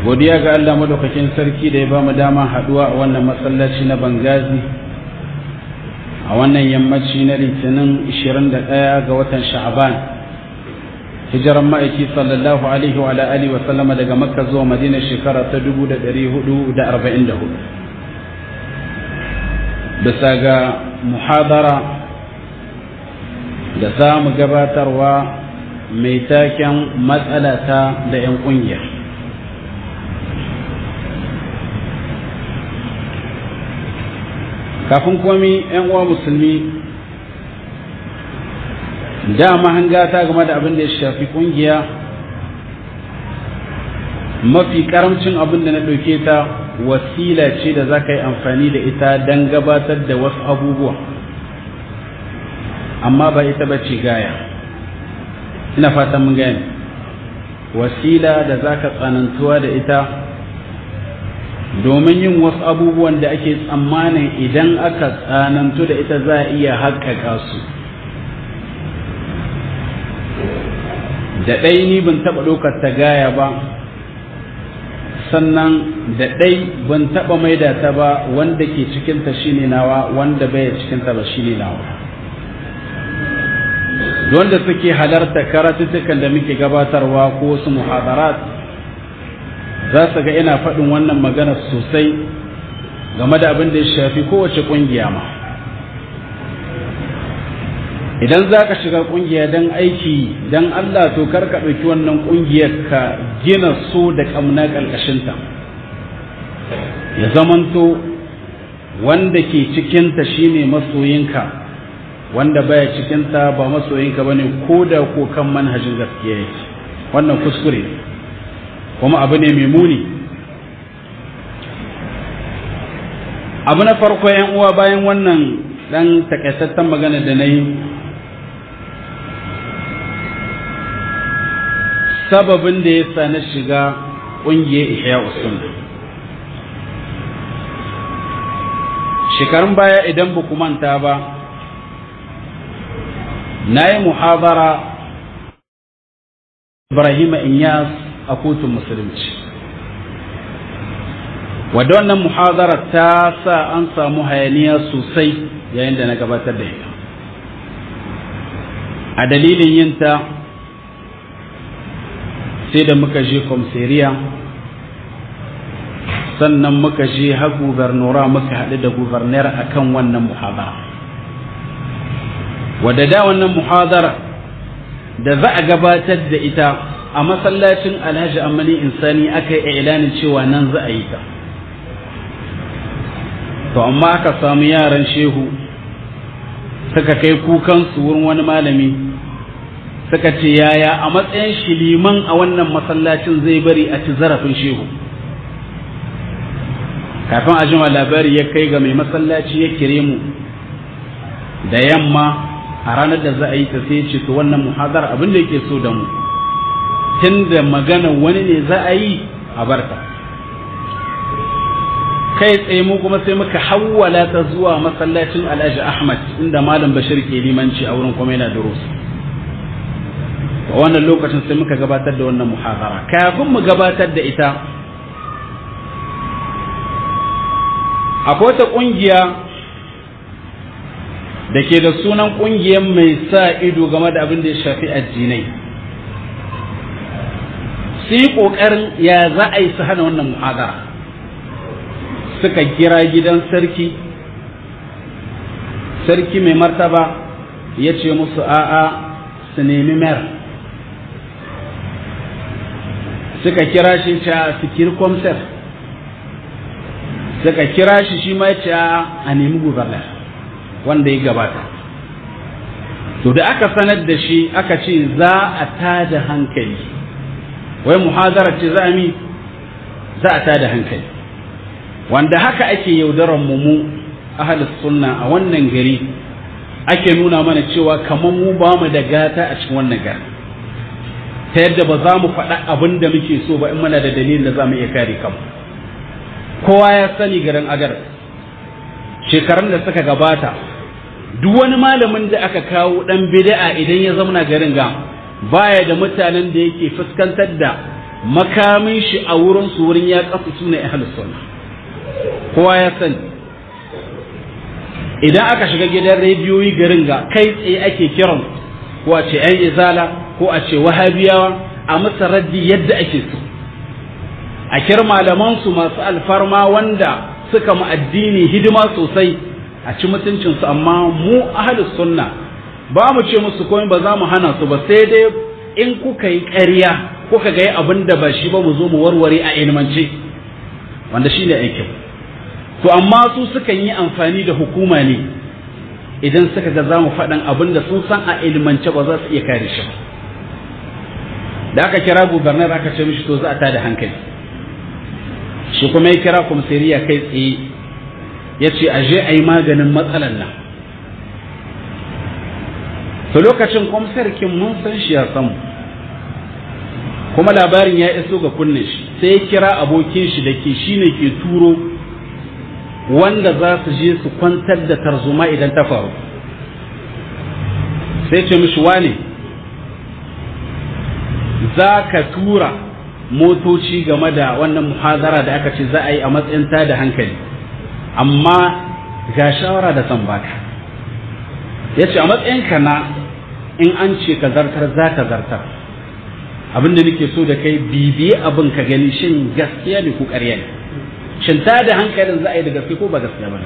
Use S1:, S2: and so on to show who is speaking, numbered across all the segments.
S1: godiya ga Allah madaukakin sarki da ya ba mu dama haduwa a wannan masallaci na Bangazi a wannan yammaci na litinin 21 ga watan Sha'aban hijiran ma'aiki sallallahu alaihi wa alihi wa sallama daga Makka zuwa Madina shekara ta 1444 bisa ga muhadara da za mu gabatarwa mai taken matsalata da 'yan ƙungiya kafin komi 'yan uwa musulmi dama hangata game da abin da ya shafi ƙungiya mafi karamcin abin da na ɗauke ta wasila ce da za ka yi amfani da ita don gabatar da wasu abubuwa amma ba ita ba ce gaya ina fatan mun gani wasila da za ka tsanantuwa da ita domin yin wasu abubuwan da ake tsammanin idan aka tsanantu da ita za a iya haƙƙaƙa su da ɗai ni ban taɓa ɗaukar ta gaya ba sannan da ɗai ban taɓa maida ta ba wanda ke cikinta shine nawa wanda bai cikinta ba shine nawa wanda suke halarta karatuttukan da muke gabatarwa ko wasu muhadarat za su ga ina faɗin wannan magana sosai game da abin da ya shafi kowace ƙungiya ma idan za ka shiga ƙungiya don aiki don Allah to kar ka ɗauki wannan ƙungiyar ka gina so da ƙamna ƙarƙashinta ya zamanto wanda ke cikinta shine masoyinka wanda baya cikinta ba masoyinka ba ne ko da ko kan manhajin gaskiya yake wannan kuskure kuma abu ne mai muni abu na farko yan uwa bayan wannan dan takaitaccen magana da na yi sababin da ya sa na shiga ƙungiyar ihya usunna shekarun baya idan ba ku manta ba na yi muhabara Ibrahim Inyas a kotun musulunci wadda wannan muhadara ta sa an samu hayaniya sosai yayin da na gabatar da ita a dalilin yinta sai da muka je komseriya sannan muka je har gubernura muka haɗu da gubernar akan wannan muhadara wadda da wannan muhadara da za a gabatar da ita a masallacin alhaji amani insani aka yi ilanin cewa nan za a yi ta to amma aka samu yaran shehu suka kai kukansu wurin wani malami suka ce yaya a matsayin shi liman a wannan masallacin zai bari a ci zarafin shehu kafin a jima labari ya kai ga mai masallaci ya kire mu da yamma a ranar da za a yi ta sai ce to wannan muhadar abin da yake so da mu tun da magana wani ne za a yi a barta kai tsaye mu kuma sai muka hawwala ta zuwa masallacin alhaji ahmad inda malam bashir ke limanci a wurin kuma yana durusu a wannan lokacin sai muka gabatar da wannan muhadara kafin mu gabatar da ita akwai wata ƙungiya da ke da sunan ƙungiyar mai sa ido game da abin da ya shafi addinai su yi ƙoƙarin ya za a yi su hana wannan muhadara suka kira gidan sarki sarki mai martaba ya ce musu a'a su nemi mayar suka kira shi ca fikir komsar suka kira shi shi ma ce a nemi gubernar wanda ya gabata to da aka sanar da shi aka ce za a tada hankali wai muhazara ce za a mi za a tada hankali wanda haka ake yaudarar mu mu ahlus sunna a wannan gari ake nuna mana cewa kamar mu ba mu da gata a cikin wannan gari ta yadda ba za mu faɗa abin da muke so ba in muna da dalilin da za mu iya kare kanmu kowa ya sani garin agar shekarun da suka gabata duk wani malamin da aka kawo dan bid'a idan ya zauna garin ga baya da mutanen da yake fuskantar da makamin shi a wurin su wurin ya kasu su ne ahlus sunna kowa ya sani idan aka shiga gidan rediyoyi garin ga kai tsaye ake kiran ko a ce yan izala ko a ce wahabiyawa a masa raddi yadda ake so a kir malaman su masu alfarma wanda suka mu addini hidima sosai a ci mutuncinsu amma mu ahlus sunna ba mu ce musu komai ba za mu hana su ba sai dai in kuka yi ƙarya kuka ga abin da ba shi ba mu zo mu warware a ilmance wanda shi ne aikin to amma su sukan yi amfani da hukuma ne idan suka ga za mu faɗan abin da sun san a ilmance ba za su iya kare shi ba da aka kira gubernar aka ce mishi to za a tada hankali shi kuma ya kira kwamsiriya kai tsaye ya ce a je a yi maganin matsalan nan to lokacin kwamsarkin mun san shi ya samu kuma labarin ya iso ga kunne shi sai ya kira abokin shi da ke shi ne ke turo wanda za su je su kwantar da tarzoma idan ta faru sai ce mishi wane za ka tura motoci game da wannan muhazara da aka ce za a yi a matsayin da hankali amma ga shawara da san baka ya ce a matsayinka na in an ce ka zartar za ka zartar abinda nake so da kai bibiye abin ka gani shin gaskiya ne ko ƙarya ne shin ta da hankalin za a yi da gaske ko ba gaskiya ba ne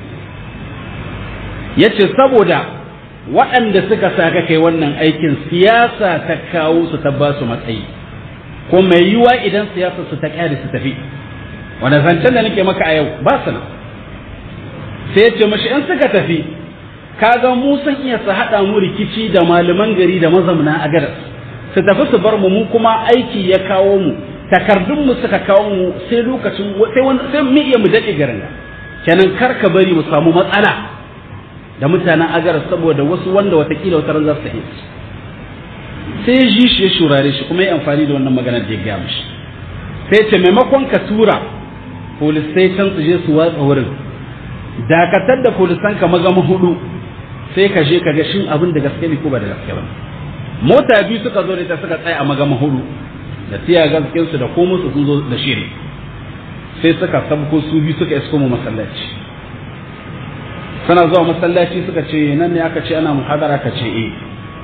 S1: ya ce saboda waɗanda suka sa ka kai wannan aikin siyasa ta kawo su ta ba su matsayi ko mai yiwa idan siyasa su ta ƙyale su tafi wanda zancen da nake maka a yau ba su nan sai ya ce mashi in suka tafi kaga mu san iya su haɗa mu rikici da malaman gari da mazamna a gadas su tafi su bar mu mu kuma aiki ya kawo mu takardun mu suka kawo mu sai lokacin sai wani sai mu iya mu dade garin kenan kar ka bari mu samu matsala da mutanen agar saboda wasu wanda watakila wata ran za su yi sai ji shi ya shurare shi kuma ya amfani da wannan magana da ya gaya mishi sai ce maimakon ka tura police station su je su watsa wurin dakatar da polisan ka magama hudu sai ka je ka ga shin abin da gaske ne ko ba da gaske ba mota biyu suka zo da ita suka tsaya a magama hudu da tiya gaskin su da komai su sun zo da shiri sai suka sabko su biyu suka isko mu masallaci suna zuwa masallaci suka ce nan ne aka ce ana muhadara ka ce eh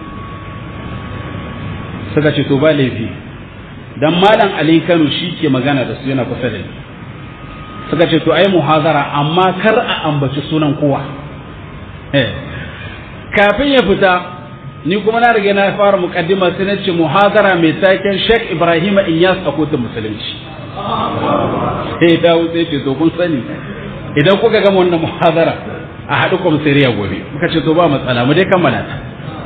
S1: suka ce to ba laifi dan malam Ali Kano shi ke magana da su yana kusa da ni suka ce to ai muhadara amma kar a ambaci sunan kowa eh kafin ya fita ni kuma na riga na fara mukaddima sai na ce muhadara mai taken Sheikh Ibrahim Inyas a kotun musulunci sai dawo sai ce to kun sani idan kuka gama wannan muhadara a haɗu kwamsiriya gobe muka ce to ba matsala mu dai kammala ta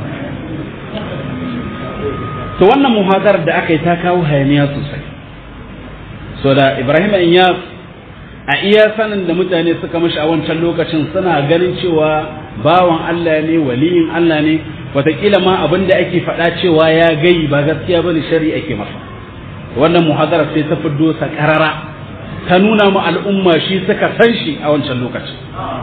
S1: to wannan muhadarar da aka yi ta kawo hayaniya sosai so da Ibrahim Inyas a iya sanin da mutane suka mashi a wancan lokacin suna ganin cewa bawan Allah ne waliyin Allah ne wataƙila ma abin da ake faɗa cewa ya gai ba gaskiya bane shari ake masa wannan muhadara sai ta fiddo sa karara ta nuna mu al'umma shi suka san shi a wancan lokacin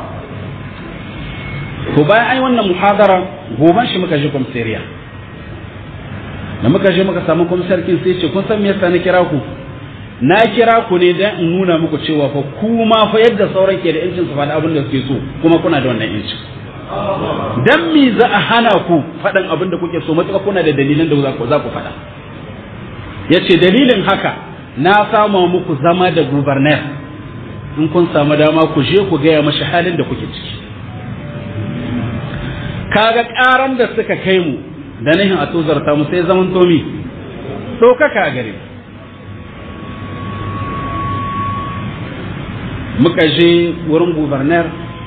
S1: to bayan ai wannan muhadara goban shi muka je kwamsariya da muka je muka samu kwamsarkin sai ce kun san me yasa na kira ku na kira ku ne dan in nuna muku cewa fa kuma fa yadda sauran ke da yancin su faɗa abin da suke so kuma kuna da wannan yancin dan me za a hana ku faɗan abin da kuke so matuƙa kuna da dalilan da za ku za ku faɗa yace dalilin haka na sama muku zama da gubernar in kun samu dama ku je ku gaya mashi halin da kuke ciki kaga ƙaran da suka kai mu da nahin a tozarta mu sai zaman tomi ɗaukaka a gare mu muka je wurin gubernar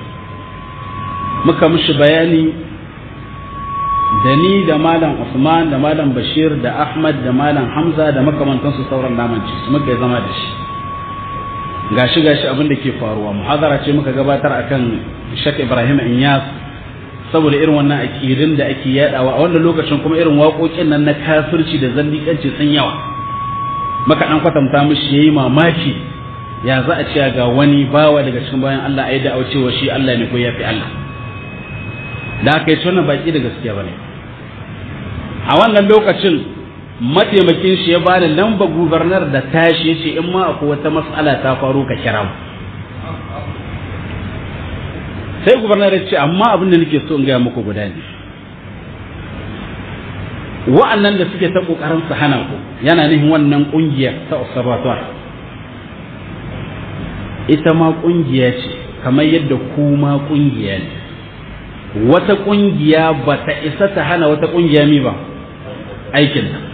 S1: muka mishi bayani da ni da malam Usman da malam Bashir da Ahmad da malam Hamza da makamantansu sauran namanci muka yi zama da shi gashi gashi abin da ke faruwa muhazara ce muka gabatar akan Sheikh Ibrahim Inyas saboda irin wannan akidin da ake yadawa a wannan lokacin kuma irin waƙoƙin nan na kafirci da zallikanci sun yawa maka dan kwatanta mishi yayi mamaki ya za a ce ga wani bawa daga cikin bayan Allah ayi da cewa shi Allah ne ko yafi Allah da aka yi wannan baki da gaskiya bane a wannan lokacin mataimakin shi ya bani lamba gubernar da tashi ya ce in ma akwai wata matsala ta faru ka kira mu sai gubernar ya ce amma abin da nake so in gaya muku guda ne wa'annan da suke ta kokarin su hana ku yana nihin wannan kungiyar ta observatoire ita ma kungiya ce kamar yadda ku ma kungiya ne wata kungiya ba ta isa ta hana wata kungiya mi ba aikin ta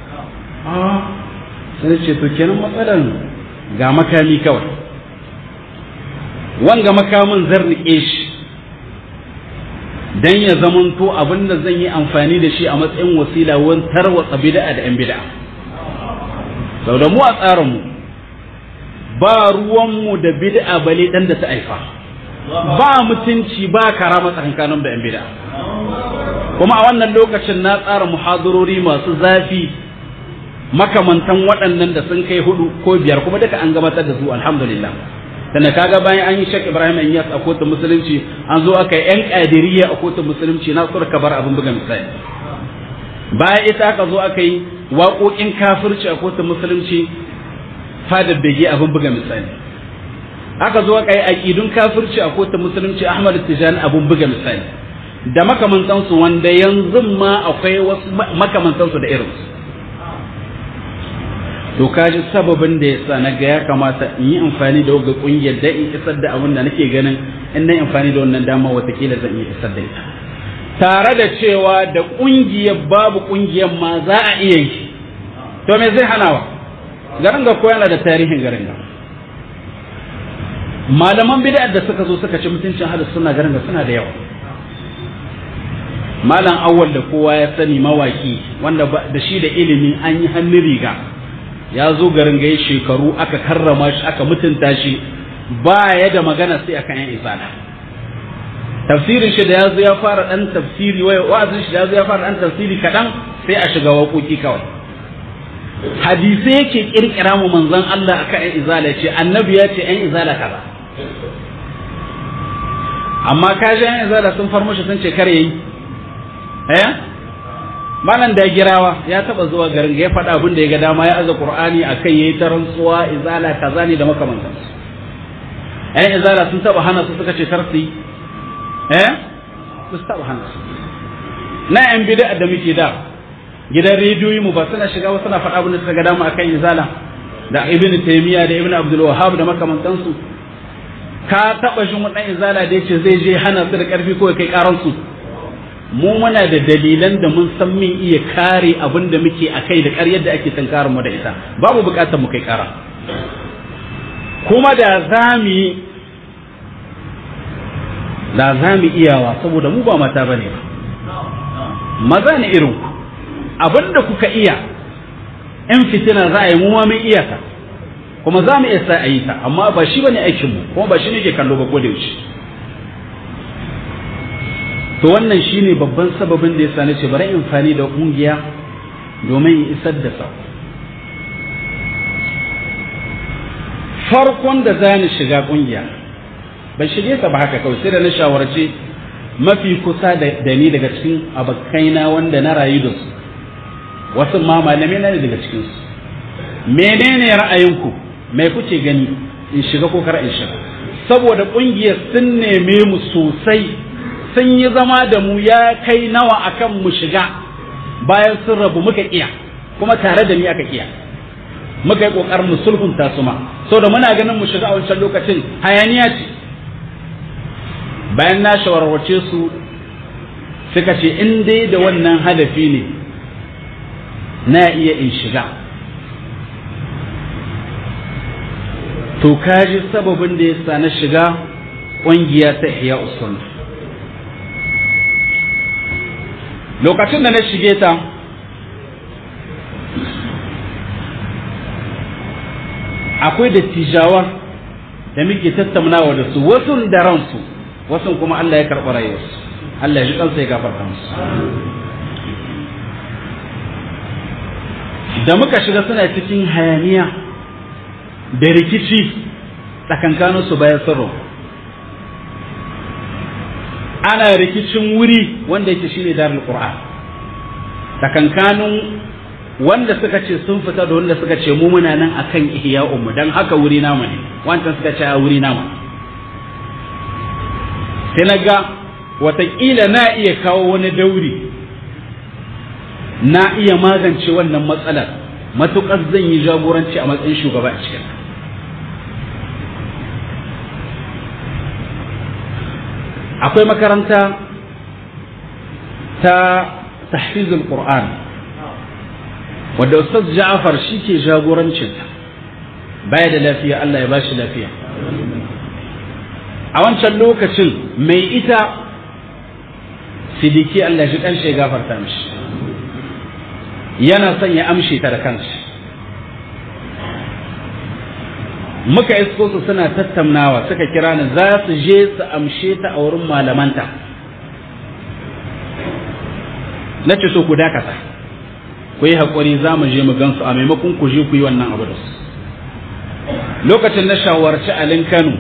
S1: sai ce to kenan matsalar ga makami kawai wanga makamin zan rike shi dan ya zamanto abin da zan yi amfani da shi a matsayin wasila wani tarwatsa bid'a da 'yan bid'a sau da mu a tsarinmu ba ruwanmu da bid'a bale dan da ta aifa ba mutunci ba karama tsakankanin da 'yan bid'a kuma a wannan lokacin na tsara muhadarori masu zafi makamantan waɗannan da sun kai hudu ko biyar kuma duka an gabatar da su alhamdulillah tana kaga bayan an yi shek ibrahim inyas a kotun musulunci an zo aka yi yan kadiriya a kotun musulunci na sur bar abin buga misali bayan ita aka zo aka yi waƙoƙin kafirci a kotun musulunci fadar bege abin buga misali aka zo aka yi aƙidun kafirci a kotun musulunci ahmad tijani abin buga misali da makamantansu wanda yanzu ma akwai wasu makamantansu da irinsu to kaji sababin da yasa na ga ya kamata in yi amfani da wagga kungiyar da in isar da abin da nake ganin in na amfani da wannan dama watakila zan iya isar da ita tare da cewa da kungiyar babu kungiyar ma za a iya yi to me zai hanawa garin ga koyana da tarihin garin ga malaman bid'a da suka zo suka ci mutuncin hadis suna garin ga suna da yawa malam awwal da kowa ya sani mawaki wanda da shi da ilimi an yi hannun riga ya zo garin gaye shekaru aka karrama shi aka mutunta shi ba ya da magana sai akan yan isana tafsirin shi da ya zo ya fara dan tafsiri wai wa'azin shi da ya zo ya fara dan tafsiri kadan sai a shiga waƙoƙi kawai hadisai yake kirkira mu manzon Allah akan yan izala ce annabi ya ce yan izala kaza amma kaji yan izala sun far mushi sun ce kar yayi eh malam da girawa ya taba zuwa garin ya faɗa abin da ya ga dama ya aza qur'ani akai yayi ta rantsuwa izala kaza ne da makamantan su ɗan izala sun taba hana su suka ce tarsi eh su taba hana su na yan bid'a da muke da gidan rediyoyi mu ba suna shiga wasu suna faɗa abin da suka ga dama akan izala da ibnu taymiya da ibnu abdul wahhab da makamantan su ka taba jin wani izala da yace zai je hana su da karfi ko kai karan su mu muna da dalilan da mun san min iya kare abin da muke a kai da ƙaryar da ake tankarar mu da ita babu buƙatar mu kai ƙara kuma da za mu yi da za mu iyawa saboda mu ba mata bane ba maza ne irin ku abin da kuka iya in fitina za a yi mu ma mun iya ta kuma za mu iya sa a yi ta amma ba shi bane aikin mu kuma ba shi ne ke kallo ba ko da yaushe to wannan shine babban sababin da yasa nace bari amfani da kungiya domin in isar da sa farkon da za ni shiga kungiya ban shige ta ba haka kawai sai da na shawarci mafi kusa da ni daga cikin abokaina wanda na rayu da su wasu ma malamai na ne daga cikin su menene ra'ayinku mai kuke gani in shiga ko kar in shiga saboda kungiyar sun neme mu sosai sun yi zama da mu ya kai nawa akan mu shiga bayan sun rabu muka iya kuma tare da ni aka iya muka yi kokarin mu sulhunta su ma saboda muna ganin mu shiga a wancan lokacin hayaniya ce bayan na shawarwace su suka ce in dai da wannan hadafi ne na iya in shiga to kaji sababin da ya sa na shiga ƙungiya ta ihya usul lokacin da na shige ta akwai dattijawa da muke tattaunawa da su wasu da ransu wasu kuma Allah ya karɓi rayuwarsu Allah ya ji kansa ya gafarta musu da muka shiga suna cikin hayaniya da rikici tsakankaninsu bayan sirru ana rikicin wuri wanda yake shine darul qur'an tsakankanin wanda suka ce sun fita da wanda suka ce mu muna nan akan ihya'un dan haka wuri namu ne wanda suka ce a wuri namu sai na ga watakila na iya kawo wani dauri na iya magance wannan matsalar matuƙar zan yi jagoranci a matsayin shugaba a cikin akwai makaranta ta tahfizul qur'an wadda ustaz ja'far shi ke jagorancinta baya da lafiya Allah ya bashi lafiya a wancan lokacin mai ita sidiki Allah shi kan ya gafarta mishi yana son ya amshe ta da kansa muka isko su suna tattaunawa suka kira ni za su je su amshe ta a wurin malamanta na ce so ku dakata ku yi haƙuri za mu je mu gansu a maimakon ku je ku yi wannan abu da su lokacin na shawarci alin kano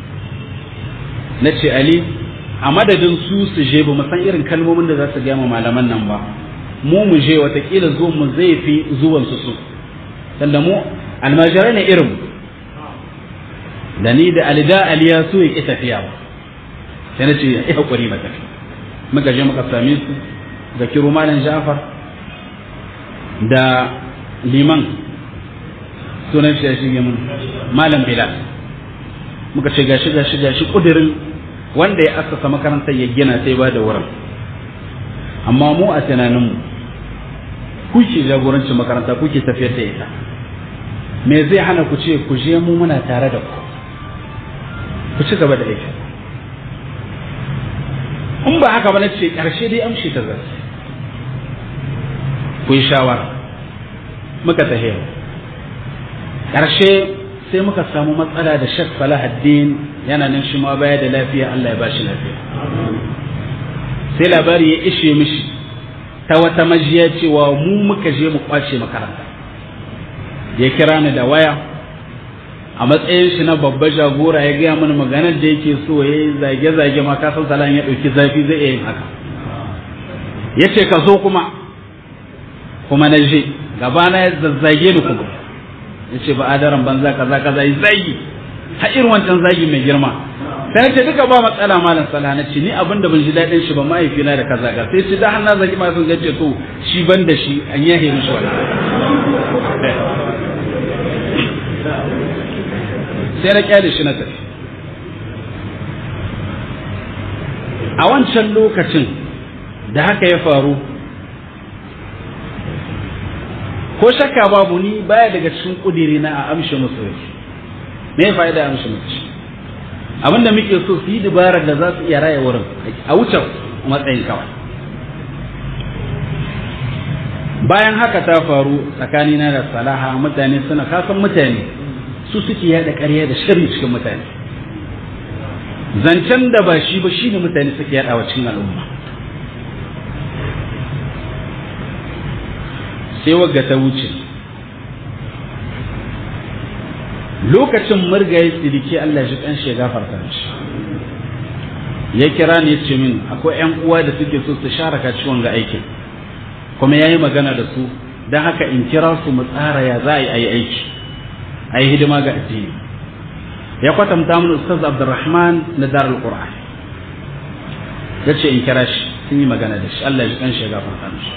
S1: na ce ali a madadin su su je ba san irin kalmomin da za su gama malaman nan ba mu mu je watakila zuwan mu zai fi zuwan su su tunda mu almajirai ne irin da ni da alida aliya su ya ƙi tafiya ba sai na ce ya haƙuri ba tafi muka je muka same su da kiro malam jafar da liman sunan shi ya shige mun malam bilal muka ce gashi gashi gashi kudirin wanda ya assasa makarantar ya gina sai ba da wurin amma mu a tunaninmu kuke jagorancin makaranta kuke tafiyar da ita me zai hana ku ce ku je mu muna tare da ku ku ci gaba da aiki in ba haka ba na ce ƙarshe dai amshi ta zai ku yi shawara muka tahiya ƙarshe sai muka samu matsala da shek salahaddin yana nan shi ma baya da lafiya Allah ya ba shi lafiya sai labari ya ishe mishi ta wata majiya cewa mu muka je mu kwace makaranta ya kira ni da waya a matsayin shi na babba jagora ya gaya mana maganar da yake so ya yi zage-zage ma kasan salan ya ɗauki zafi zai iya yin haka ya ce ka zo kuma kuma na je gabana ya zazzage ni kuma ya ce ba adaran banza kaza kaza yi zagi ha irin wancan zagi mai girma sai na ce duka ba matsala malam sala na ce ni abin da ban ji daɗin shi ba mahaifina da kaza ga sai ce da har na zagi ma sun gace to shi ban da shi an yahe mishi wannan sai na kyale shi na tafi a wancan lokacin da haka ya faru ko shakka babu ni baya daga cikin kudiri na a amshi musulunci me ya fa'ida amshi musulunci abinda muke so su yi dabarar da za su iya raya wurin a wuce matsayin kawai bayan haka ta faru tsakanina da salaha mutane suna kasan mutane su suke yada ƙarya da sharri cikin mutane zancen da ba shi ba shine mutane suke yada wa cikin al'umma sai wagga ta wuce lokacin murgaye tsiriki Allah shi kan shi gafarta shi ya kira ne ce min akwai yan uwa da suke so su sharaka ciwon ga aikin kuma yayi magana da su don haka in kira su mu tsara ya za a yi aiki a yi hidima ga addini ya kwatanta mun ustaz abdurrahman na darul qur'an ya ce in kira shi sun yi magana da shi Allah ya kan shi gafarta mishi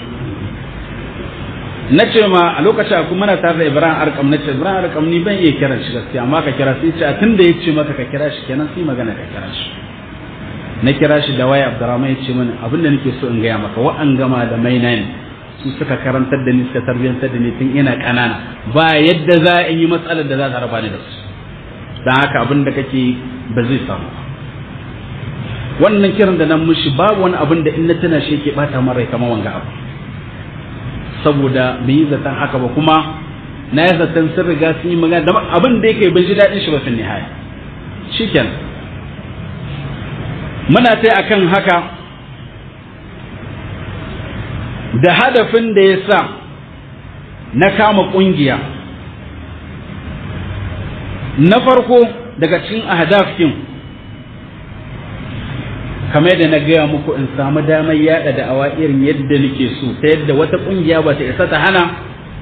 S1: na ce ma a lokacin aku muna tare da ibrahim arkam na ce ibrahim arkam ni ban iya kiran shi gaskiya amma ka kira sai ce tun da ya ce maka ka kira shi kenan sai magana ka kira shi na kira shi da waya abdurrahman ya ce mini abin da nake so in gaya maka wa'an gama da maina ne su suka karantar da ni suka tarbiyyantar da ni tun ina ƙanana ba yadda za a yi matsalar da za ta raba ni da su don haka abin da kake ba zai samu wannan kiran da nan mushi babu wani abin da in na tana shi yake bata min rai kamar wanga abu saboda bai yi zaton haka ba kuma na yi zaton sun riga sun yi magana abin da yake ban ji daɗin shi ba fin nihaya shikenan muna ta akan haka da hadafin da ya sa na kama ƙungiya na farko daga cikin ahdafkin kamar da na gaya muku in samu damar yada da awa irin yadda nake so ta yadda wata ƙungiya ba ta isa ta hana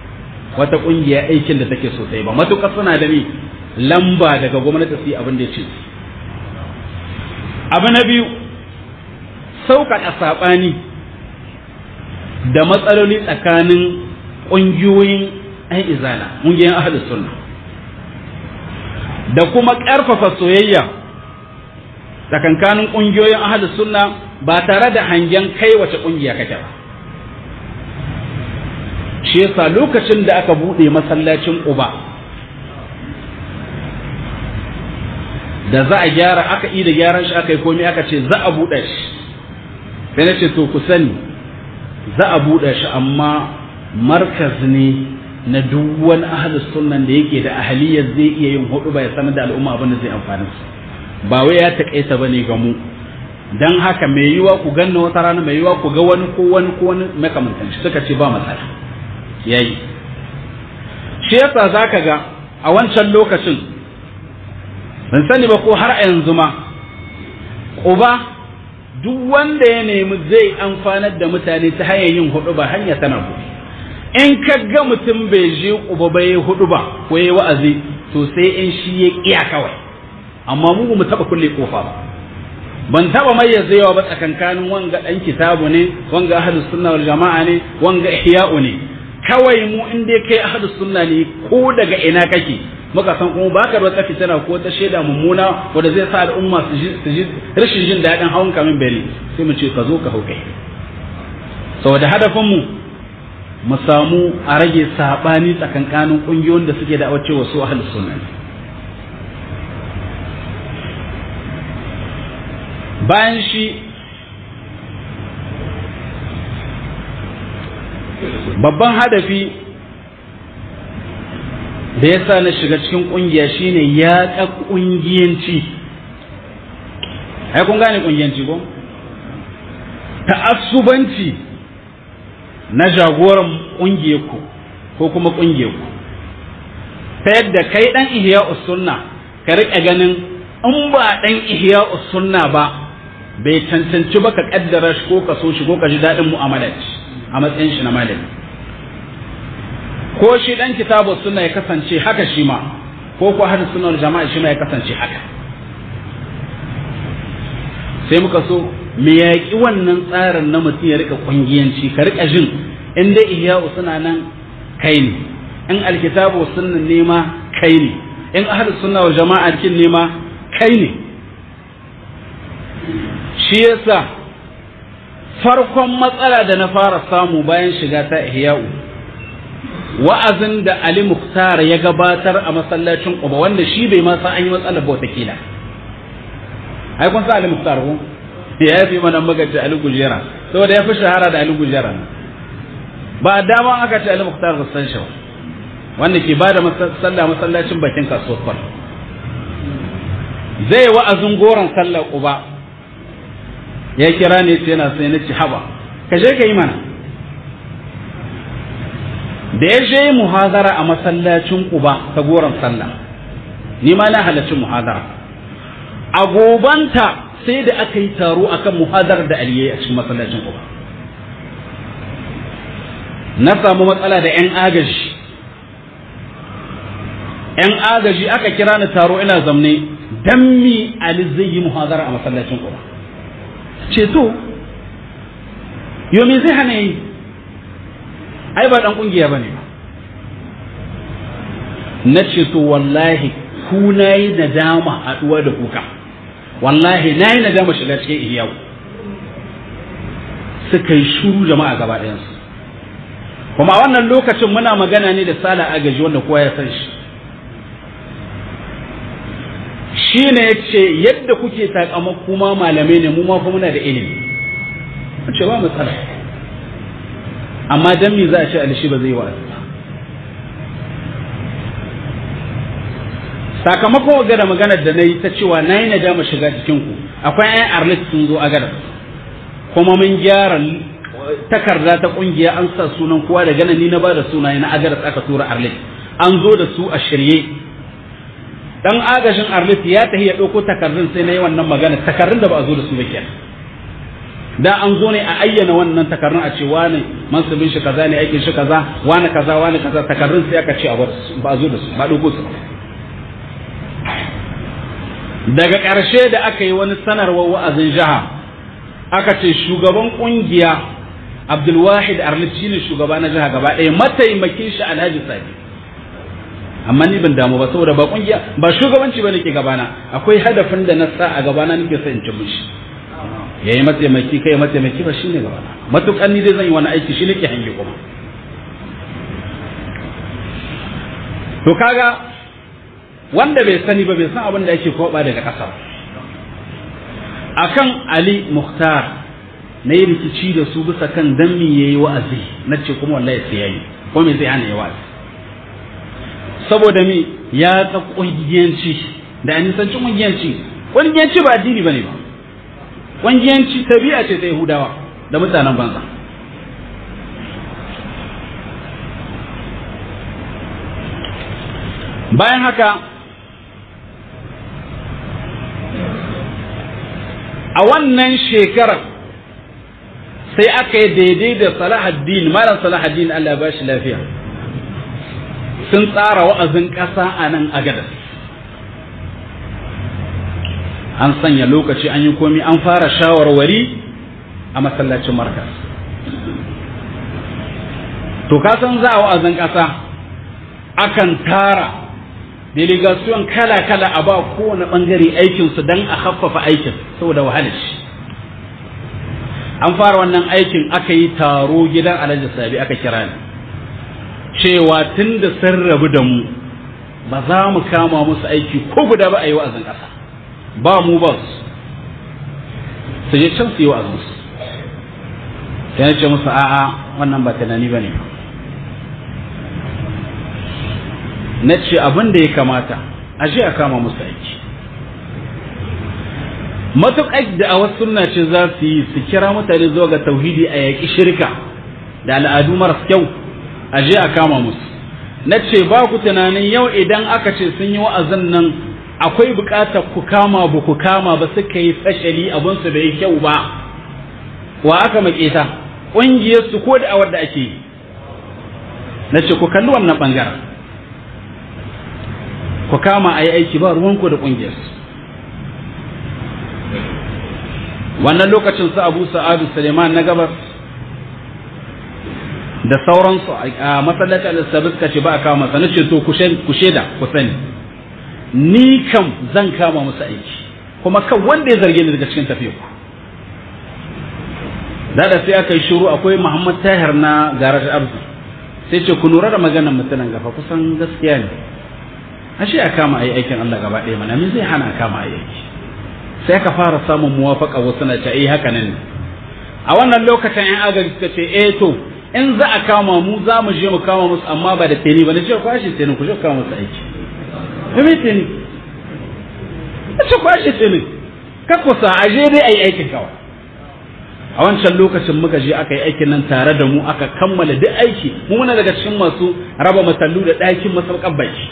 S1: wata kungiya aikin da take so ba matuƙar suna da ni lamba daga gwamnati su yi abin da ya ce abu na biyu sauƙaƙa saɓani da matsaloli tsakanin ƙungiyoyin ‘yan izala ƙungiyoyin ahalus sunna da kuma ƙarfafa soyayya tsakankanin ƙungiyoyin ahalus sunna ba tare da hangen kai wace ƙungiya kake ba shi yasa lokacin da aka buɗe masallacin uba da za a gyara aka yi da gyaran shi aka yi komai aka ce za a buɗe shi sai na ce to ku sani za a buɗe shi amma markaz ne na duk wani ahlus sunnan da yake da ahaliyar zai iya yin hudu ba ya sanar da al'umma abin da zai amfani su ba wai ya taƙaita bane ga mu dan haka mai yiwa ku ganna wata rana mai yiwa ku ga wani ko wani ko wani makamantan shi suka ce ba matsala yayi shi yasa zaka ga a wancan lokacin ban sani ba ko har a yanzu ma uba duk wanda ya nemi zai amfanar da mutane ta hanyar yin hudu ba hanya tana kuɗi in ka ga mutum bai je uba ba ya hudu ba ko ya wa'azi to sai in shi ya kiya kawai amma mu mu taba kulle kofa ba ban taba mayyazewa ba tsakankanin wanga dan kitabu ne wanga ahlus sunna wal jama'a ne wanga ihya'u ne kawai mu in dai kai ahlus sunna ne ko daga ina kake muka san kuma baka da wata fitina ko ta shaida mummuna wanda zai sa al'umma su ji rashin jin daɗin hawan kamin beli sai mu ce ka zo ka hau kai saboda hadafin mu mu samu a rage sabani tsakankanin kungiyoyin da suke da wace wasu ahlus sunna bayan shi babban hadafi da ya sa na shiga cikin kungiya shine ya ƙa kungiyanci ai kun gane kungiyanci ko ta'assubanci na jagoran ƙungiyarku ko kuma ƙungiyarku ta yadda kai ɗan ihya sunna ka riƙe ganin in ba ɗan ihya sunna ba bai cancanci ba ka ƙaddara shi ko ka so shi ko ka ji daɗin mu'amalar a matsayin shi na malami ko shi ɗan kitabu sunna ya kasance haka shi ma ko ko hadis sunnar jama'a shi ma ya kasance haka sai muka so me yaƙi wannan tsarin na mutum ya rika ƙungiyanci ka rika jin in dai ihya'u suna nan kai ne in alkitabu sunna ne ma kai ne in ahlus sunna wal jama'a kin ne ma kai ne shi yasa farkon matsala da na fara samu bayan shiga ta ihya'u wa'azin da Ali Muktar ya gabatar a masallacin Quba wanda shi bai ma san an yi matsalar bauta kila ai kun sa Ali Muktar ko ya fi mana magace Ali Gujera saboda ya fi shahara da Ali Gujera ba dama aka ce Ali Muktar da san shi wanda ke ba da sallah masallacin bakin kasuwar kwal zai wa'azin goron sallar Quba ya kira ne sai yana sai na ci haba ka je ka yi mana da ya je muhazara a masallacin Quba ta goron sallah ni ma na halarci muhazara a gobanta sai da aka yi taro akan muhadarar da aliyai a cikin masallacin Quba na samu matsala da 'yan agaji 'yan agaji aka kira ni taro ina zamne dan mi Ali zai yi muhadara a masallacin Quba ce to yo me zai hana yi ai ba dan kungiya bane ba na ce to wallahi ku nayi nadama haduwa da kuka wallahi nayi nadama shiga cikin iyawu suka yi shuru jama'a gaba ɗayansu kuma a wannan lokacin muna magana ne da sala agaji wanda kowa ya san shi shi ne ya ce yadda kuke takamako kuma malamai ne mu ma fa muna da ilimi ce ba matsala amma dan me za a ce alishi ba zai wa'azi ba sakamakon ga da maganar da na yi ta cewa na yi nadama shiga cikin ku akwai 'yan arlit sun zo a gadar kuma mun gyara takarda ta kungiya an sa sunan kowa da ganin ni na ba da sunaye na agaras aka tura arlit an zo da su a shirye dan agajin arlit ya tafi ya ɗauko takardun sai na yi wannan magana takardun da ba a zo da su ba kenan da an zo ne a ayyana wannan takarrun a ce wani mansubin shi kaza ne aikin shi kaza wani kaza wani kaza takarrun sai aka ce a ba a zo da su ba dogo su daga ƙarshe da aka yi wani sanarwar wa'azin jiha aka ce shugaban ƙungiya abdulwahid arlit shine shugaba na jiha gaba ɗaya mataimakin shi alhaji sadi amma ni ban damu ba saboda ba ƙungiya ba shugabanci ba nake gabana akwai hadafin da na sa a gabana nake son in ci mishi ya yi mataimaki kai mataimaki ba shine gabana matukan ni dai zan yi wani aiki shi nake hange kuma to kaga wanda bai sani ba bai san abin da yake koba daga ƙasa akan Ali Mukhtar na yi rikici da su bisa kan dan me yayi wa'azi na ce kuma wallahi sai yayi ko me zai hana yayi wa'azi saboda me ya ta kungiyanci da anisanci kungiyanci kungiyanci ba addini bane ba kungiyanci tabi'a ce ta Yahudawa da mutanen banza bayan haka a wannan shekarar sai aka yi daidai da salahaddin malam salahaddin Allah ba shi lafiya sun tsara wa'azin ƙasa a nan agadas an sanya lokaci an yi komi an fara shawarwari a masallacin markas to kasan za a wa'azin ƙasa akan tara delegation kala-kala a ba kowane ɓangare aikinsu don a haffafa aikin saboda wahalar shi an fara wannan aikin aka yi taro gidan alhaji sabi aka kira ni cewa tun da sun rabu da mu ba za mu kama musu aiki ko guda ba a yi wa'azin ƙasa ba mu ba su su je can su yi wa'azin su sai ce musu a'a wannan ba tunani ba ne na ce abin da ya kamata a je a kama musu aiki matuƙar da a wasu sunna ce za su yi su kira mutane zuwa ga tauhidi a yaƙi shirka da al'adu maras kyau a je a kama musu na ce ba ku tunanin yau idan aka ce sun yi wa'azin nan akwai buƙatar ku kama ba ku kama ba suka yi fashali abinsu bai kyau ba wa aka maƙeta ƙungiyarsu ko da awar da ake yi na ce ku kalli wannan ɓangaren ku kama a yi aiki ba ruwanku da ƙungiyarsu wannan lokacin su abu sa'adu suleiman na gabas da sauransu a masallaci al-sabi suka ce ba a kama masa nace to ku shaida ku sani ni kam zan kama musu aiki kuma kan wanda ya zarge ni daga cikin tafiya ku da da sai aka yi shiru akwai muhammad tahir na garaj abdu sai ce ku lura da maganar mutanen gafa kusan gaskiya ne ashe a kama a yi aikin allah gaba ɗaya mana me zai hana a kama a yi aiki sai ka fara samun muwafaka wasu na ce eh haka nan ne a wannan lokacin yan agaji suka ce eh to in za a kama mu za mu je mu kama musu amma ba da teni ba na ce kwashe teni ku je kama musu aiki me me teni na ce kwashe teni ka kusa a je dai a yi aikin kawai a wancan lokacin muka je aka yi aikin nan tare da mu aka kammala duk aiki mu muna daga cikin masu raba masallu da ɗakin masaukan baki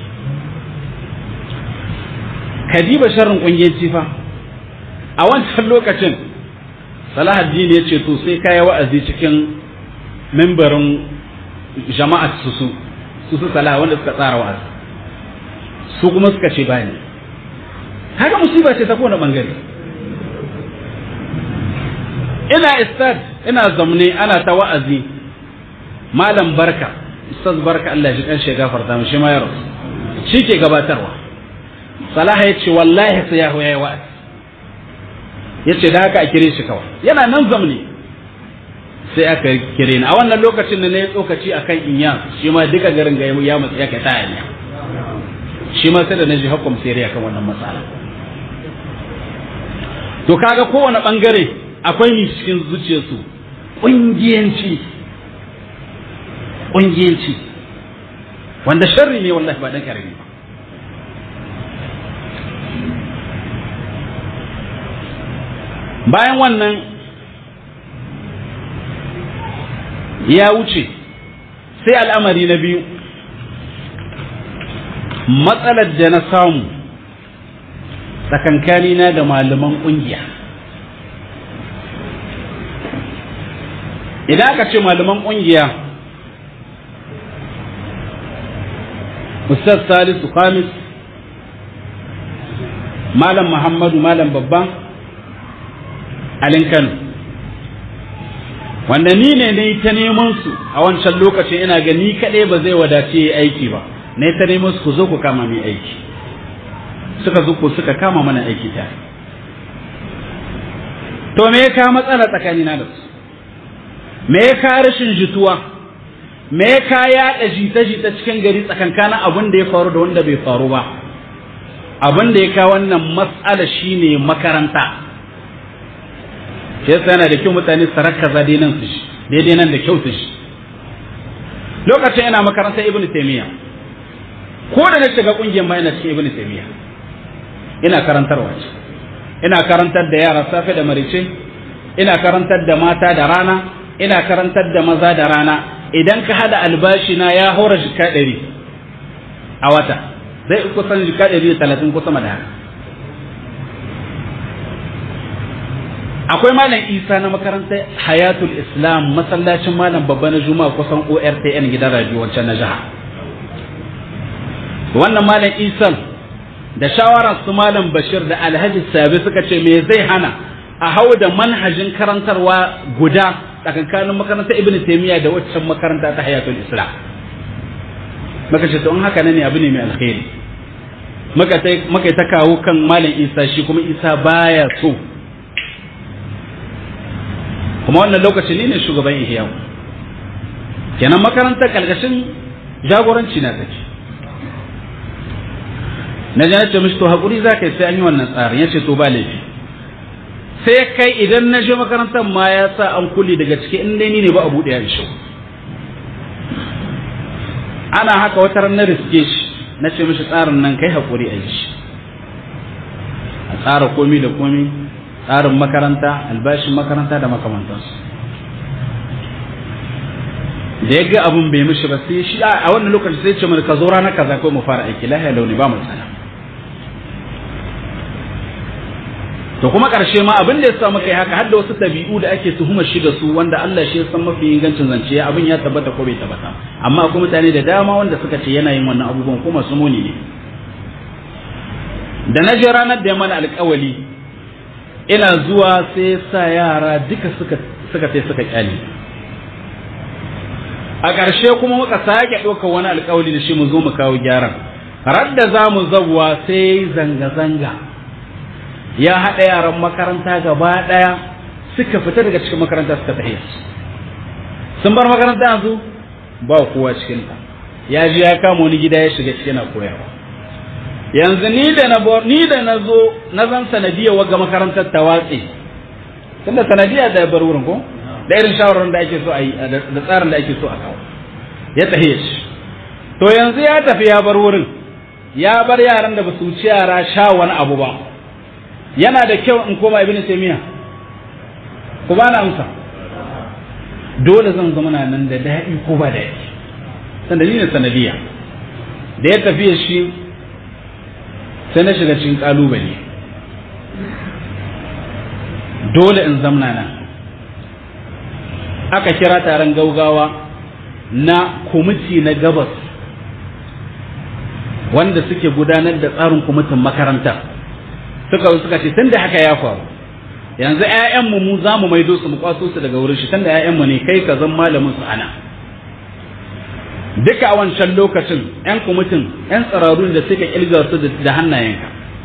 S1: kadiba sharrin ƙungiyar cifa a wancan lokacin salahaddin ya ce to sai kaya wa'azi cikin membarin jama'at su su su su salah wanda suka tsara wa'azi su kuma suka ce bani haka musiba ce ta kowane bangare ina istad ina zamne ana ta wa'azi malam barka ustaz barka Allah shi kan shi gafarta mu shi ma ya rasu shi ke gabatarwa salaha ya ce wallahi sai ya yi wa'azi ya ce da haka a kire shi kawai yana nan zamne sai aka kire ni a wannan lokacin da na yi tsokaci a kan inya shi ma duka garin ga ya matsa ya kai ta hanya shi ma sai da na ji hukum sai kan wannan matsala to kaga kowane bangare akwai ni cikin zuciyarsu ƙungiyanci ƙungiyanci wanda sharri ne wallahi ba dan karami ba bayan wannan ya wuce sai al'amari na biyu matsalar da na samu tsakankanina da malaman ƙungiya idan aka ce malaman ƙungiya ustaz salisu khamis malam muhammadu malam babban alin kano wanda ni ne na ta neman su a wancan lokacin ina ga ni kaɗai ba zai wadace yi aiki ba na ta neman su ku zo ku kama mai aiki suka zo ku suka kama mana aiki tare to me ya kawo matsala tsakanina da su me ya kawo rashin jituwa me ya kawo yaɗa jita-jita cikin gari tsakankanin abin da ya faru da wanda bai faru ba abin da ya kawo wannan matsala shine makaranta shi yasa yana da kyau mutane su rakkaza dai nan su shi daidai nan da kyau su shi lokacin ina makarantar ibnu taymiya ko da na shiga kungiyar ma ina cikin ibnu taymiya ina karantarwa ce ina karantar da yara safe da marice ina karantar da mata da rana ina karantar da maza da rana idan ka hada albashi na ya haura jika ɗari a wata zai kusan jika ɗari da talatin ko sama da haka akwai malam isa na makarantar hayatul islam masallacin malam babba na juma'a kusan ortn gidan radio wancan na jiha wannan malam isan da shawarar su malam bashir da alhaji sabi suka ce me zai hana a hau da manhajin karantarwa guda tsakankanin makarantar ibn taymiya da waccan makaranta ta hayatul islam maka ce to in haka ne abu ne mai alkhairi maka ta kawo kan malam isa shi kuma isa baya so kuma wannan lokaci ne ne shugaban ihyawu kenan makarantar karkashin jagoranci na take na ji ce mishi to haƙuri za ka yi sai an yi wannan tsarin ya ce to ba laifi sai kai idan na je makarantar ma ya sa an kulle daga ciki in dai ni ne ba a buɗe ya shi ana haka wata ran na riske shi na ce mishi tsarin nan kai haƙuri a yi shi a tsara komi da komi tsarin makaranta albashin makaranta da makamantansu da ya ga abin bai mishi ba sai shi a wannan lokaci sai ce mana ka zo ranar kaza ko mu fara aiki lahiya launi ba mu tsana to kuma ƙarshe ma abin da ya sa muka yi haka har da wasu ɗabi'u da ake tuhumar shi da su wanda Allah shi ya san mafi ingancin zance ya abin ya tabbata ko bai tabbata amma akwai mutane da dama wanda suka ce yana yin wannan abubuwan kuma su muni ne da na je ranar da ya mana alƙawali ina zuwa sai sa yara duka suka suka sai suka kyale a ƙarshe kuma muka sake ɗauka wani alƙawali da shi mu zo mu kawo gyaran radda za mu zabuwa sai zanga-zanga ya haɗa yaran makaranta gaba ɗaya suka fita daga cikin makaranta suka tafi sun bar makaranta yanzu ba kowa cikin ta ya ji ya kama wani gida ya shiga cikin na koyarwa yanzu ni da na ni da na zo na zan sanadiyar wagga makarantar ta watse tunda sanadiyar da ya bar wurin ko da irin shawarar da ake so a yi da tsarin da ake so a kawo ya tafi shi to yanzu ya tafi ya bar wurin ya bar yaran da ba su wuce yara sha wani abu ba yana da kyau in koma ibn taymiya ku ba na amsa dole zan zama na nan da daɗi ko ba daɗi sanda ni ne sanadiya da ya tafi shi sai na shiga cikin kalubale dole in zamna nan aka kira taron gaugawa na kwamiti na gabas wanda suke gudanar da tsarin kwamitin makaranta suka suka ce tun da haka ya faru yanzu 'ya'yanmu mu za mu maido su mu kwaso su daga wurin shi tun da 'ya'yanmu ne kai ka zan malamin su ana duka a wancan lokacin 'yan kwamitin 'yan tsararru da suka kilga su da hannayenka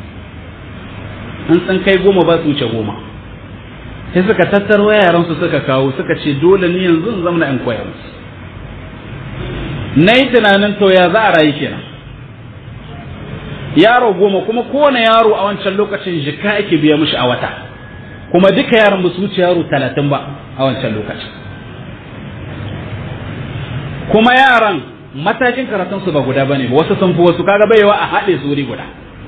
S1: an san kai goma ba su wuce goma sai suka tattaro yaran su suka kawo suka ce dole ni yanzu in zama in koya musu na yi tunanin to ya za a rayu kenan yaro goma kuma kowane yaro a wancan lokacin jika ake biya mishi a wata kuma duka yaran ba su wuce yaro talatin ba a wancan lokacin kuma yaran matakin karatun su ba guda bane ba wasu sun fi wasu kaga baiwa a haɗe su wuri guda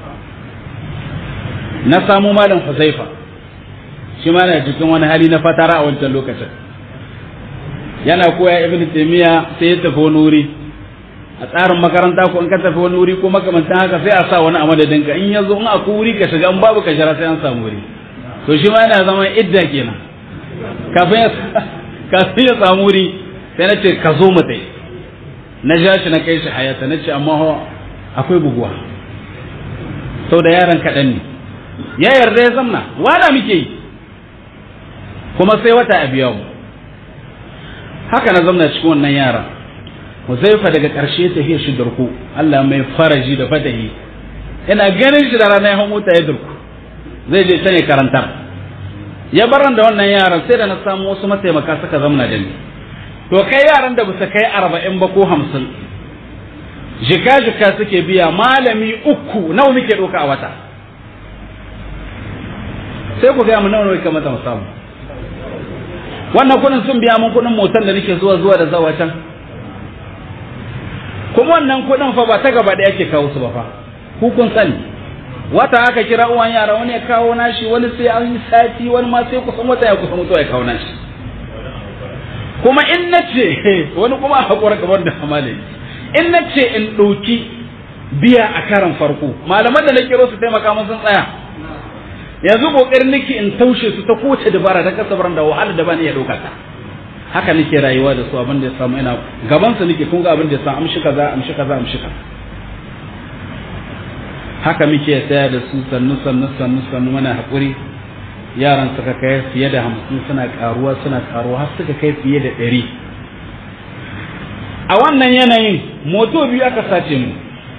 S1: na samu malam Huzaifa shi ma na cikin wani hali na fatara a wancan lokacin yana koya ibn taymiya sai ya tafi wani wuri a tsarin makaranta ko in ka tafi wani wuri ko makamantan haka sai a sa wani a madadin ka in yazo in akwai wuri ka shiga in babu ka shara sai an samu wuri to shi ma yana zama idda kenan kafin kafin ya samu wuri sai na ce ka zo mu dai na ja shi na kai shi hayata na ce amma akwai buguwa sau da yaran kaɗan ne ya yarda ya zamna wada muke yi kuma sai wata a biya mu haka na zamna cikin wannan yaran Huzaifa daga ƙarshe ta hiyar shi durku Allah mai faraji da fatahi ina ganin shi da rana ya hau mota ya durku zai je can ya karantar ya baran da wannan yaran sai da na samu wasu mataimaka suka zamna da ni to kai yaran da bisa kai arba'in ba ko hamsin jika jika suke biya malami uku nawa muke ɗauka a wata sai ku gaya mu nawa nawa kamata mu samu wannan kuɗin sun biya mun kuɗin motar da nake zuwa zuwa da zawa can kuma wannan kuɗin fa ba ta gaba da yake kawo su ba fa ku kun sani wata aka kira uwan yara wani ya kawo nashi wani sai an yi sati wani ma sai kusan wata ya kusan mutuwa ya kawo nashi kuma in na ce wani kuma a haƙura kamar da hamale in na ce in ɗauki biya a karan farko malaman da na kiro su taimaka mun sun tsaya yanzu ƙoƙarin nake in taushe su ta kowace dabara ta kasabar da wahala da ba ni ya ɗauka ta haka nake rayuwa da su abin da ya samu ina gaban su nake kun ga abin da ya samu amshi kaza amshi kaza amshi kaza haka muke tsaya da su sannu sannu sannu sannu muna haƙuri yaran suka kai fiye da hamsin suna karuwa suna karuwa har suka kai fiye da ɗari a wannan yanayin moto biyu aka sace mu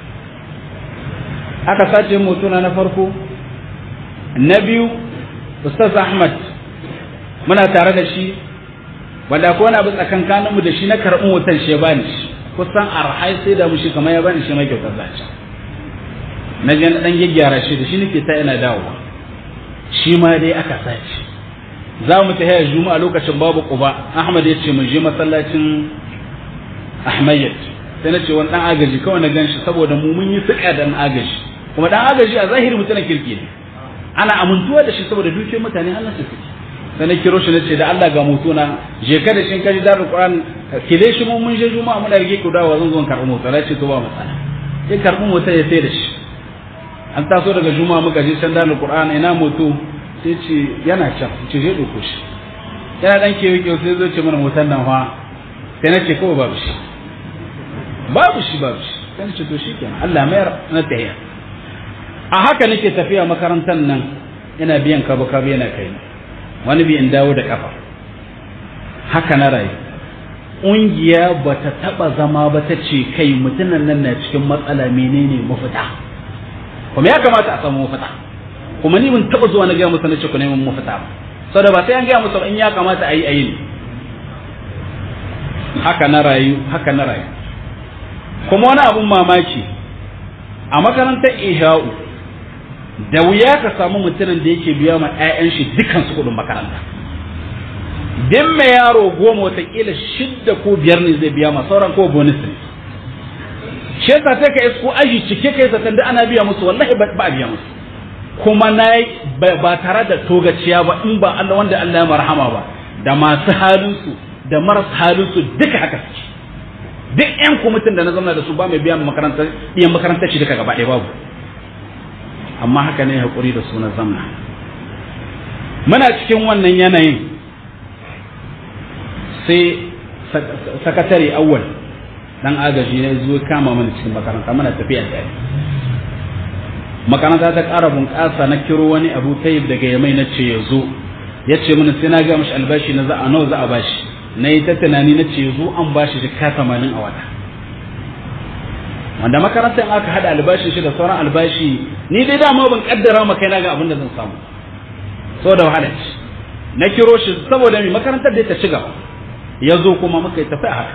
S1: aka sace moto na na farko na biyu ustaz ahmad muna tare da shi wanda ko wani abu tsakankanin mu da shi na karɓi motar shi ya bani shi kusan arhai sai da mu shi kamar ya bani shi mai kyautar zaci na je na dan gyaggyara shi da shi nake ta ina dawowa shi ma dai aka sace za mu ta haya juma'a lokacin babu quba ahmad ya ce mu je masallacin ahmayyat sai na ce wani dan agaji kawai na ganshi saboda mu mun yi suka dan agaji kuma dan agaji a zahiri mutumin kirki ne ana amintuwa da shi saboda dukiyar mutane Allah su fiti sai na kiro shi na ce da Allah ga mutu na je ka da shin kaji darul qur'an kile shi mun mun je juma'a muna rige ku dawo zan zo karɓi mota na ce to ba matsala sai karɓi mota ya sai da shi an taso daga juma'a muka je can darul qur'an ina moto sai ce yana can ce je ɗauko shi yana dan kewa kewa sai zo ce mana motar nan fa sai na ce kawai babu shi babu shi babu shi sai na ce to shi kenan Allah mayar na tahiya a haka nake tafiya makarantar nan ina biyan kabu kabu yana kai wani bi in dawo da kafa haka na rayu ƙungiya ba ta taɓa zama ba ta ce kai mutumin nan na cikin matsala menene mafita kuma ya kamata a samu mafita kuma ni mun taɓa zuwa na gaya musu na ce ku neman mafita ba saboda ba sai an gaya musu in ya kamata a yi a yi ne haka na rayu haka na rayu kuma wani abun mamaki a makarantar iha'u da wuya ka samu mutumin da yake biya ma 'ya'yan shi dukkan su kuɗin makaranta din mai yaro goma watakila shidda ko biyar ne zai biya ma sauran ko bonus ne shi yasa sai ka isko aji cike kai zaton da ana biya musu wallahi ba a biya musu kuma na ba tare da togaciya ba in ba Allah wanda Allah ya marhama ba da masu halinsu da marasa halinsu duka haka suke duk yan kwamitin da na zama da su ba mai biyan makarantar iya makarantar shi duka gaba ɗaya babu amma haka ne haƙuri da su na zamna muna cikin wannan yanayin sai sakatare awwal dan agaji ne zo kama mana cikin makaranta muna tafiya tare makaranta ta ƙara bunƙasa na kiro wani abu tayyib daga yamai na ce ya zo ya ce mana sai na ga mashi albashi na za a nawa za a bashi na yi ta tunani na ce zo an bashi jika tamanin a wata wanda makarantar in aka haɗa albashin shi da sauran albashi ni dai dama ban kaddara ma kai na ga abin da zan samu saboda wahala ce na kiro shi saboda mai makarantar da ta ci gaba ya zo kuma muka yi tafi a haka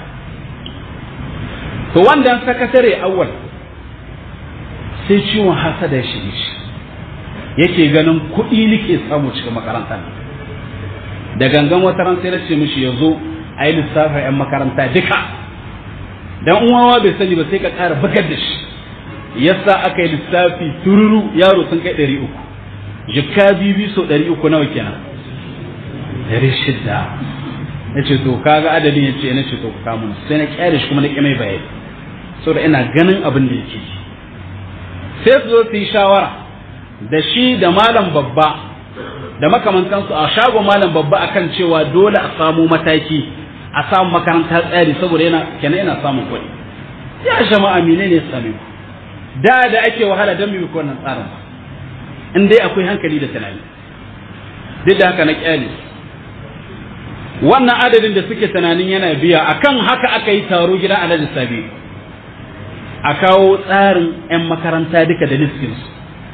S1: to wanda sakatare awwal sai ciwon hasada ya shige shi yake ganin kuɗi nake samu cikin makarantar da gangan wata ran sai na ce mishi ya zo a yi lissafin 'yan makaranta duka dan uwawa bai sani ba sai ka ƙara bugar da shi yasa aka yi lissafi tururu yaro sun kai ɗari uku jikka bibi so ɗari uku nawa kenan ɗari shidda na ce to kaga adadin ya ce na ce to ku kamun sai na kyale shi kuma na ƙi mai bayani saboda ina ganin abin da yake sai su zo su yi shawara da shi da malam babba da makamantansu a shagon malam babba akan cewa dole a samu mataki a samu makaranta tsari saboda yana kenan yana samun kuɗi ya jama'a mene ne same ku da da ake wahala don mu wannan tsarin ba in dai akwai hankali da tunani duk da haka na kyale wannan adadin da suke tunanin yana biya akan haka aka yi taro gidan alhaji sabi a kawo tsarin 'yan makaranta duka da listinsu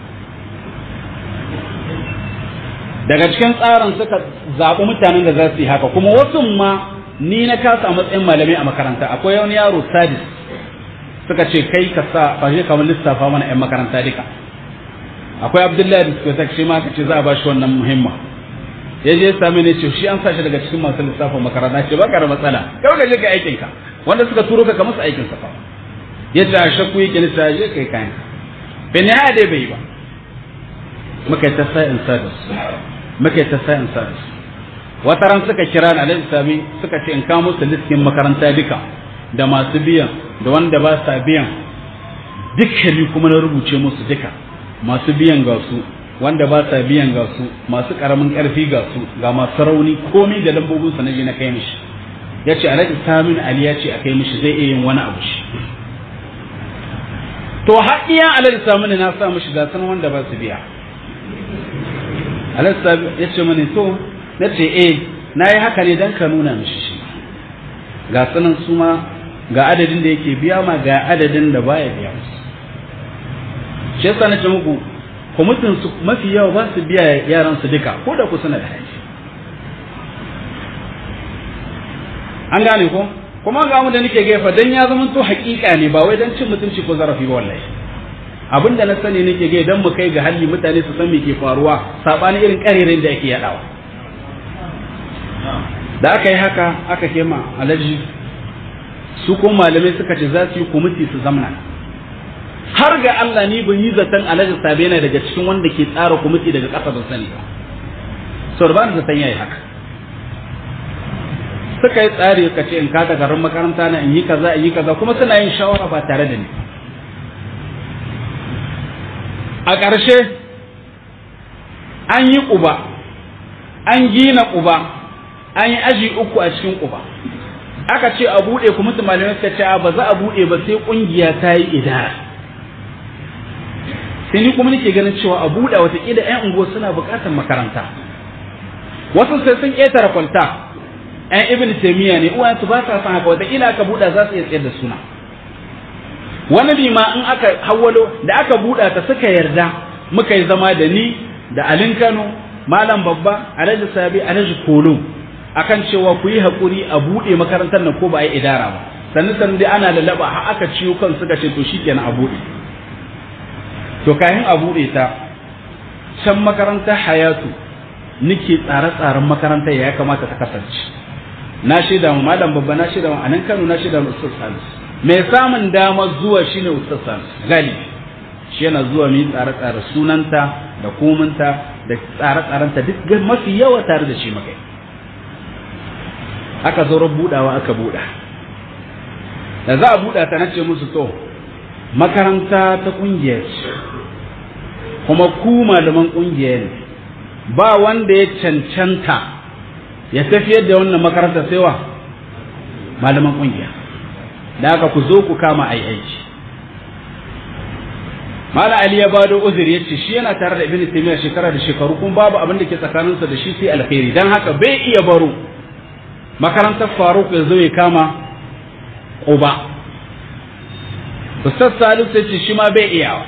S1: daga cikin tsarin suka zaɓi mutanen da za su yi haka kuma wasu ma ni na kasa a matsayin malamai a makaranta akwai wani yaro sadis suka ce kai ka sa fashe kamar lissafa mana 'yan makaranta duka akwai abdullahi da suka shi ma ka ce za a ba shi wannan muhimma ya je sami ne ce shi an sa shi daga cikin masu lissafin makaranta ce baka da matsala kawai ka je ka aikin ka wanda suka turo ka ka musu aikin sa fa ya ce a shakku yake nisa je kai kayan bin ya dai bai ba muka yi ta sa'in sadis muka yi ta sa'in sadis wata ran suka kira ni alhaji sami suka ce in kawo musu listin makaranta duka da masu biyan da wanda ba sa biyan dukkani kuma na rubuce musu duka masu biyan ga su wanda ba sa biyan ga su masu karamin karfi ga su ga masu rauni komai da lambobin sa naje na kai mishi yace alhaji samin ali ya ce a kai mishi zai iya yin wani abu shi to har iya alhaji samin na sa mishi ga sanan wanda ba su biya alhaji samin ya ce mani to na ce eh na yi haka ne dan ka nuna mishi shi ga sanan su ma ga adadin da yake biya ma ga adadin da baya biya musu shi yasa nace muku kwamitin su mafi yawa ba su biya yaran su duka ko da ku suna da haji an gane ko kuma ga mu da nake gefa dan ya zama to hakika ne ba wai dan cin mutunci ko zarafi ba wallahi abinda na sani nake ga dan mu kai ga halli mutane su san me ke faruwa sabani irin karerin da yake yadawa da aka yi haka aka kema alaji su ko malamai suka ce za su yi kwamiti su zamna har ga Allah ni ban yi zaton alhaji sabe yana daga cikin wanda ke tsara kwamiti daga ƙasa ban sani ba sau ba zaton yayi haka suka yi tsari ka ce in ka garin makaranta na in yi kaza in yi kaza kuma suna yin shawara ba tare da ni a ƙarshe an yi ƙuba an gina ƙuba an yi aji uku a cikin ƙuba aka ce a buɗe kuma malamai suka ce ba za a buɗe ba sai ƙungiya ta yi idara sai ni kuma nake ganin cewa a buɗe watakila 'yan unguwa suna buƙatar makaranta wasu sai sun ƙetare kwalta 'yan ibn taimiyya ne uwayensu ba sa son haka watakila aka buɗa za su iya tsayar da suna wani lima in aka hawalo da aka buɗa ta suka yarda muka yi zama da ni da alin kano malam babba alhaji sabi alhaji kolo akan cewa ku yi haƙuri a buɗe makarantar nan ko ba a yi idara ba sannan sannan dai ana lalaba har aka ciyo kan suka ce to shikenan a buɗe to kayan a buɗe ta can makarantar hayatu nake tsare-tsaren makarantar ya kamata ta kasance na shaida mu malam babba na shaida mu anan Kano na shaida mu Ustaz Salis mai samun dama zuwa shine Ustaz Salis galibi shi yana zuwa mu tsare-tsare sunanta da kominta da tsare-tsarenta duk mafi yawa tare da shi makai aka zo budawa aka buɗa da za a buɗa ta nace musu to makaranta ta ƙungiyar ce kuma ku malaman ƙungiyar ne ba wanda ya cancanta ya tafiyar da wannan makaranta sai wa malaman ƙungiya da aka ku zo ku kama ai aiki mala ali ya bado uzuri yace shi yana tare da ibnu taymiya shekara da shekaru kuma babu abin da ke tsakaninsa da shi sai alkhairi dan haka bai iya baro makarantar faruk ya zo ya kama ƙuba ustaz salisu ya ce shi ma bai iyawa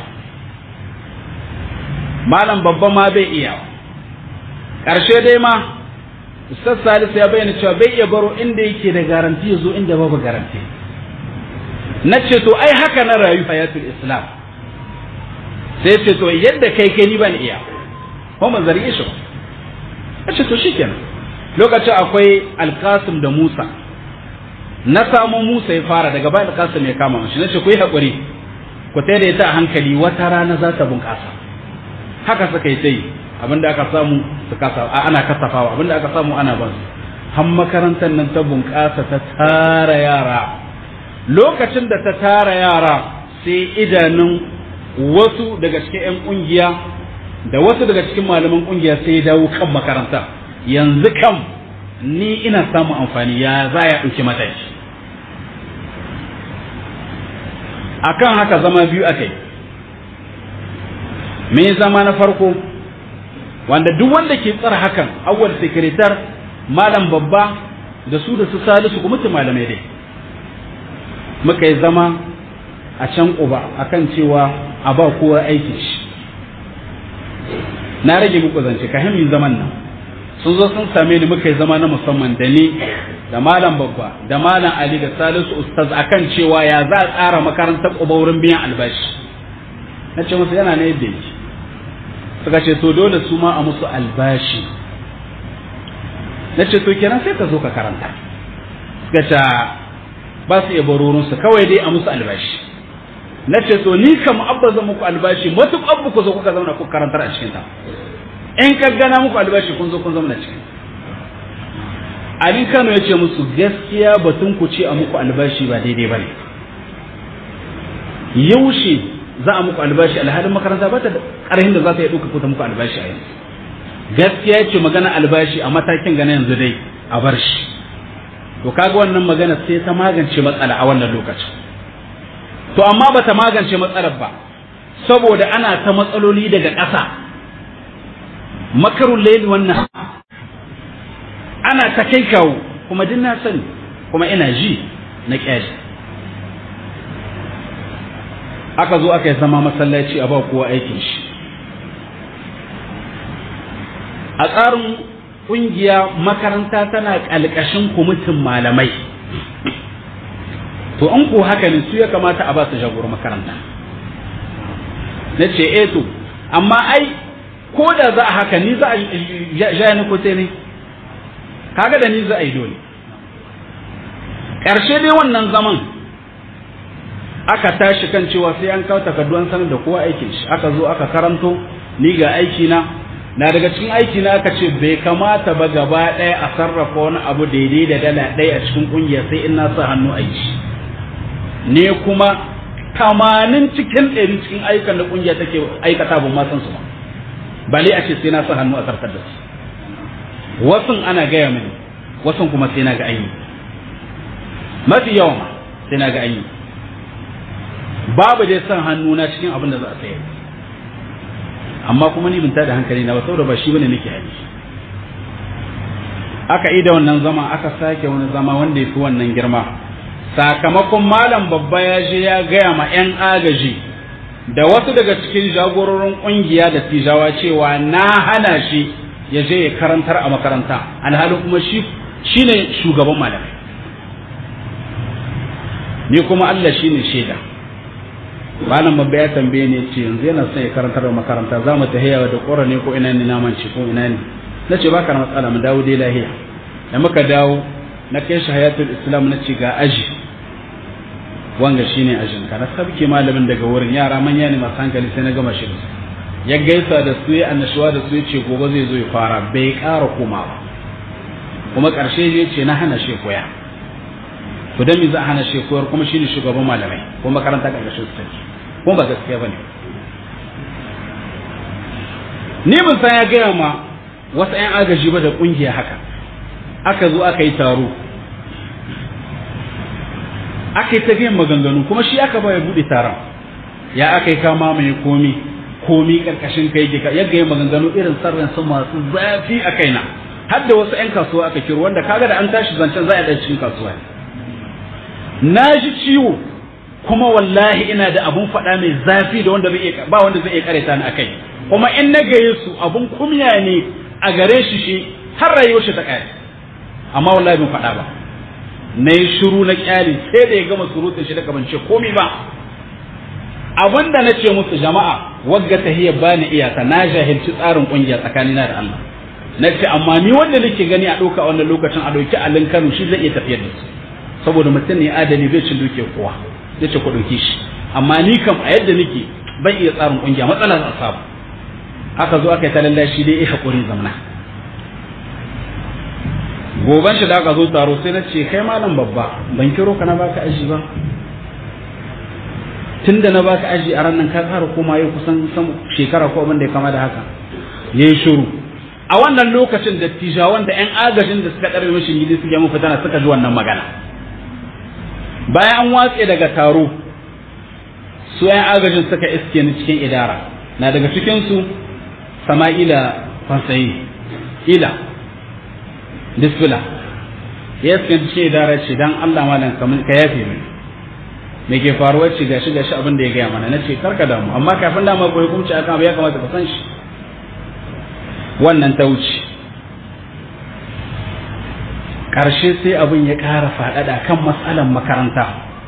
S1: malam babba ma bai iyawa ƙarshe dai ma ustaz salisu ya bayyana cewa bai iya baro inda yake da garanti ya zo inda babu garanti na ce to ai haka na rayu hayatul islam sai ce to yadda kai kai ni ban iya ko man zari shi ba ce to shikenan lokacin akwai alkasim da musa na samu musa ya fara daga bayan alkasim ya kama shi na ce ku yi haƙuri ku ta ita a hankali wata rana za ta bunƙasa haka suka yi ta yi abinda aka samu su kasa ana kasafawa abinda aka samu ana ba su har makarantar nan ta bunƙasa ta tara yara lokacin da ta tara yara sai idanun wasu daga cikin 'yan ƙungiya da wasu daga cikin malaman kungiya sai ya dawo kan makaranta yanzu kam ni ina samun amfani ya za ya ɗauki mataki akan haka zama biyu aka yi me zama na farko wanda duk wanda ke tsara hakan awwal sekretar malam babba da su da su salisu kuma malamai dai muka yi zama a can uba akan cewa a ba kowa aikin shi na rage muku zance ka himin zaman nan sun zo sun same ni muka yi zama na musamman da ni da malam babba da malam ali da salisu ustaz akan cewa ya za a tsara makarantar uba wurin biyan albashi na ce musu yana ne yadda yake suka ce to dole su ma a musu albashi na ce to kenan sai ka zo ka karanta suka ce ba su iya barorinsu kawai dai a musu albashi na ce to ni kam abba zan muku albashi matuƙar ku zo kuka zauna ku karantar a cikin ta in ka gana muku albashi kun zo kun zama cikin Alin Kano ya ce musu gaskiya batun ku ce a muku albashi ba daidai ba ne yaushe za a muku albashi alhalin makaranta ba ta da ƙarhin da za ta yi ɗauka kuta muku albashi a yanzu gaskiya ce magana albashi a matakin gana yanzu dai a bar shi to kaga wannan magana sai ta magance matsala a wannan lokacin to amma ba ta magance matsalar ba saboda ana ta matsaloli daga ƙasa makarun laili wannan ana ta kai kawo kuma din na sani kuma ina ji na ƙyashi aka zo aka yi zama masallaci a ba kowa aikin shi a tsarin ƙungiya makaranta tana ƙalƙashin kwamitin malamai to in ko haka ne su ya kamata a ba su jagoro makaranta na ce eh to amma ai ko da za a haka ni za a ja ni ko sai ne kaga da ni za a yi dole ƙarshe dai wannan zaman aka tashi kan cewa sai an kawo takardu an sanar da kowa aikin shi aka zo aka karanto ni ga aiki na na daga cikin aiki na aka ce bai kamata ba gaba ɗaya a sarrafa wani abu daidai da dala ɗaya a cikin ƙungiya sai in na sa hannu aiki ne kuma tamanin cikin ɗari cikin ayyukan da ƙungiya take aikata ban ma san su ba bale a ce sai na sa hannu a sarkar da su wasun ana gaya mini wasun kuma sai na ga an yi mafi yawa ma sai na ga an yi babu dai san hannu na cikin abin da za a sayar amma kuma ni bin da hankali na ba saboda ba shi bane nake haji aka yi da wannan zama aka sake wani zama wanda ya fi wannan girma sakamakon malam babba ya je ya gaya ma 'yan agaji da wasu daga cikin jagororin kungiya da tijawa cewa na hana shi ya je ya karantar a makaranta alhalin kuma shi shine shugaban malamai ni kuma Allah shine shaida malam babba ya tambaye ni ce yanzu yana son ya karantar da makaranta za mu tahiya da ƙora ne ko ina ne naman ci ko ina ne na ce baka na matsala mu dawo dai lahiya da muka dawo na kai shi hayatul islam na ce ga aji wanga shine ajin ka na sabke malamin daga wurin yara manya ne masu hankali sai na gama shi da su ya gaisa da su ya annashuwa da su ya ce gobe zai zo ya fara bai ƙara komawa kuma ƙarshe ya ce na hana shi koya to dan me za a hana shi koyar kuma shine shugaban malamai kuma makaranta ƙarƙashin su take kuma ba gaskiya bane ni ban san ya gaya ma wasu 'yan agaji ba da ƙungiya haka aka zo aka yi taro aka yi tafiyan maganganu kuma shi aka ba ya buɗe taron ya aka yi kama mai komi komi ƙarƙashin kai ya yadda ya maganganu irin sarrin su masu zafi a kaina har da wasu 'yan kasuwa aka kiro wanda kaga da an tashi zancen za a ɗan cikin kasuwa na ji ciwo kuma wallahi ina da abun faɗa mai zafi da wanda bai ba wanda zai iya kareta ni akai kuma in na gaye su abun kumya ne a gare shi shi har rayuwar shi ta kai amma wallahi ban faɗa ba na yi shiru na kyali sai da ya gama surutun shi da ban ce komai ba abin da na ce musu jama'a wagga tahiyar bani iyaka na jahilci tsarin kungiya tsakanina da Allah na ce amma ni wanda nake gani a ɗauka wannan lokacin a ɗauki alin Kano shi zai iya tafiyar da su saboda mutum ne adali bai cin duke kowa ya ce ku ɗauki shi amma ni kam a yadda nake ban iya tsarin ƙungiya matsala za a samu aka zo aka yi ta lallashi dai ya haƙuri zamana goban shi da aka zo taro sai na ce kai malam babba ban kiro ka na baka aji ba tun da na baka aji a ranar ka ƙara koma yau kusan shekara ko abin da ya kama da haka ya yi shiru a wannan lokacin da tijawan da 'yan agajin da suka ɗarbe mashi gidi suke mun fitana suka ji wannan magana bayan an watse daga taro su 'yan agajin suka iske ni cikin idara na daga cikinsu sama'ila fasayi ila disfila ya iske cikin idara ce dan allah malam ka yafe mini me ke faruwa ce gashi gashi abin da ya gaya mana na ce karka damu amma kafin dama ko hukunci akan abu ya kamata ka san shi wannan ta wuce ƙarshe sai abin ya ƙara faɗaɗa kan matsalan makaranta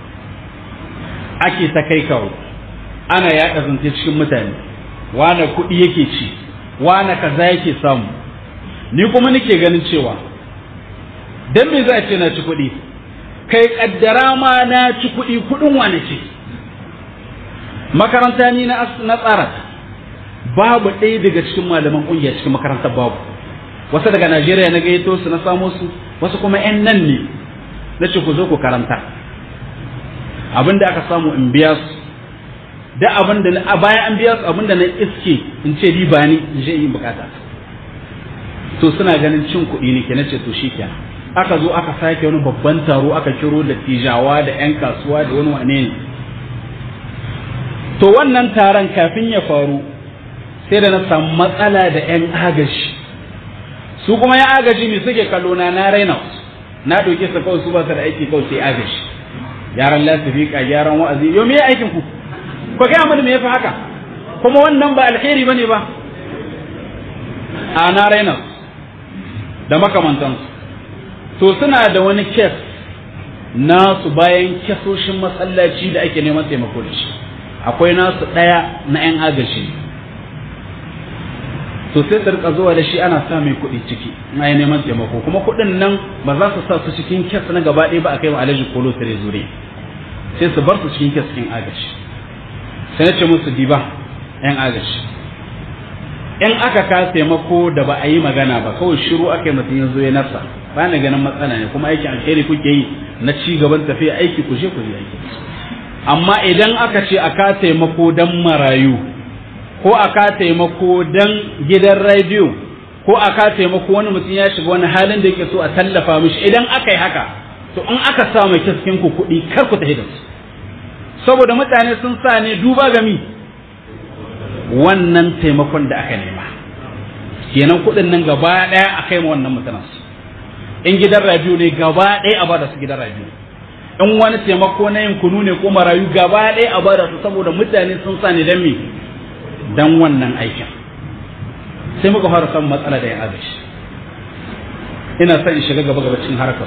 S1: ake ta kai kawo ana yaɗa zance cikin mutane wane kuɗi yake ci wane kaza yake samu ni kuma nake ganin cewa dan me za a ce na ci kuɗi kai kaddara ma na ci kuɗi kuɗin wane ce makaranta ni na tsara babu ɗaya daga cikin malaman ƙungiya cikin makarantar babu wasu daga najeriya na gayyato su na samo su wasu kuma 'yan nan ne na ce ku zo ku karanta abin da aka samu in biya su da abin da a bayan an biya su abin da na iske in ce riba ni in je yin bukata to suna ganin cin kuɗi ne ke na ce to shi kenan aka zo aka sake wani babban taro aka kiro da tijawa da 'yan kasuwa da wani wane ne to wannan taron kafin ya faru sai da na samu matsala da 'yan agaji su kuma ya agaji ne suke kallo na na raina na ɗauke su kawai su ba su da aiki kawai sai agaji yaran lasifika gyaran wa'azi yau me aikin ku ko kai amma me yafi haka kuma wannan ba alheri bane ba a na raina da makamantansu to suna da wani kes nasu bayan kesoshin masallaci da ake neman taimako da shi akwai nasu ɗaya na 'yan agaji to sai su rika zuwa da shi ana sa mai kuɗi ciki na yi neman taimako kuma kuɗin nan ba za su sa su cikin kes na gaba ɗaya ba a kai wa alhaji kolo tare zure sai su bar su cikin kes cikin agaji sai na ce musu diba 'yan agaji in aka ka taimako da ba a yi magana ba kawai shiru aka yi mutum ya zo ya nasa ba na ganin matsala ne kuma aikin alheri kuke yi na ci gaban tafiya aiki ku je ku yi aiki amma idan aka ce a ka taimako dan marayu ko a ka taimako dan gidan rediyo ko a ka taimako wani mutum ya shiga wani halin da yake so a tallafa mishi idan aka yi haka to in aka sa mai kiskin ku kuɗi kar ku tafi da su saboda mutane sun sa ne duba ga mi wannan taimakon da aka nema kenan kuɗin nan gaba ɗaya a kai ma wannan mutanen su in gidan radio ne gaba ɗaya a bada su gidan radio in wani taimako na yin kunu ne ko marayu gaba ɗaya a bada su saboda mutane sun sa ne dan me dan wannan aikin sai muka fara samun matsala da ya agaji ina son in shiga gaba gaba cikin harkar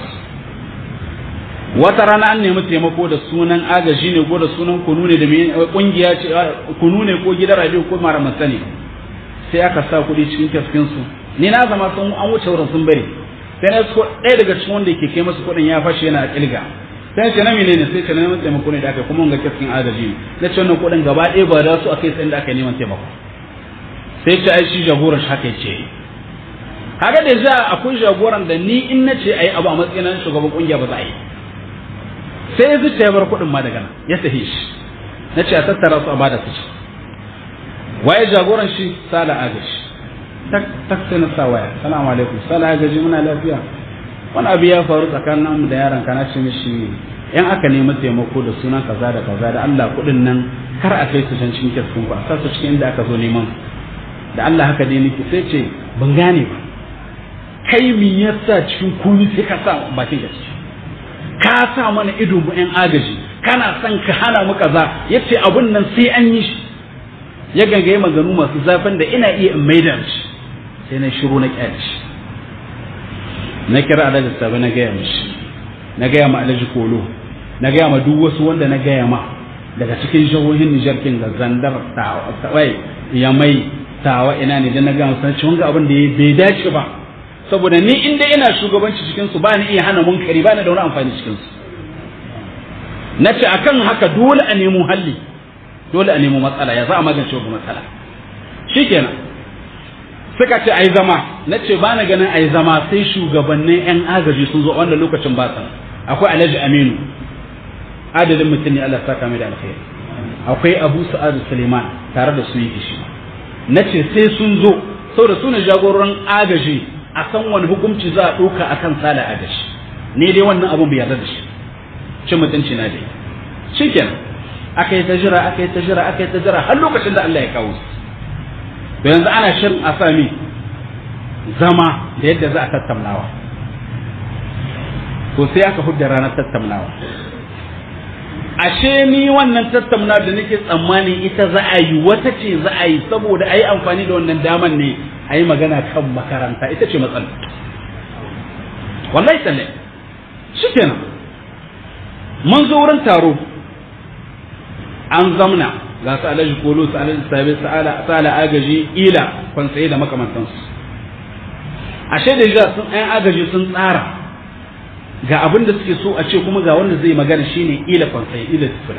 S1: wata rana an nemi taimako da sunan agaji ne ko da sunan kunu ne da kungiya ce kunu ne ko gidan radio ko mara masani sai aka sa kuɗi cikin kaskin su ni na zama sun an wuce wurin sun bari sai na ko ɗaya daga cikin wanda yake kai masu kuɗin ya fashe yana kilga sai ce na menene sai ce na neman taimako ne da aka kuma ga kaskin agaji ne na ce wannan kuɗin gaba ɗaya ba da su akai sai da aka neman taimako sai ce ai shi jagoran shi haka ce kaga da za akwai jagoran da ni in na ce ayi abu a matsayin shugaban kungiya ba za a yi sai ya zuciya bar kuɗin ma daga nan ya sahi shi na ce a tattara su a bada su ci waye jagoran shi sala agaji tak sai na sa waya salamu alaikum sala agaji muna lafiya wani abu ya faru tsakanin mu da yaron kana ce mishi yan aka nemi taimako da sunan kaza da kaza da Allah kuɗin nan kar a kai su can cikin kiskun ku a sa su cikin inda aka zo neman da Allah haka dai nake sai ce ban gane ba kai mi yasa cikin kuni sai ka sa bakin gaske ka sa mana ido mu yan agaji kana son ka hana mu kaza yace abun nan sai an yi shi ya gangaye maganu masu zafin da ina iya in maida shi sai na shiru na kyale shi na kira alhaji sabi na gaya mishi na gaya ma alhaji kolo na gaya ma duk wasu wanda na gaya ma daga cikin jihohin Nijar kin ga zandar tawai yamai tawa ina ne dan na gaya musu cewa ga abin da bai dace ba saboda ni inda ina shugabanci cikin su ba ni iya hana munkari ba ni da wani amfani cikin su na ce akan haka dole a nemo halli dole a nemo matsala ya za a magance wa matsala shikenan suka ce ai zama na ce ba na ganin ai zama sai shugabannin yan agaji sun zo wanda lokacin ba sa akwai alhaji aminu adadin mutum ne Allah saka mai da alkhairi akwai abu sa'adu suleiman tare da su yake shi na ce sai sun zo saboda su ne jagororin agaji a san wani hukunci za a ɗauka a kan sala agaji ne dai wannan abun bai yarda da shi cin mutunci na dai shi kenan aka yi ta jira aka yi ta jira aka yi ta jira har lokacin da Allah ya kawo su to yanzu ana shirin a sami zama da yadda za a tattaunawa to sai aka hudda ranar tattaunawa ashe ni wannan tattaunawa da nake tsammani ita za a yi wata ce za a yi saboda a yi amfani da wannan daman ne a yi magana kan makaranta ita ce matsala wallahi tsalle shi kenan mun zo wurin taro an zamna ga su alaji kolo su alaji sabi sala agaji ila kwansaye da makamantansu ashe da jiya sun ɗayan agaji sun tsara ga abin da suke so a ce kuma ga wanda zai magana shine ila kwansaye ila tufula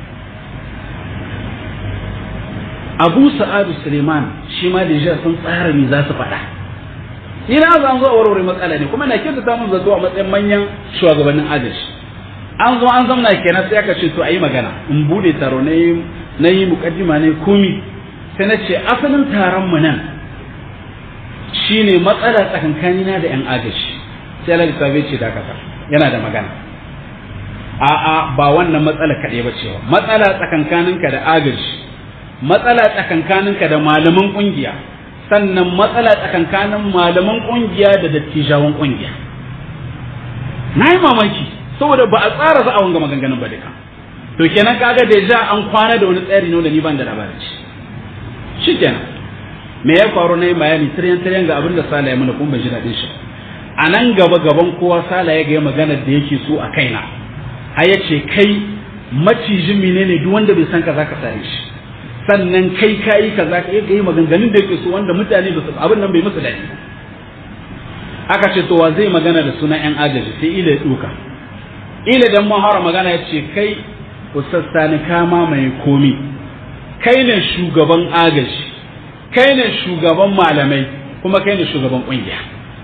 S1: abu sa'adu suleiman shi ma da jiya sun tsara me za su faɗa ni na zan zo a warware matsala ne kuma na kyautata mun zato a matsayin manyan shugabannin agaji an zo an zamna kenan sai aka ce to a yi magana in bude taro na yi na yi mukaddima ne komi sai na ce asalin taron mu nan shine matsala tsakankanina da yan agaji sai Allah lissafe ce da kasa yana da magana a'a ba wannan matsala kaɗai ba cewa matsala tsakankaninka da agaji matsala tsakankaninka da malaman ƙungiya sannan matsala tsakankanin malaman ƙungiya da dattijawan ƙungiya na yi mamaki saboda ba a tsara za a wanga maganganun ba duka to kenan kaga da ja an kwana da wani tsari ne da ni ban da labarin shi shikenan me ya faru na yi bayani tiryan tiryan ga abin da sala ya mana kuma ban ji daɗin shi a nan gaba gaban kowa sala ya ga maganar da yake so a kaina har ya ce kai macijin menene duk wanda bai san ka zaka sare shi sannan kai kayi kaza ka yi maganganun da yake so wanda mutane ba su abin nan bai musu daɗi aka ce to wa zai magana da sunan yan agaji sai ila ya duka ila dan mahara magana ya ce kai ustaz sani kama mai komi kai ne shugaban agaji kai ne shugaban malamai kuma kai ne shugaban kungiya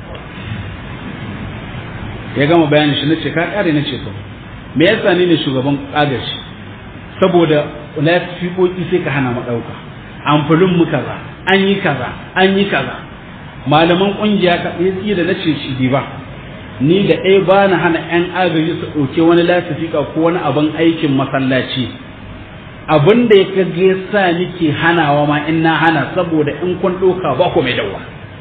S1: ya gama bayanin shi nace ka kare nace to me yasa ni ne shugaban agaji saboda na fiƙoƙi sai ka hana mu ɗauka amfulin mu kaza an yi kaza an yi kaza malaman kungiya ka tsaye da nace shi ba ni da ɗaya ba na hana 'yan agaji su ɗauke wani lasifika ko wani abin aikin masallaci abin da ya kage sa nike hanawa ma in na hana saboda in kun ɗauka ba ku mai dawa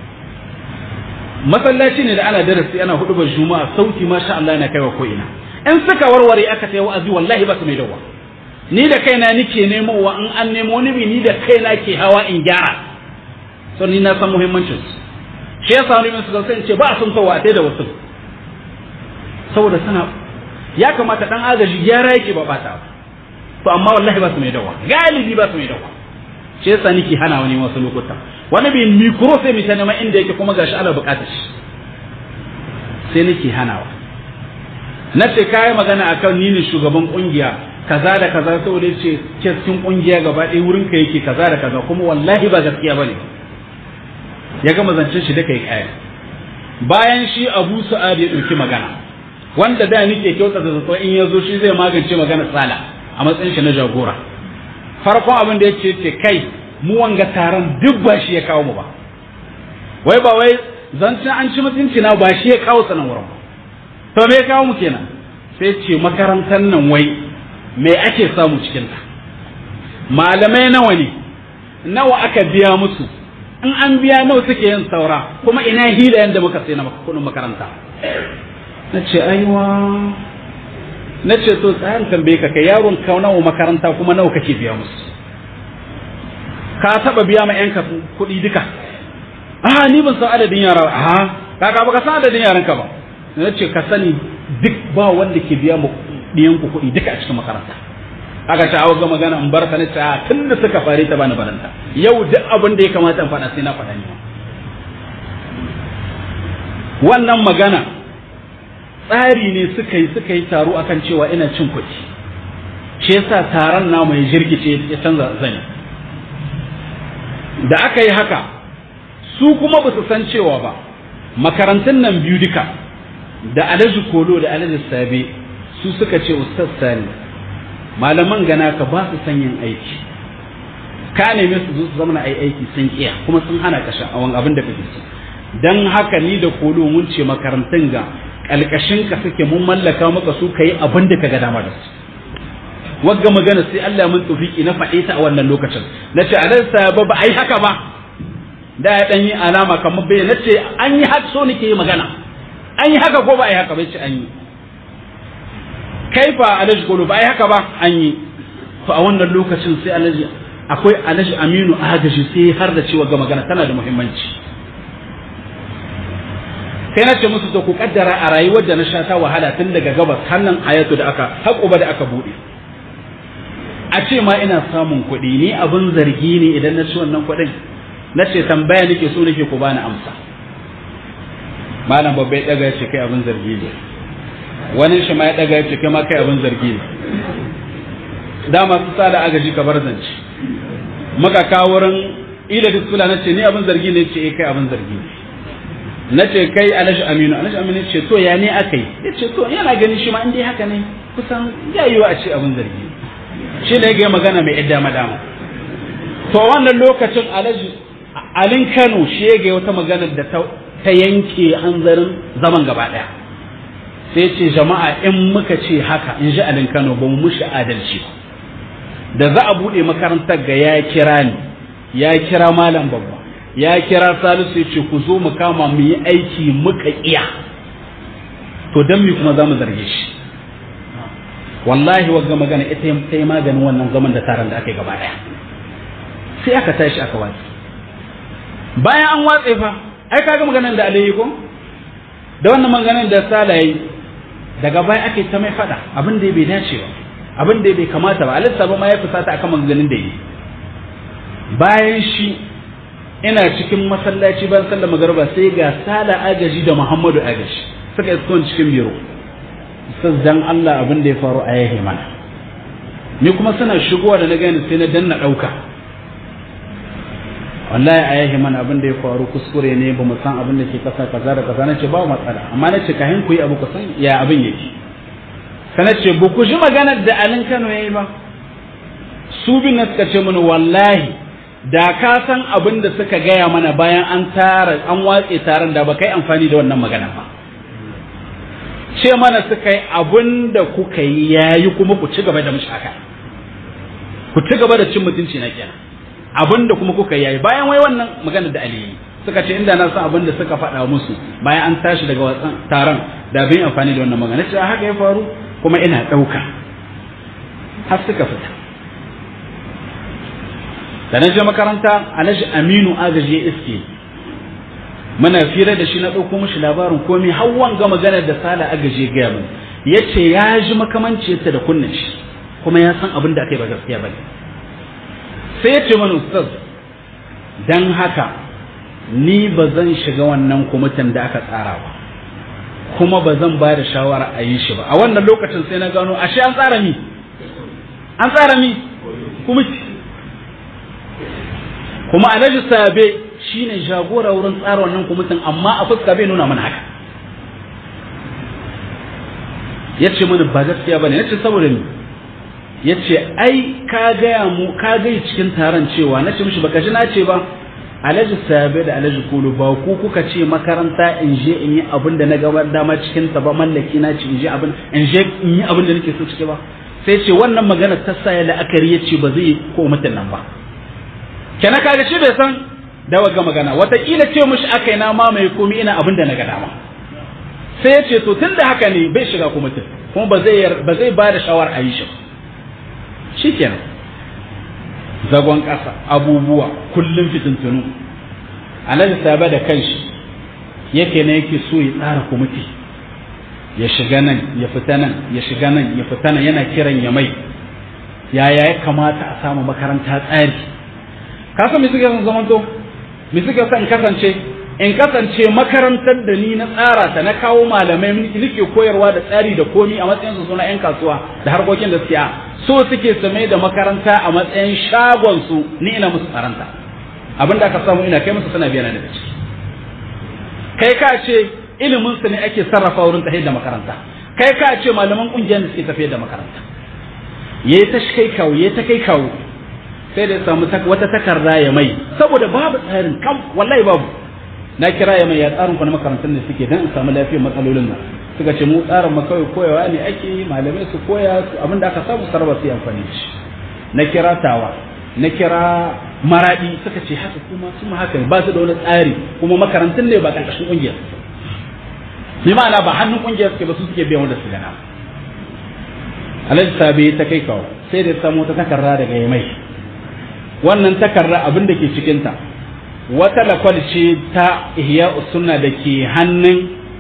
S1: masallaci ne da ana darasi ana hudu ba juma'a sauti masha Allah yana kaiwa ko ina in suka warware aka sai wa'azi wallahi ba su mai dawa ni da kaina nike nemowa in an nemo ni ni da kaina ke hawa in gyara so ni na san muhimmancin su shi yasa wani min su sai ce ba a sun kawo a da wasu saboda suna ya kamata dan agaji gyara yake ba bata ba to amma wallahi ba su mai dawa galibi ba su mai dawa shi yasa nake hana wani wasu lokuta wani bi mikro sai mi ta inda yake kuma gashi ana bukatar shi sai nake hanawa na ce kai magana akan ni ne shugaban kungiya kaza da kaza saboda yace cikin kungiya gaba ɗaya wurin ka yake kaza da kaza kuma wallahi ba gaskiya bane ya gama zancen shi da kai kaya bayan shi Abu Sa'ad ya dauki magana wanda da nake kyauta da zato in yazo shi zai magance magana tsala a matsayin shi na jagora farkon abin da yake ce kai mu wanga taron duk ba shi ya kawo mu ba wai ba wai zancen an ci mutunci na ba shi ya kawo sanan wurin ba to me ya kawo mu kenan sai ce makarantar nan wai me ake samu cikin ta malamai nawa ne nawa aka biya musu in an biya nawa suke yin saura kuma ina hila yanda muka sai na kudin makaranta na ce aiwa na ce to tsayan tambaye ka kai yaron ka nawa makaranta kuma nawa kake biya musu ka taba biya ma yanka kuɗi duka a ni ban san adadin yara a kaka baka san adadin yaran ka ba na ce ka sani duk ba wanda ke biya mu ɗiyan ku kuɗi duka a cikin makaranta aka ce awa ga magana in bar ta na ce a tun da suka fare ta bani baranta yau duk abin da ya kamata in faɗa sai na faɗa ni wannan magana tsari ne suka yi suka yi taro akan cewa ina cin kuɗi shi yasa taron namu ya jirgice ya canza zani da aka yi haka su kuma ba su san cewa ba makarantun nan biyu duka da alhaji kolo da alhaji sabe su suka ce ustaz sani malaman gana ka ba su son yin aiki ka neme su zo su zama ai aiki sun kiya kuma sun hana ka sha'awan abin da kake so dan haka ni da kolo mun ce makarantun ga kalkashin ka suke mun mallaka maka su kai abin da kaga dama da su wagga magana sai Allah mun tufiki na faɗe ta a wannan lokacin nace a dan sabab ba ai haka ba da ya dan yi alama kamar bai nace an yi haka so nake yi magana an yi haka ko ba ai haka ba ce an yi kaifa alaji kolo ba ai haka ba an yi to a wannan lokacin sai alaji akwai alaji aminu agaji sai har da cewa ga magana tana da muhimmanci sai na ce musu to ku kaddara a rayuwar da na sha ta wahala tun daga gabas hannun ayatu da aka haƙuba da aka buɗe a ce ma ina samun kuɗi ni abin zargi ne idan na ci wannan kuɗin na ce tambaya nake so nake ku bani amsa malam babba ya ɗaga ya ce kai abin zargi ne wani shi ma ya ɗaga ya ce kai ma kai abin zargi ne dama su sa da agaji ka bar zance maka kawo wurin ila disula na ce ni abin zargi ne ce eh kai abin zargi ne na ce kai alashi aminu alashi aminu ce to ya ne aka yi ya ce to yana ganin shi ma in dai haka ne kusan ya yiwu a ce abin zargi shi ne ga magana mai yadda madama to wannan lokacin alaji alin kano shi ya ga wata magana da ta yanke hanzarin zaman gaba daya sai ce jama'a in muka ce haka in ji alin kano ba mu mushi adalci da za a buɗe makarantar ga ya kira ni ya kira malam babba ya kira salisu ya ce ku zo mu kama mu yi aiki muka iya to don mi kuma za mu zarge shi wallahi wagga magana ita ta yi maganin wannan zaman da taron da aka yi gaba daya sai aka tashi aka watsi bayan an watse fa ai kaga maganar da alayi ko da wannan maganar da sala yi daga baya ake ta mai fada abin da bai dace ba abin da bai kamata ba alissa ba ma ya fusata akan maganganun da yi bayan shi ina cikin masallaci ban sallar magarba sai ga sala agaji da muhammadu agaji suka isko cikin biro ustaz dan Allah abin da ya faru a yahe mana ni kuma suna shigowa da na gani sai na danna dauka wallahi a yahe mana abin da ya faru kuskure ne ba mu san abin da ke kasa kaza da kaza nace ba matsala amma nace kahin ku yi abu ku san ya abin yake sana ce ba ku ji maganar da alin Kano yayi ba su bin na suka ce mini wallahi da ka san abin da suka gaya mana bayan an tara an watse taron da ba kai amfani da wannan magana ba ce mana suka yi abin da kuka yi yayi kuma ku ci gaba da mushaka ku ci gaba da cin mutunci na kenan abin da kuma kuka yi yayi bayan wai wannan magana da aliyi suka ce inda na san abin da suka faɗa musu bayan an tashi daga wasan taron da bin amfani da wannan magana ce haka ya faru kuma ina ɗauka har suka fita da na je makaranta alhaji aminu agaji ya iske muna fira da shi na ɗauko mishi labarin komai hawan ga maganar da sala agaji gaya min ya ce ya ji makamanciyarta da kunnen shi kuma ya san abin da aka yi ba gaskiya ba sai ya ce mana ustaz dan haka ni ba zan shiga wannan kwamitin da aka tsara ba kuma ba zan ba da shawara a yi shi ba a wannan lokacin sai na gano ashe an tsara mi an tsara mi kwamiti kuma alhaji sabe shine jagora wurin tsara wannan kwamitin amma a fuska bai nuna mana haka ya ce mana ba gaskiya ba ne ya ce saboda ni ya ce ai ka gaya mu ka gai cikin taron cewa na ce mishi baka ji na ce ba alhaji sabe da alhaji kulu ba ku kuka ce makaranta in je in yi abin da na gaba dama cikin ta ba mallaki na ce in je abin in je in yi abin da nake so cike ba sai ce wannan magana ta sa ya la'akari ya ce ba zai ko mutum nan ba kenan kaga shi bai san da waga magana wataƙila ce mishi aka yi na mamaye komi ina abin da na ga dama sai ya ce to tun da haka ne bai shiga kuma mutum kuma ba zai ba zai ba da shawar a yi shi shi kenan zagon ƙasa abubuwa kullum fitintunu alhaji saba da kanshi yake ne yake so ya tsara kwamiti ya shiga nan ya fita nan ya shiga nan ya fita nan yana kiran ya mai yaya ya kamata a samu makaranta tsari ka san me suke son zamanto me suke son kasance in kasance makarantar da ni na tsara ta na kawo malamai nake koyarwa da tsari da komi a matsayin su suna yan kasuwa da harkokin da siya so suke su mai da makaranta a matsayin shagon su ni ina musu tsaranta abin da aka samu ina kai musu suna biya na daga ciki kai ka ce ilimin su ne ake sarrafa wurin tafiyar da makaranta kai ka ce malaman kungiyar da suke tafiyar da makaranta ya yi ta kai kawo ya ta kai kawo sai da ya samu wata takarda ya mai saboda babu tsarin kam wallahi babu na kira ya mai ya tsarin ku na makarantar da suke dan in samu lafiyar matsalolin nan suka ce mu tsarin mu kawai koyawa ne ake yi malamai su koya abin da aka samu sarrafa su yi amfani da shi na kira tawa na kira maradi suka ce haka kuma su ma haka ba su da wani tsari kuma makarantun ne ba ƙarƙashin ƙungiyar bi ma'ana ba hannun ƙungiyar suke ba su suke biyan wanda su gana alhaji sabi ta kai kawo sai da samu ta takarda daga yamai wannan takarda abin da ke cikinta wata lakwal ce ta ihya sunna da ke hannun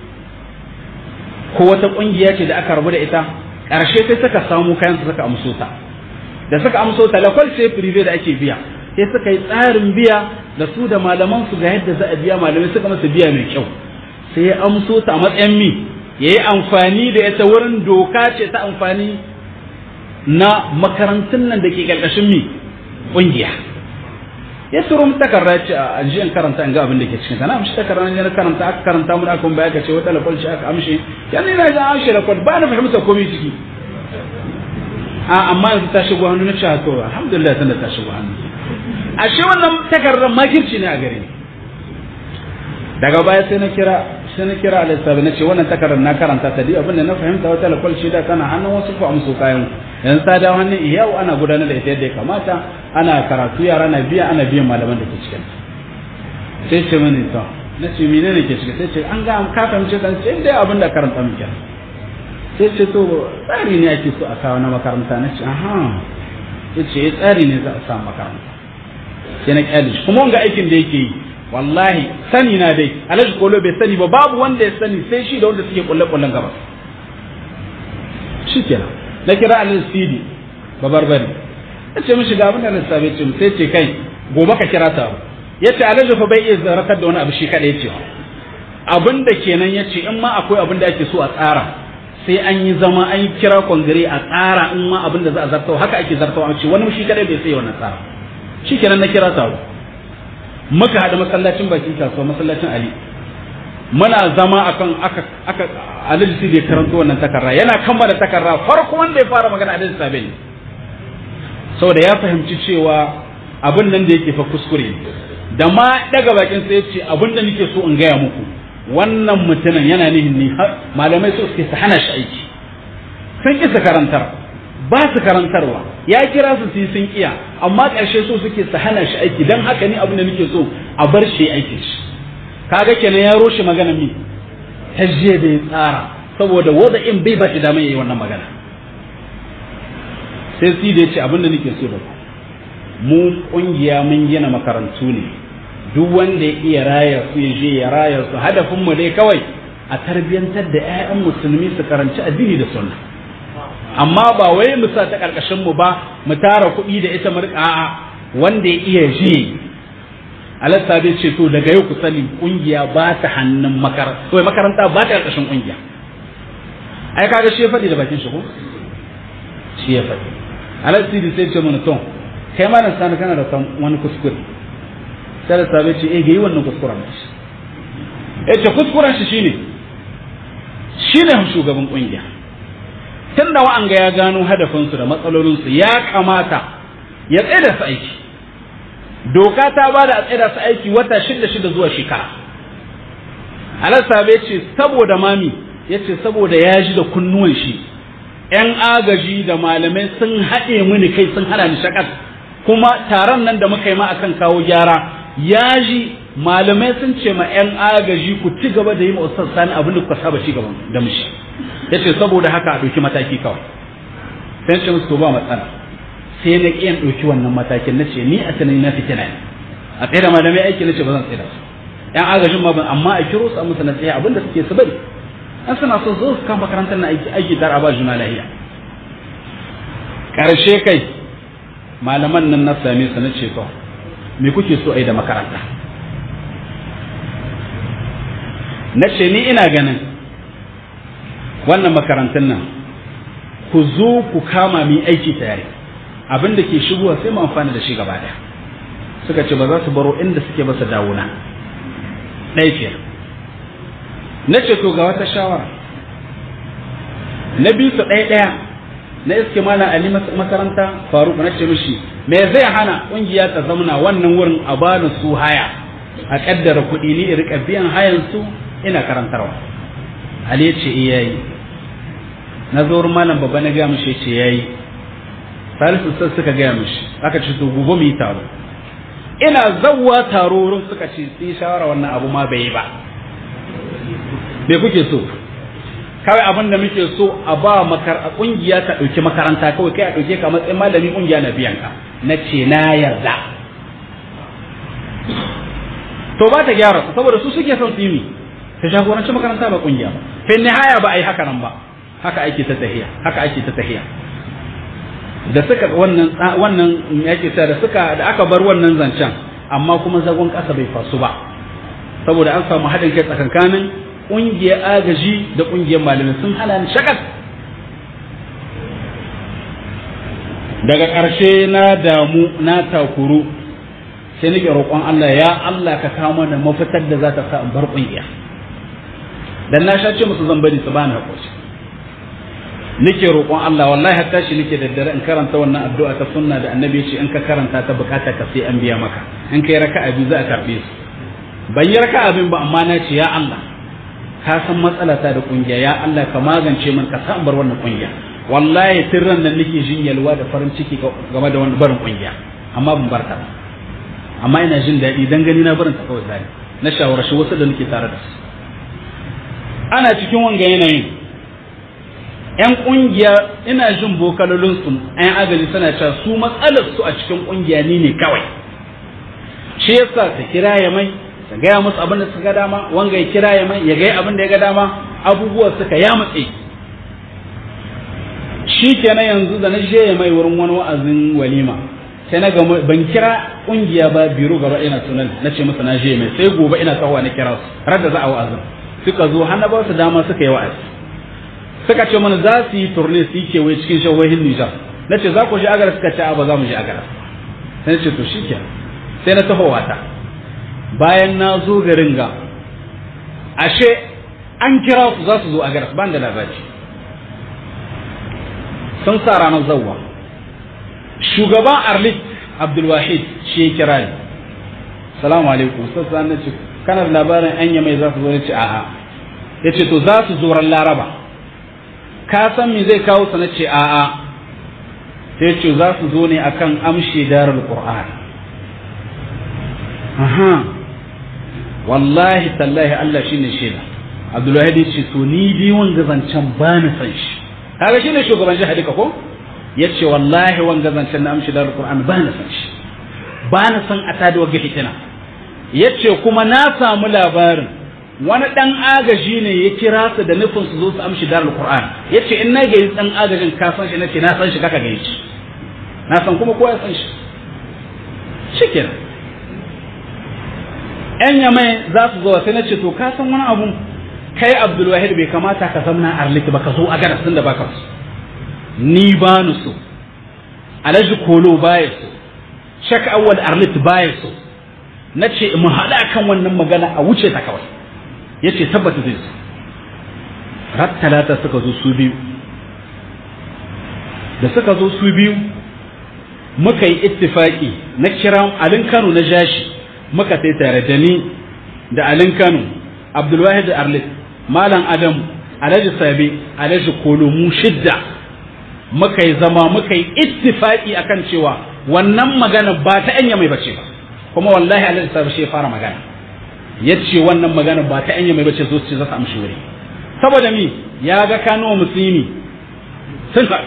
S1: ko wata ƙungiya ce da aka rabu da ita ƙarshe sai suka samu kayan su suka amso ta da suka amso ta lakwal ce prive da ake biya sai suka yi tsarin biya da su da malaman su ga yadda za a biya malamai suka masa biya mai kyau sai ya amso ta a matsayin mi ya yi amfani da ita wurin doka ce ta amfani na makarantun nan da ke ƙarƙashin mi ƙungiya ya turo mu takarda ce a ji in karanta in ga abin da ke cikin sana amshi takarda ne na karanta aka karanta mu aka baya ka ce wata lafal shi aka amshi yanzu ina ga amshi lafal ba na fahimta komai ciki a amma yanzu ta shigo hannu na cewa to alhamdulillah tunda ta shigo hannu a shi wannan takardar makirci ne a gare ni daga baya sai na kira sai na kira alisabi na ce wannan takardar na karanta ta dai abin da na fahimta wata lafal shi da tana hannun wasu ko amsu kayan yanzu ta dawo hannun iyau ana gudanar da ita yadda ya kamata ana karatu yara na biya ana biyan malaman da ke cikin sai ce mini to na ce mene ne ke cikin sai ce an ga ka fahimce kan ce dai abin da karanta muke sai ce to tsari ne ake so a kawo na makaranta na ce aha ya ce tsari ne za a samu makaranta sai na kyale shi kuma wanga aikin da yake yi wallahi sani na dai alhaji kolo bai sani ba babu wanda ya sani sai shi da wanda suke kulle kullen gaba shi kenan na kira alhaji sidi babarbari ya ce mishi ga abin da lissafi ce sai ce kai gobe ka kira ta ya ce alhaji fa bai iya zarakar da wani abu shi kaɗai ce abin da kenan ya ce in ma akwai abin da ake so a tsara sai an yi zama an yi kira kwangare a tsara in ma abin da za a zartawa haka ake zartawa a ce wani shi kaɗai bai sai wannan tsara shi kenan na kira ta muka haɗu masallacin bakin kasuwa masallacin ali muna zama akan aka aka alhaji sai da karanto wannan takarra yana kammala takarra farko wanda ya fara magana alhaji sabe ne saboda ya fahimci cewa abin nan da yake fa kuskure da ma daga bakin sai ce abin da nake so in gaya muku wannan mutumin yana nihin ni malamai so suke su hana shi aiki sun ki su karantar ba su karantarwa ya kira su su sun kiya amma ƙarshe so suke su hana shi aiki don haka ni abin da nake so a bar shi aikin shi kaga kenan ya roshe magana mi hajje da ya tsara saboda wada in bai ba shi damar yayi wannan magana sai si da ya ce abin da nake so da ku mu kungiya mun gina makarantu ne duk wanda ya iya raya su ya je ya raya su hadafin mu dai kawai a tarbiyantar da 'ya'yan musulmi su karanci addini da sunna amma ba wai mu sa ta karkashin mu ba mu tara kuɗi da ita mu a'a wanda ya iya je alasta bai ce to daga yau ku sani kungiya ba ta hannun makaranta wai makaranta ba ta karkashin kungiya ai kaga shi ya faɗi da bakin shi ko shi ya faɗi alasta sai ce mana to kai ma nan sani kana da wani kuskure sai da sabai ce eh ga yi wannan kuskuren shi eh ce kuskuren shi shine shine shugaban kungiya tun da wa'anga ya gano hadafinsu da matsalolinsu ya kamata ya tsaye da su aiki doka ta ba da a tsaye da su aiki wata shida shida zuwa shekara alasabe ce saboda mami ya ce saboda ya ji da kunnuwan shi ‘yan agaji da malamai sun haɗe mini kai sun hana ni shakat kuma taron nan da muka yi ma akan kawo gyara ya ji malamai sun ce ma ‘yan agaji ku ci gaba da yi ma ustaz sani abin da kuka saba ci gaba da mushi ya ce saboda haka a ɗauki mataki kawai sai ce musu ba matsala sai na ƙiyan ɗauki wannan matakin na ce ni a tunani na fitina ne a tsaye da malamai aiki na ce ba zan tsaye da su ‘yan agajin ma ban amma a kiro su a musu na tsaye abin da suke su bari an suna so zo su kan makarantar na aiki aiki tare a ba juna lahiya ƙarshe kai malaman nan na same su na ce to me kuke so a yi da makaranta na ce ni ina ganin wannan makarantun nan ku zo ku kama mi aiki tare abin da ke shigowa sai mu amfana da shi gaba daya suka ce ba za su baro inda suke ba su dawo na ɗaya ke na ce to ga wata shawara na bi su ɗaya ɗaya na iske mana ali makaranta faruk na ce mishi me zai hana kungiya ta zamana wannan wurin a bani su haya a kaddara kuɗi ni in rika biyan hayan su ina karantarwa ali ya ce iyayi na zo malam babba na gaya mishi ce yayi salisu sai suka gaya mishi aka ce to gobe mu yi taro ina zawwa taro wurin suka ce sun shawara wannan abu ma bai yi ba me kuke so kawai abin da muke so a ba makar a kungiya ka dauki makaranta kawai kai a dauke ka matsayin malami kungiya na biyan ka na ce na yarda to ba ta gyara saboda su suke son su yi ta jagoranci makaranta ba kungiya ba fi nihaya ba a yi haka nan ba haka ake ta tahiya haka ake ta tahiya da suka wannan wannan yake ta da suka da aka bar wannan zancen amma kuma zagon kasa bai fasu ba saboda an samu haɗin kai tsakankanin ƙungiyar agaji da ƙungiyar malamai sun hana ni shakat daga ƙarshe na damu na takuru sai nake roƙon Allah ya Allah ka kawo mana mafitar da za ta sa in bar ƙungiya dan na sha ce musu zan bari su bani haƙuri nake roƙon Allah wallahi hatta shi nake daddare in karanta wannan addu'a ta sunna da annabi ya ce in ka karanta ta bukata ka sai an biya maka in kai raka'a biyu za a karbe su ban yi raka'a bin ba amma na ce ya Allah ka san matsala ta da kungiya ya Allah ka magance min ka san bar wannan kungiya wallahi tirran nan nake jin yalwa da farin ciki game da wannan barin kungiya amma ban barta ba amma ina jin daɗi dan gani na barin ta kawai zai na shawarci wasu da nake tare da su ana cikin wanga yanayin yan kungiya ina jin bokalolin su yan agaji suna cewa su matsalar su a cikin kungiya ni ne kawai shi yasa ta kira ya mai ta gaya musu abin da suka ga dama wanga ya kira ya mai ya gaya abin da ya ga dama abubuwa suka ya matse shi kenan yanzu da na je ya mai wurin wani wa'azin walima sai na ga ban kira kungiya ba biro gaba ina sunan na ce masa na je mai sai gobe ina tsawa na kira su har da za a wa'azin suka zo har na ba su dama suka yi wa'azi suka ce mana za su yi turne su yi kewaye cikin shawahin Nijar na ce za ku je agara suka ce ba za mu je agara sai ce to shikenan sai na taho wata bayan na zo garin ga ashe an kira su za su zo agara ban da labari sun sa ranar zawwa shugaban arlit abdulwahid shi ya kira ni salamu alaikum sassa na ce kana da labarin anya mai za su zo ne ce a'a ya ce to za su zo ran laraba ka san me zai kawo sa na ce a'a sai ce za su zo ne akan amshi darul qur'an aha wallahi tallahi Allah shine shaida Abdullahi ya ce to ni bi wanga zancen ba ni san shi kaga shine shugaban jihar duka ko yace wallahi wanga zancen na amshi darul qur'an ba ni san shi ba ni san a tada wagga hitina yace kuma na samu labarin wani dan agaji ne ya kira su da nufin su zo su amshi darul qur'an yace in na gayi dan agajin ka san shi nace na san shi kaka gayi shi na san kuma kowa ya san shi shikenan yan yamai za su zo sai nace to ka san wani abu kai abdul wahid bai kamata ka zamna arlik ba ka zo a garas da baka so ni ba ni so alhaji kolo baya so shak awwal arlit baya so nace mu haɗa kan wannan magana a wuce ta kawai yace tabbata zai su rat talata suka zo su biyu da suka zo su biyu muka yi ittifaki na kira alin Kano na jashi muka sai tare da ni da alin Kano Abdulwahid Arlit Malam Adam Alhaji Sabi Alhaji Kolo mu shidda muka yi zama muka yi ittifaki akan cewa wannan magana ba ta anya mai bace ba kuma wallahi Alhaji Sabi shi ya fara magana ya ce wannan magana ba ta anya mai bace zo ce za su amshi wuri saboda mi ya ga kano musulmi sun zai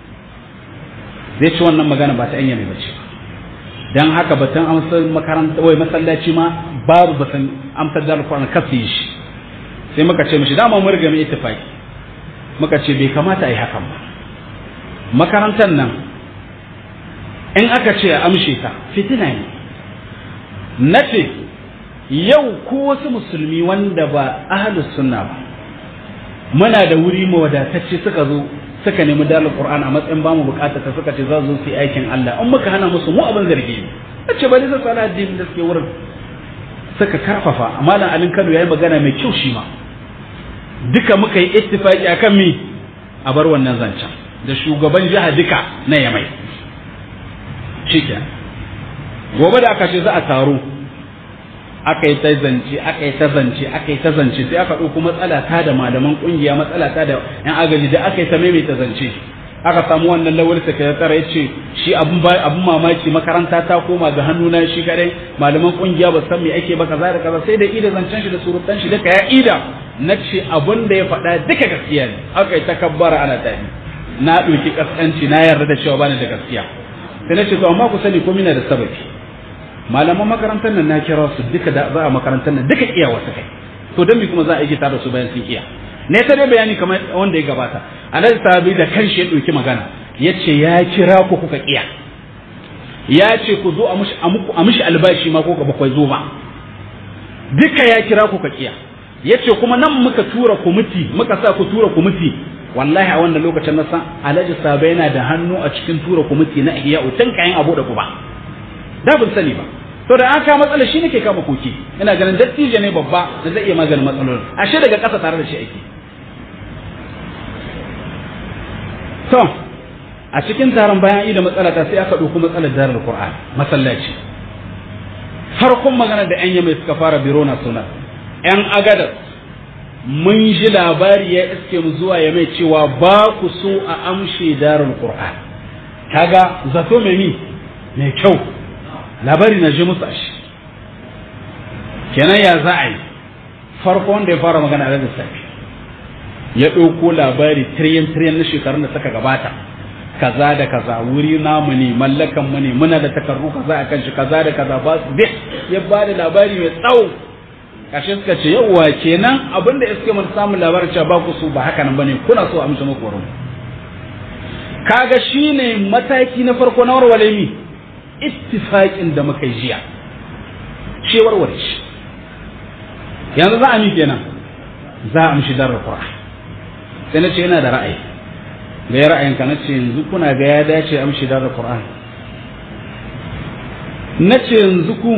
S1: ce wannan magana ba ta anya mai bace dan haka batun amsar makaranta wai masallaci ma babu batun amsar da alƙur'ani kafi shi sai muka ce mishi dama mun riga mu ittifaki muka ce bai kamata a yi hakan ba makarantar nan in aka ce a amshe ta fitina ne na ce yau ko wasu musulmi wanda ba ahlus sunna ba muna da wuri mawadatacce suka zo suka nemi dalar qur'an a matsayin ba mu bukata ta suka ce za su yi aikin Allah in muka hana musu mu abin zargi ne ce bari su tsara addinin da suke wurin suka karfafa malam alin Kano yayi magana mai kyau shi ma duka muka yi ittifaki akan mi a bar wannan zancen da shugaban jiha duka na yamai shikenan gobe da aka ce za a taro aka yi ta zance aka yi ta zance aka yi ta zance sai aka ɗauko matsala ta da malaman ƙungiya matsala ta da yan agaji da aka yi ta maimaita zance aka samu wannan lawal sakatare ya ce shi abun abun mamaki makaranta ta koma ga hannuna shi kadai malaman ƙungiya ba san me ake ba kaza da kaza sai da ida zancen shi da surutan shi duka ya ida na ce abun da ya faɗa duka gaskiya ne aka yi takabbara ana tafi na ɗauki kaskanci na yarda da cewa bani da gaskiya sai na ce to amma ku sani ko mina da sababi malaman makarantar nan na kira su duka da za a makarantar nan duka iya wasu kai to don me kuma za a yi da su bayan sun iya ne ta dai bayani kamar wanda ya gabata alhaji sahabi da kanshi ya ɗauki magana ya ce ya kira ku kuka iya ya ce ku zo a mishi albashi ma ko ba zo ba duka ya kira ku ka iya ya ce kuma nan muka tura kwamiti muka sa ku tura kwamiti wallahi a wannan lokacin na san alhaji sahabi yana da hannu a cikin tura kwamiti na iya tun kayan abu da ku ba da ban sani ba to da an kama matsala shi nake kama koki ina ganin dattijo ne babba da zai iya maganin matsalolin ashe daga ƙasa tare da shi ake to a cikin taron bayan ida matsala ta sai aka ɗauko matsalar darar qur'an masallaci farkon magana da yan yamai suka fara biro na suna yan agadar mun ji labari ya iske mu zuwa ya mai cewa ba ku so a amshe darar qur'an kaga zato mai mi mai kyau labari na ji musu ashi kenan ya za a yi farko wanda ya fara magana da lissafi ya ɗauko labari tiriyan tiriyan na shekarun da suka gabata kaza da kaza wuri namu ne mallakan mu ne muna da takardu kaza a kan shi kaza da kaza ba su ya ba da labari mai tsawo kashe suka ce yawwa kenan abin da iske mun samun labarin cewa ba ku su ba haka nan bane kuna so a mishi muku wurin kaga shine mataki na farko na warware mi ittifaƙin da muka yi jiya shi warware shi yanzu za a mi kenan za a mishi darar qur'an sai na ce yana da ra'ayi da ya ra'ayinka na ce yanzu kuna ga ya dace a mishi darar qur'an na ce yanzu ku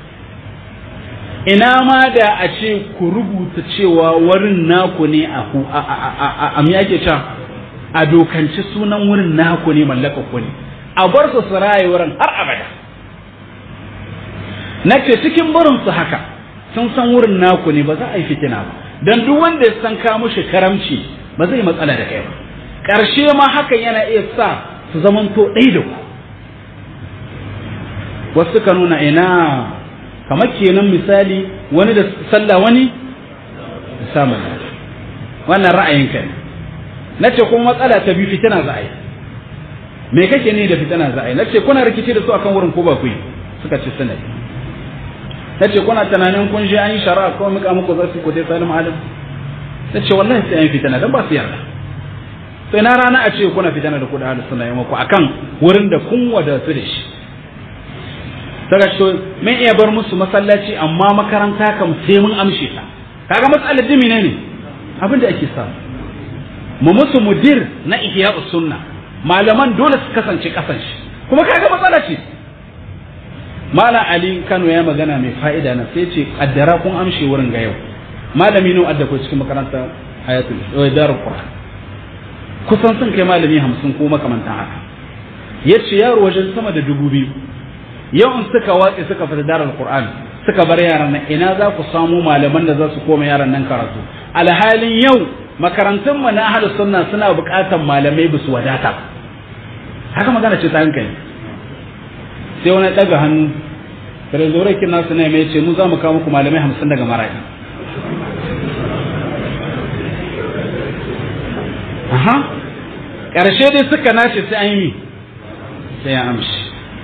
S1: ina ma da a ce ku rubuta cewa wurin naku ne a a me ake cewa a dokanci sunan wurin naku ne mallaka ku ne a bar su su raye wurin har abada na ce cikin barin su haka sun san wurin naku ne ba za a yi fitina ba don duk wanda ya san ka mushi karamci ba zai matsala da kai ba ƙarshe ma hakan yana iya sa su zamanto ɗai da ku wasu ka nuna ina kamar kenan misali wani da sallah wani samun wannan ra'ayinka ne na ce kuma matsala ta biyu fitina za a yi me kake ne da fitina za a yi nace kuna rikici da su akan wurin ko ba ku yi suka ce suna yi nace kuna tunanin kun je an yi shari'a ko muka muku zasu ku dai salim alim nace wallahi sai an yi fitina dan ba su yarda to ina rana a ce kuna fitina da ku da ahlus sunna yamma ku akan wurin da kun wadatu da shi daga to mun iya bar musu masallaci amma makaranta kam sai mun amshe ta kaga matsalar dimi ne ne abin da ake samu mu musu mudir na ihya'us sunna malaman dole su kasance kasan shi kuma kaga matsala ce malam ali kano ya magana mai fa'ida na sai ce kaddara kun amshe wurin ga yau malami ne adda ko cikin makaranta ayatul darul qur'an kusan sun kai malami hamsin ko makamantan haka yace yaro wajen sama da dubu biyu yau in suka watse suka fita darul qur'an suka bar yaran nan ina za ku samu malaman da za su koma yaran nan karatu alhalin yau makarantun mu na ahlus sunna suna buƙatar malamai bisu wadata haka magana ce ta hankali sai wani daga hannu trezorai kin nasu ne mai ce mu za mu kawo muku malamai hamsin daga mara'i aha ƙarshe dai suka nace sai an yi sai ya amshi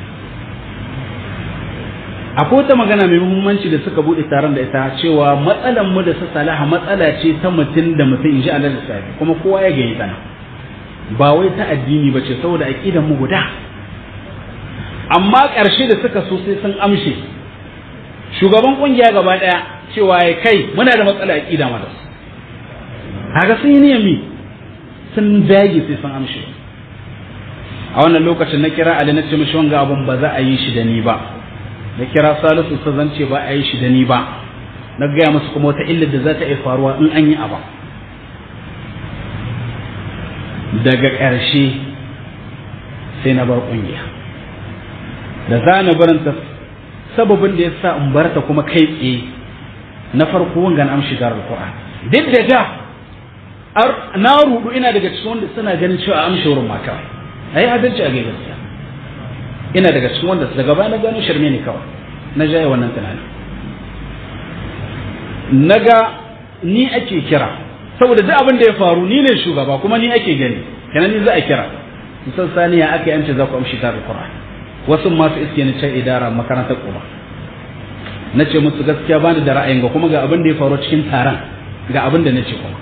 S1: akwai wata magana mai muhimmanci da suka bude taron da ita cewa matsalan mu da su salaha matsala ce ta mutum da mutum in ji Allah da safi kuma kowa ya gani tana ba wai ta addini ba ce saboda aqidan mu guda amma ƙarshe da suka so sai sun amshe shugaban kungiya gaba daya cewa ya kai muna da matsala aqida ma da su kaga sun yi niyyar mi sun dage sai sun amshe a wannan lokacin na kira Ali na ce mishi wanga abun ba za a yi shi da ni ba na kira salisu ta zance ba a yi shi da ni ba na gaya musu kuma wata illar da za ta iya faruwa in an yi aba daga ƙarshe sai na bar ƙungiya da za na baranta sababin da ya sa in barta kuma kai tsaye na farko wangan amshi da alƙur'an duk da da na rudu ina daga cikin wanda suna ganin cewa amshi wurin maka a yi adalci a gaskiya ina daga cikin wanda daga baya na gano shirme ne kawai na jaye wannan tunanin naga ni ake kira saboda duk abin da ya faru ni ne shugaba kuma ni ake gani kenan ni za a kira musan saniya aka yance za ku amshi ta alquran wasu masu iske ni can idara makarantar kuma na ce musu gaskiya bani da ra'ayin ga kuma ga abin da ya faru cikin taron ga abin da na ce kuma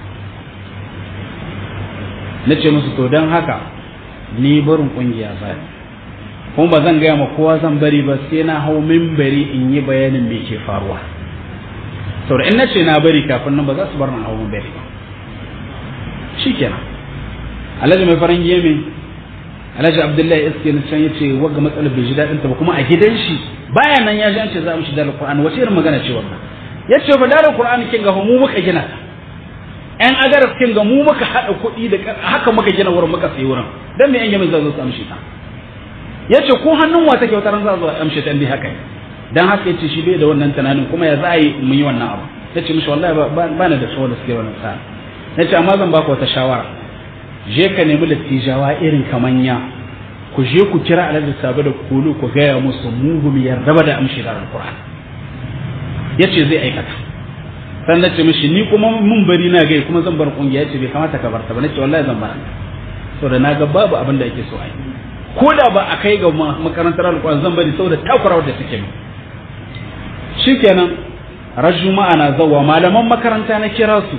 S1: na ce musu to don haka ni barin kungiya ba kuma ba zan gaya ma kowa zan bari ba sai na hau mimbari in yi bayanin me ke faruwa saboda in na ce na bari kafin nan ba za su bar na hau mimbari ba shi kenan alhaji mai farin yemin alhaji abdullahi iske na can ya ce wagga matsalar bai ji daɗin ta ba kuma a gidan shi baya nan ya ji an ce za mu shi dalar qur'ani wace irin magana ce wannan ya ce fa dalar qur'ani kin ga mu muka gina ta yan agarar kin ga mu muka haɗa kuɗi da haka muka gina wurin muka sayi wurin dan me yan yamin za su amshi ta ya ce ko hannun wa take wata ran za su amshi ta dai haka dan haka yace shi bai da wannan tunanin kuma ya za a yi mu yi wannan abu ya ce mishi wallahi ba na da shawara da suke wannan sa'a na ce amma zan baka wata shawara je ka nemi dattijawa irin kamanya ku je ku kira alhaji sabu da kulu ku gaya musu mugu mu yarda ba da amshi da alquran ya ce zai aikata san na ce mishi ni kuma mun bari na gai kuma zan bar kungiya ya ce bai kamata ka barta ba na ce wallahi zan bar saboda na ga babu abin da ake so a yi ko da ba a kai ga makarantar alquran zan bari saboda takurawa da suke mu shikenan rajjuma'a na zawa malaman makaranta na kira su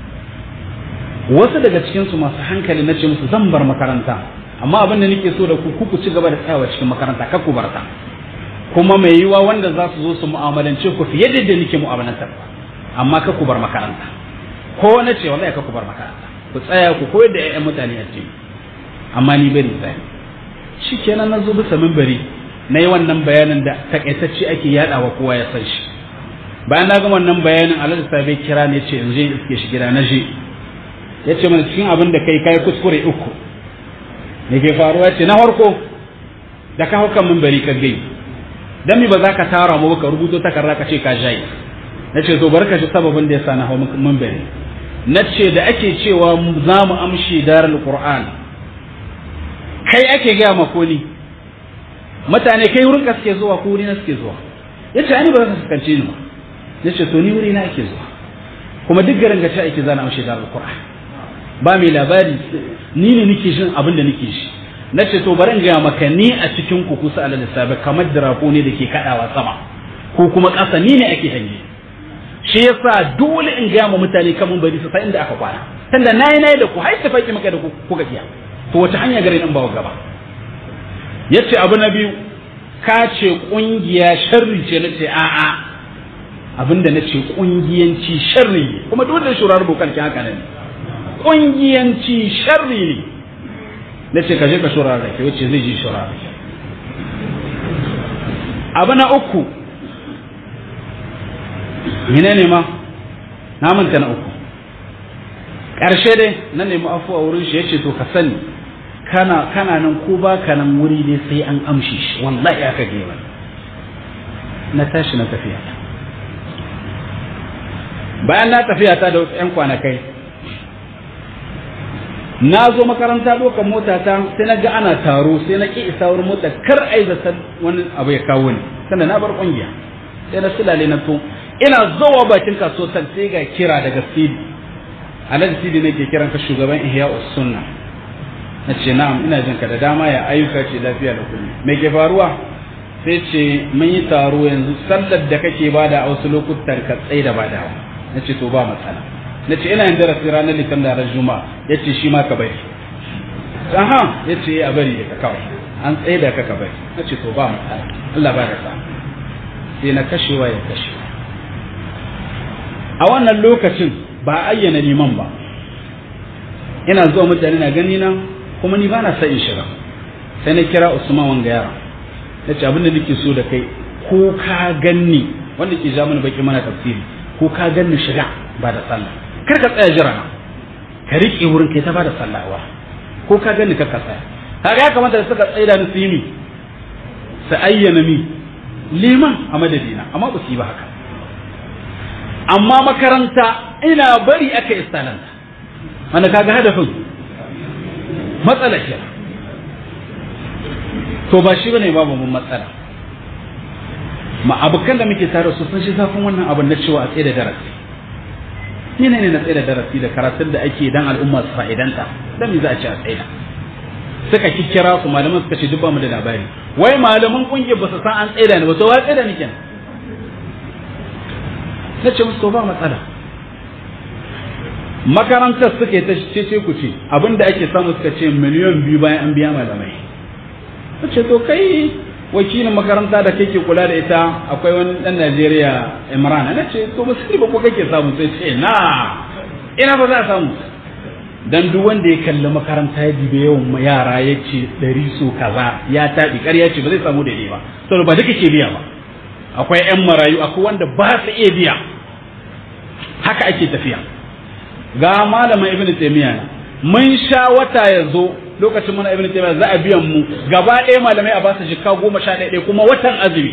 S1: wasu daga cikinsu masu hankali na ce musu zan bar makaranta amma abin da nake so da ku ku ci gaba da tsayawa cikin makaranta kar ku barta kuma mai yiwa wanda za su zo su mu'amalance ku fiye da yadda nake mu'amalantar amma kar ku bar makaranta ko na ce wallahi kar ku bar makaranta ku tsaya ku koyar da ƴaƴan mutane a cikin amma ni bari tsaya shikenan na zo bisa minbari na yi wannan bayanin da takaitacce ake yadawa kowa ya san shi bayan na ga wannan bayanin alhaji sabai kira ne ce in je iske shi gida na je ya ce mana cikin abin da kai kai kuskure uku me ke faruwa ce na farko da ka haukan min bari ka gai dan mi ba za ka tara mu ka rubuto takarda ka ce ka jayi na ce to barka shi sababin da yasa na hau min bari na ce da ake cewa za mu amshi darul qur'an kai ake gaya ma ko ni mutane kai wurin ka suke zuwa ko wuri na suke zuwa ya ce ani ba za ka fuskance ni ba ya ce to ni wuri na ake zuwa kuma duk garin gaci ake zana amshi darul qur'an ba mai labari ni ne nake jin abin da nake shi na ce to bari in gaya maka ni a cikin ku kusa alal sabi kamar dirako ne da ke kadawa sama ko kuma ƙasa ni ne ake hange shi yasa dole in gaya ma mutane kamun bari su san inda aka kwana tunda nayi nayi da ku har ta faki maka da ku kuka kiya to wace hanya gare in ba gaba yace abu na biyu ka ce kungiya sharri ce nace a'a abinda nace kungiyanci sharri ne kuma dole da shurar bukan ki haka ne ƙungiyanci sharri ne na ce ka je ka shura da ke wacce zai ji shura da ke abu na uku mine ne ma na manta na uku ƙarshe dai na nemi afuwa wurin shi ya ce to ka sani kana kana nan ko ba ka nan wuri dai sai an amshi shi wallahi aka gema na tashi na tafiya bayan na tafiya ta da wasu 'yan kwanakai na zo makaranta ɗaukar mota ta sai na ga ana taro sai na ƙi isa wurin mota kar ai zaton wani abu ya kawo ni sanda na bar ƙungiya sai na sulale na to ina zowa bakin kasuwar sai ga kira daga sidi alhaji sidi ne ke kiran ka shugaban ihya sunna na ce na'am ina jin ka da dama ya ayyuka ce lafiya da kullum me ke faruwa sai ce mun yi taro yanzu sallar da kake bada a wasu lokutan ka tsaye da badawa na ce to ba matsala na ce ina yin darasi ranar litan da ran juma'a ya ce shi ma ka bari aha ya ce a bari da ka kawai an tsaye da ka ka bari na ce to ba matsala Allah ba da sa sai na kashewa ya kashe a wannan lokacin ba ayyana liman ba ina zuwa mutane na gani na kuma ni ba na sa in shiga sai na kira Usman wanga yara na ce abin da nake so da kai ko ka ganni wanda ke ja mana baki mana tafsiri ko ka ganni shiga ba da sallah kar ka tsaya jira ka riƙe wurin kai ta bada sallawa ko ka gani ka ka tsaya kaga ya kamata da suka tsaida ni su yi mi su ayyana mi liman a madadina amma ba su yi ba haka amma makaranta ina bari aka istalanta wanda kaga hadafin matsala ke to ba shi bane babu mun matsala ma abokan da muke tare su sun shi zafin wannan abin na cewa a tsaye da darasi ni ne na tsaye da darasi da karatun da ake dan al'umma su fa'idanta dan me za a ce a tsaye suka kikkira su malaman suka ce duk ba mu da labari wai malaman kungiyar ba su san an tsaye da ni ba to wa tsaye da ni kenan na ce musu to ba matsala makarantar suke ta ce ku ce abinda ake samu suka ce miliyan biyu bayan an biya malamai ta ce to kai wakilin makaranta da kake kula da ita akwai wani dan Najeriya Imran na ce to ba ba ko kake samu sai ce na ina ba za a samu dan duk wanda ya kalli makaranta ya dibe yawan yara ya ce ɗari so kaza ya taɓi ƙarya ce ba zai samu daidai ba saboda ba duka ke biya ba akwai 'yan marayu akwai wanda ba su iya biya haka ake tafiya ga malamin ibn taymiya mun sha wata ya zo lokacin muna ibn taymiya za a biyan mu gaba ɗaya malamai a basu jikka goma sha ɗaya kuma watan azumi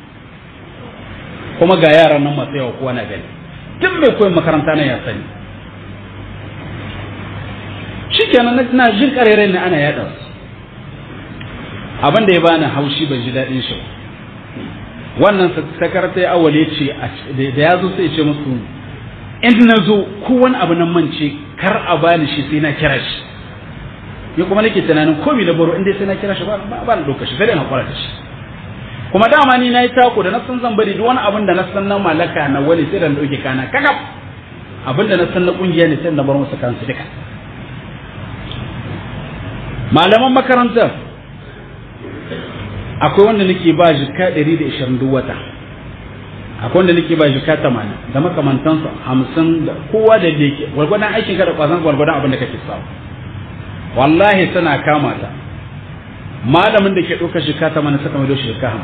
S1: kuma ga yaran nan masu yawa kowa na gani tun mai koyon makaranta na ya sani shikenan na jin karerai ne ana yaɗa su abin da ya bani haushi ban ji daɗin shi wannan sakarta ya awale ce da ya zo sai ce musu in na zo ko wani abu nan mance kar a bani shi sai na kira shi ni kuma nake tunanin komi na baro inda sai na kira shi ba ba na ɗauka shi sai dai na kwara shi kuma dama ni na yi tako da na san zan bari duk wani abin da na san na malaka na wani sai da na ɗauke kana kakaf abin da na san na ƙungiya ne sai na bar musu kansu duka malaman makarantar akwai wanda nake ba jika 120 duk wata akwai wanda nake ba jika 80 da makamantansu 50 da kowa da yake gwargwadon aikin ka da kwazon gwargwadon abin da kake samu wallahi suna kama ta malamin da ke ɗauka jika 80 suka mai doshi jika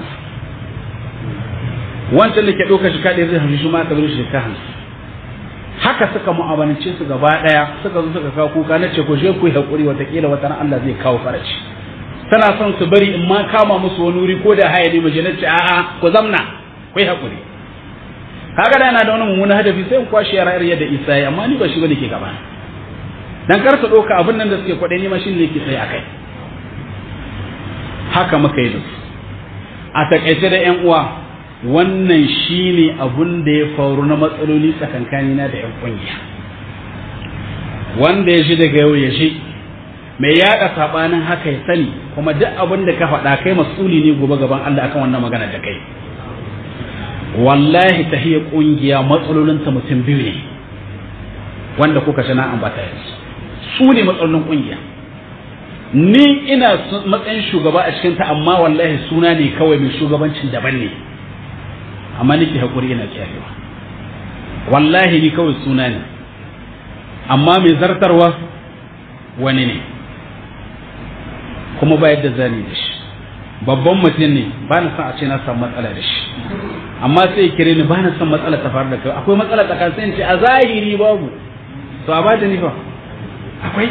S1: 50 wancan da ke ɗauka jika 150 shi ma ka zo jika 50 haka suka mu'amalance su gaba daya suka zo suka kawo kuka na ce ku je ku yi hakuri watakila wata ran Allah zai kawo faraci tana son su bari in ma kama musu wani wuri ko da haya ne mace na ce a'a ku zamna ku yi hakuri kaga da yana da wani mummunan hadafi sai in kwashe yara irin yadda Isa ya amma ni ba shi bane ke gaba dan kar su ɗauka abin nan da suke kwaɗe ni ma shi ne ke tsaye akai haka muka yi da su a takaice da yan uwa wannan shi ne abun da ya faru na matsaloli tsakankanina da 'yan kungiya wanda ya shi daga yau ya shi mai yaɗa saɓanin haka ya sani kuma duk abin da ka faɗa kai masuli ne gobe gaban Allah akan wannan magana da kai wallahi ta hiyar kungiya matsalolinta mutum biyu ne wanda kuka shi na ambata yanzu su ne matsalolin kungiya ni ina matsayin shugaba a cikinta amma wallahi suna ne kawai mai shugabancin daban ne amma nake haƙuri ina kiyayewa wallahi ni kawai suna ne amma mai zartarwa wani ne kuma ba yadda zani da shi babban mutum ne ba na son a ce na samu matsala da shi amma sai kire ni ba na son matsala ta faru da kai akwai matsala tsakanin sai ce a zahiri babu to a ba da ni fa akwai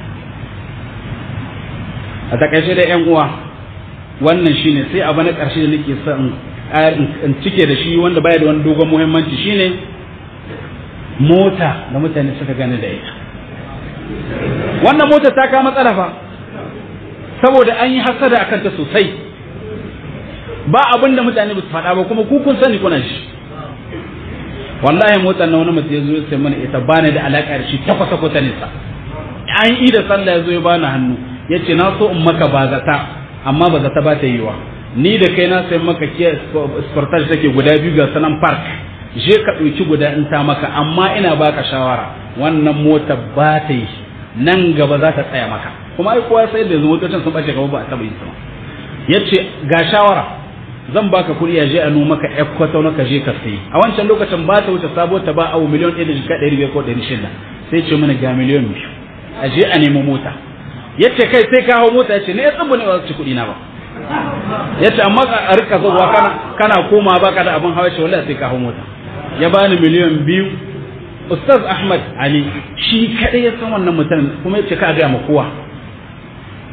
S1: a takaice da yan uwa wannan shine sai abu na ƙarshe da nake son in cike da shi wanda baya da wani dogon muhimmanci shine mota da mutane suka gane da ita wannan mota ta kama matsala fa saboda an yi hasada akan ta sosai ba abin da mutane ba su faɗa ba kuma ku kun sani kuna shi wallahi motar na wani mutum ya zo ya sai mana ita bani da alaƙa da shi takwasa kwata nisa an yi da sallah ya zo ya bani hannu ya ce na so in maka ba zata amma ba zata ba ta yiwa ni da kai na sai maka kiya sportage take guda biyu ga sanan park je ka ɗauki guda in ta maka amma ina baka shawara wannan mota ba ta yi nan gaba za ta tsaya maka kuma ai kowa sai da motocin sun bace gaba ba a taba yi sama yace ga shawara zan baka kuɗi ya je a nuna maka ƴar kwatau na ka je ka sayi a wancan lokacin ba ta wuce sabo ta ba abu miliyon ɗaya da jika ɗari biyar ko ɗari shida sai ce mana ga miliyon biyu a je a nemo mota yace kai sai ka hau mota yace ne ya tsubu ne ba su ci kuɗi na ba yace amma a rika zuwa kana kana koma baka da abin hawa ce wallahi sai ka hau mota ya bani miliyan biyu ustaz ahmad ali shi kadai ya san wannan mutum kuma yace ka ga ma kowa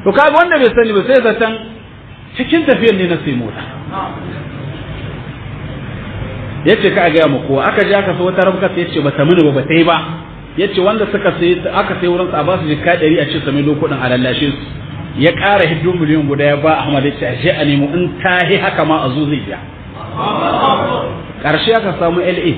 S1: to kaga wanda bai sani ba sai zaton cikin tafiyar ne na sai mota yace ka ga mu ko aka je aka so wata rabka sai yace bata mini ba bata yi ba yace wanda suka sai aka sai wurin sa ba su jikka 100 a ce sami lokudin a lallashe su ya ƙara hiddo miliyan guda ya ba Ahmad yace ashe a nemo in ta yi haka ma a zo zai biya ƙarshe aka samu LA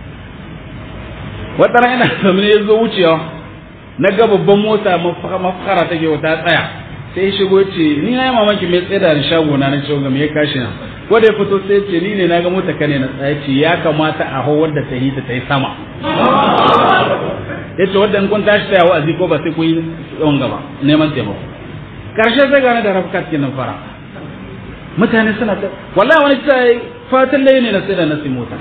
S1: wata ran ina samu ya zo wucewa na ga babban mota mafakara take wata tsaya sai ya shigo ce ni na yi mamaki mai tsaye da shago na na cewa me ya kashi na wanda ya fito sai ce ni ne na ga mota kane na tsaye ce ya kamata a hau wadda ta yi ta ta yi sama ya ce wadda in kun tashi tsaya wa'azi ko ba sai kun yi tsawon gaba neman taimako karshe sai gane da rafkat kenan fara mutane suna ta wallahi wani ta fatan layi ne na sai da nasi mota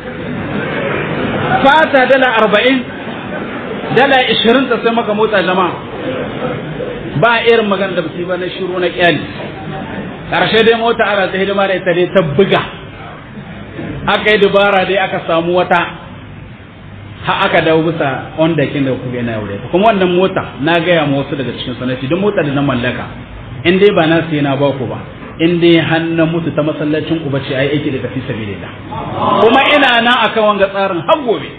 S1: fata dala arba'in dala ishirin ta sai maka mota jama'a ba irin magana da ba na shiru na kyali ƙarshe dai mota ana ta hidima da ita dai ta buga aka yi dubara dai aka samu wata ha aka dawo bisa wanda kin da kuke na yaure kuma wannan mota na gaya ma wasu daga cikin sanati duk mota da na mallaka in dai ba na sai na ba ku ba in dai hannun mutu ta masallacin ku bace ai aiki da tafi sabilillah kuma ina nan akan wanga tsarin har gobe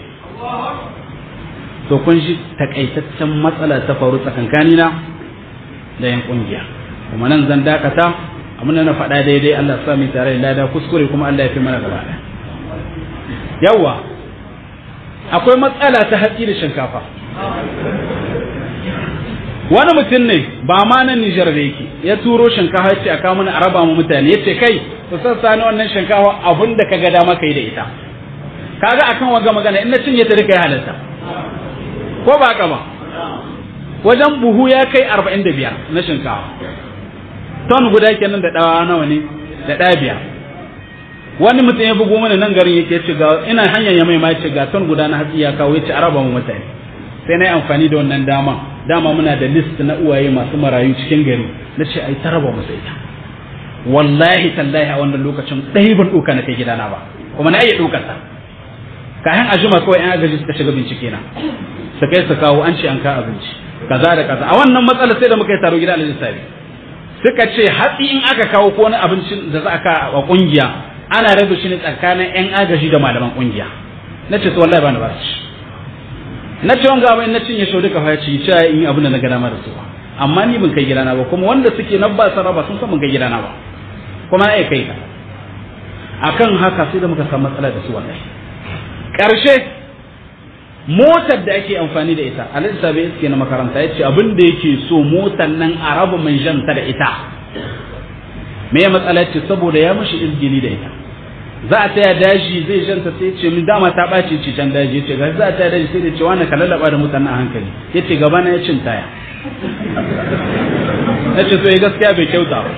S1: to kun shi takaitaccen matsala ta faru tsakankanina da yan kungiya kuma nan zan dakata amma na faɗa daidai Allah ya sa mu tare da lada kuskure kuma Allah ya fi mana gaba ɗaya yawa akwai matsala ta hatsi da shinkafa wani mutum ne ba ma nan Nijar da yake ya turo shinkafa ya ce a kawo mana a raba mu mutane ya ce kai ku sassa ni wannan shinkafa abin da ka ga dama kai da ita kaga akan waga magana in na cinye ta duka ya halatta ko ba ka ba wajen buhu ya kai arba'in da biyar na shinkafa ton guda kenan da ɗawa nawa ne da ɗaya biyar wani mutum ya bugo mana nan garin yake ce ga ina hanyar ya mai ma ce ga ton guda na hatsi ya kawo ya ce araba mu mutane sai na yi amfani da wannan dama dama muna da list na uwaye masu marayu cikin gari na ce ai taraba musu ita wallahi tallahi a wannan lokacin ɗaya ban ɗauka na kai gidana ba kuma na iya ɗaukar ta kayan ajima kawai yan agaji suka shiga bincike na su kai su kawo an ce an ka abinci kaza da kaza a wannan matsalar sai da muka yi taro gida alhaji sabi suka ce hatsi in aka kawo ko wani abincin da za a ka a kungiya ana rabu shi ne tsakanin yan agaji da malaman kungiya na ce to wallahi ba ni ba shi na ce wanga abin na cinye shau duka fa ci cewa in abin da na gana mara su amma ni ban kai gidana ba kuma wanda suke na ba saraba sun san ban kai gidana ba kuma na iya kai ka akan haka sai da muka samu matsala da su wallahi karshe motar da ake amfani da ita alhaji sabai iske na makaranta ya ce abin da yake so motar nan a raba mai janta da ita me ya matsala ce saboda ya mashi izgili da ita za a taya daji zai janta sai ce min dama ta ɓaci ce can daji ya ce ga za a taya daji sai da ce wani ka lallaba da mutane a hankali ya ce gaba na ya cin taya ya ce so ya gaskiya bai kyauta ba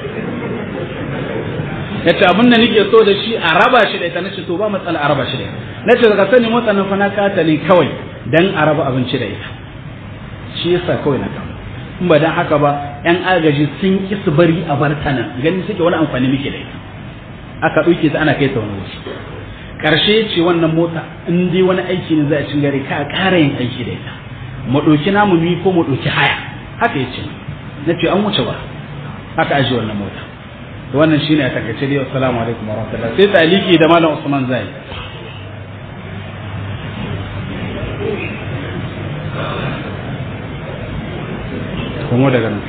S1: ya ce abin da nake so da shi a raba shi da ita na ce to ba matsala a raba shi da ita na ce daga sani motsa nan fa na kata ne kawai dan a raba abinci da ita shi yasa kawai na kama in ba dan haka ba yan agaji sun ki su bari a bar ta nan gani suke wani amfani muke da ita aka ɗauke ta ana kai ta wani wasu ƙarshe ce wannan mota in dai wani aiki ne za a cin gari ka ƙara yin aiki da ita mu ɗauki namu mi ko mu ɗauki haya haka ya ce na ce an wuce ba haka ajiye wannan mota wannan shine a takaice dai assalamu alaikum wa rahmatullah sai taliki da malam Usman Zai kuma daga nan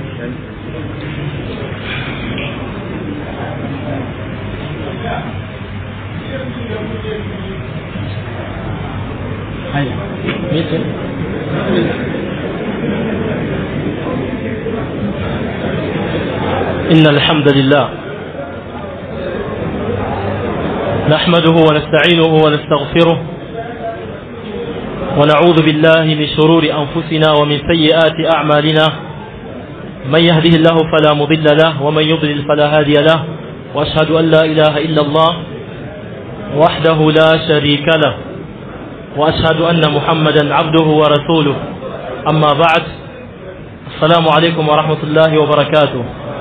S1: haya mece
S2: إن الحمد لله نحمده ونستعينه ونستغفره ونعوذ بالله من شرور أنفسنا ومن سيئات أعمالنا من يهده الله فلا مضل له ومن يضلل فلا هادي له وأشهد أن لا إله إلا الله وحده لا شريك له وأشهد أن محمدا عبده ورسوله أما بعد السلام عليكم ورحمة الله وبركاته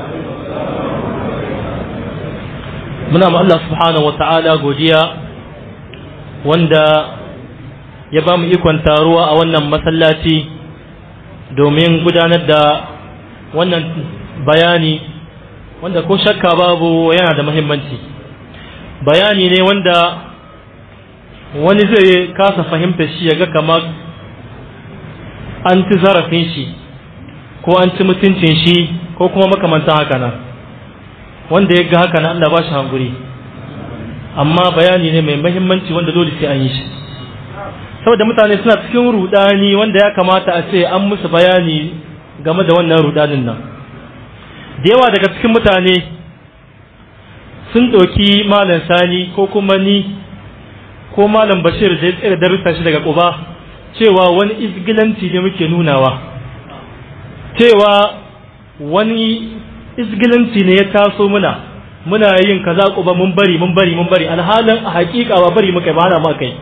S2: muna ma Allah subhanahu wata'ala godiya wanda ya ba mu ikon taruwa a wannan masallaci domin gudanar da wannan bayani wanda ko shakka babu yana da muhimmanci bayani ne wanda wani zai kasa fahimta shi ya ga kamar an ci zarafin shi ko an ci mutuncin shi ko kuma makamantan haka nan wanda ya ga haka nan Allah ba shi hanguri amma bayani ne mai mahimmanci wanda dole sai an yi shi saboda mutane suna cikin rudani wanda ya kamata a ce an musu bayani game da wannan rudanin nan da yawa daga cikin mutane sun ɗauki malam sani ko kuma ni ko malam bashir da ya tsere darussa shi daga ƙuba cewa wani izgilanci ne muke nunawa cewa wani izgilanci ne ya taso muna muna yin kaza ƙuba mun bari mun bari mun bari alhalin a haƙiƙa ba bari muka ba hana mu kai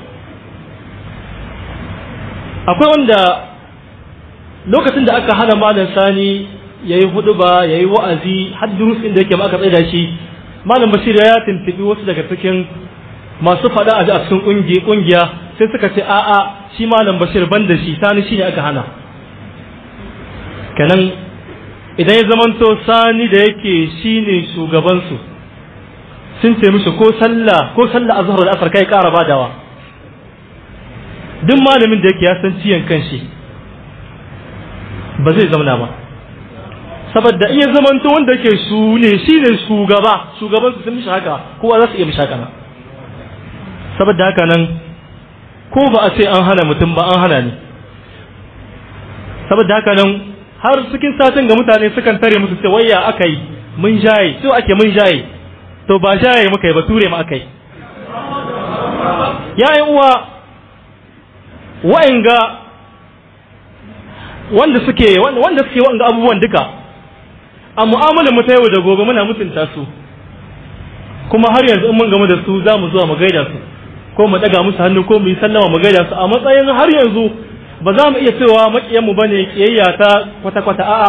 S2: akwai wanda lokacin da aka hana malam sani ya yi hudu ba ya yi wa'azi har durusin da yake ma aka tsaida shi malam bashir ya tuntubi wasu daga cikin masu faɗa a cikin ƙungiya sai suka ce a'a shi malam bashir ban da shi sani shi ne aka hana kenan idan ya zamanto sani da yake shi ne shugabansu sun ce mishi ko sallah ko sallah a zuhar asar kai ƙara badawa duk malamin da yake ya san ciyan kanshi ba zai zamana ba saboda iya zamanto wanda yake su ne shi ne shugaba shugaban su sun mishi haka kowa za su iya mishi haka nan saboda haka nan ko ba a ce an hana mutum ba an hana ni saboda haka nan har cikin satin ga mutane sukan tare musu ce wayya aka yi mun jaye so ake mun jaye to ba jaye muka yi ba ture mu aka yi yayin uwa wa'anga wanda suke wanda suke wa'anga abubuwan duka a mu'amalar mu ta yau da gobe muna mutunta su kuma har yanzu in mun gamu da su za mu zuwa mu gaida su ko mu daga musu hannu ko mu yi sallama mu gaida su a matsayin har yanzu ba za mu iya cewa makiyan mu bane kiyayya ta kwata kwata a'a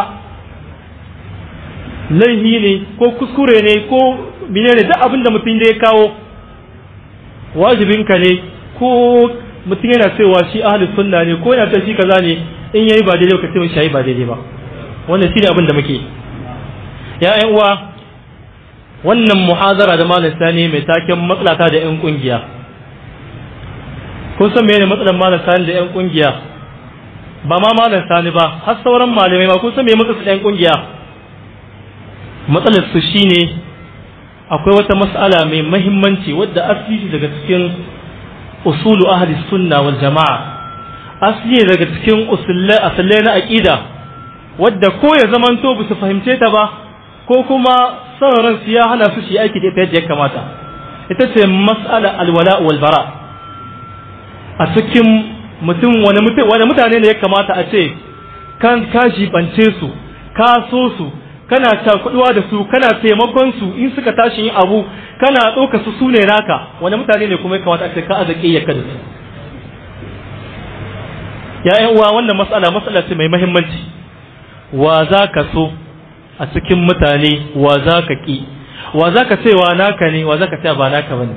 S2: laihi ne ko kuskure ne ko menene duk abin da mutum da ya kawo wajibinka ne ko mutum yana cewa shi ahlus sunna ne ko yana ta shi kaza ne in yayi ba daidai ka ce shi ba daidai ba wannan shine abin da muke ya ƴan uwa wannan muhazara da malam sani mai taken matsalata da ƴan kungiya kun san menene matsalar malam sani da ƴan kungiya ba ma malam sani ba har sauran malamai ma kun san me matsalar ƴan kungiya matsalar su shine akwai wata mas'ala mai mahimmanci wadda asali daga cikin usulu ahli sunna wal jama'a asali daga cikin usullai asallai na aqida wadda ko ya zamanto ba su fahimce ta ba ko kuma son ran su ya hana su shi aiki da ita yadda ya kamata ita ce mas'ala alwala wal bara a cikin mutum wani mutum wani mutane ne ya kamata a ce kan ka jibance su ka so su kana cakuduwa da su kana taimakon su in suka tashi yin abu kana ɗauka su su ne naka wani mutane ne kuma ya kamata a ce ka azaƙe ya kada su ya uwa wannan matsala matsala ce mai mahimmanci wa za ka so a cikin mutane wa za ka ƙi wa za ka cewa naka ne wa za ka cewa ba naka ba ne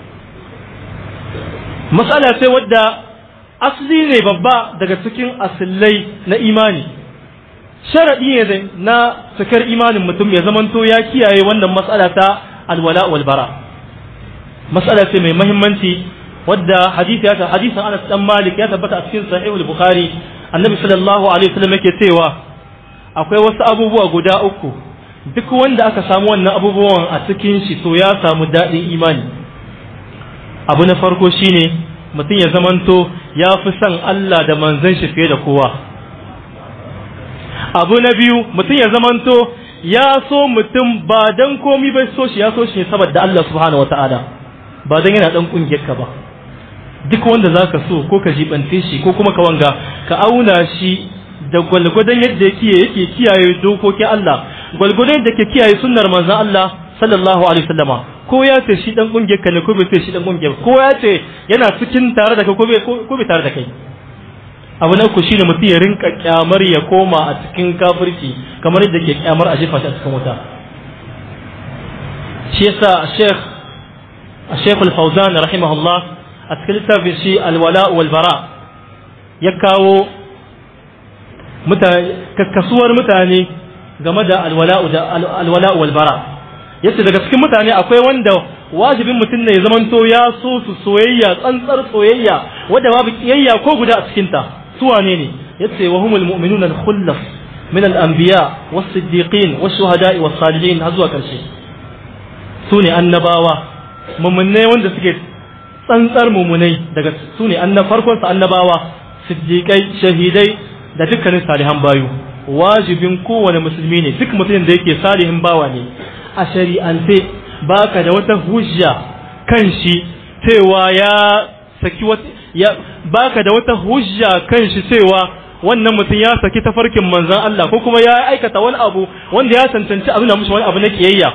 S2: matsala ce wadda asali ne babba daga cikin asillai na imani sharaɗi ne na cikar imanin mutum ya zamanto ya kiyaye wannan matsala ta alwala wal bara matsala ce mai mahimmanci wadda hadisi ya hadisin Anas dan Malik ya tabbata a cikin sahih al-Bukhari annabi sallallahu alaihi wasallam yake cewa akwai wasu abubuwa guda uku duk wanda aka samu wannan abubuwan a cikin shi to ya samu daɗin imani abu na farko shine mutum ya zamanto ya fi son Allah da manzon shi fiye da kowa abu na biyu mutum ya zamanto ya so mutum ba dan komi bai so shi ya so shi ne saboda Allah subhanahu wataala ba dan yana dan kungiyar ka ba duk wanda zaka so ko ka jibante shi ko kuma ka wanga ka auna shi da gwalgwadon yadda yake yake kiyaye dokokin Allah gwalgwadon yadda ke kiyaye sunnar manzon Allah sallallahu alaihi wasallama ko ya ce shi dan kungiyar ka ne ko bai ce shi dan kungiyar ko ya ce yana cikin tare da kai ko bai ko bai tare da kai abu na uku shine mutum ya rinka kyamar ya koma a cikin kafirci kamar yadda ke kyamar a jefa shi a cikin wuta shi yasa Sheikh Sheikh Al-Fawzan rahimahullah a cikin littafin shi Al-Wala wal Bara ya kawo mutane kakkasuwar mutane game da alwala'u da alwala'u wal bara yace daga cikin mutane akwai wanda wajibin mutum ne ya zamanto ya so su soyayya tsantsar soyayya wadda babu kiyayya ko guda a cikin ta su wane ne yace wa humul mu'minuna al-khullas min al-anbiya was-siddiqin wash-shuhada'i was-salihin har zuwa karshe su ne annabawa mummunai wanda suke tsantsar mummunai daga su ne farkon sa annabawa siddiqai shahidai da dukkanin salihan bayu wajibin kowane musulmi ne duk mutumin da yake salihin bawa ne a shari'ance baka da wata hujja kan shi cewa ya saki wata ya baka da wata hujja kan shi cewa wannan mutum ya saki tafarkin manzon Allah ko kuma ya aikata wani abu wanda ya cancanci abin da mushi wani abu na kiyayya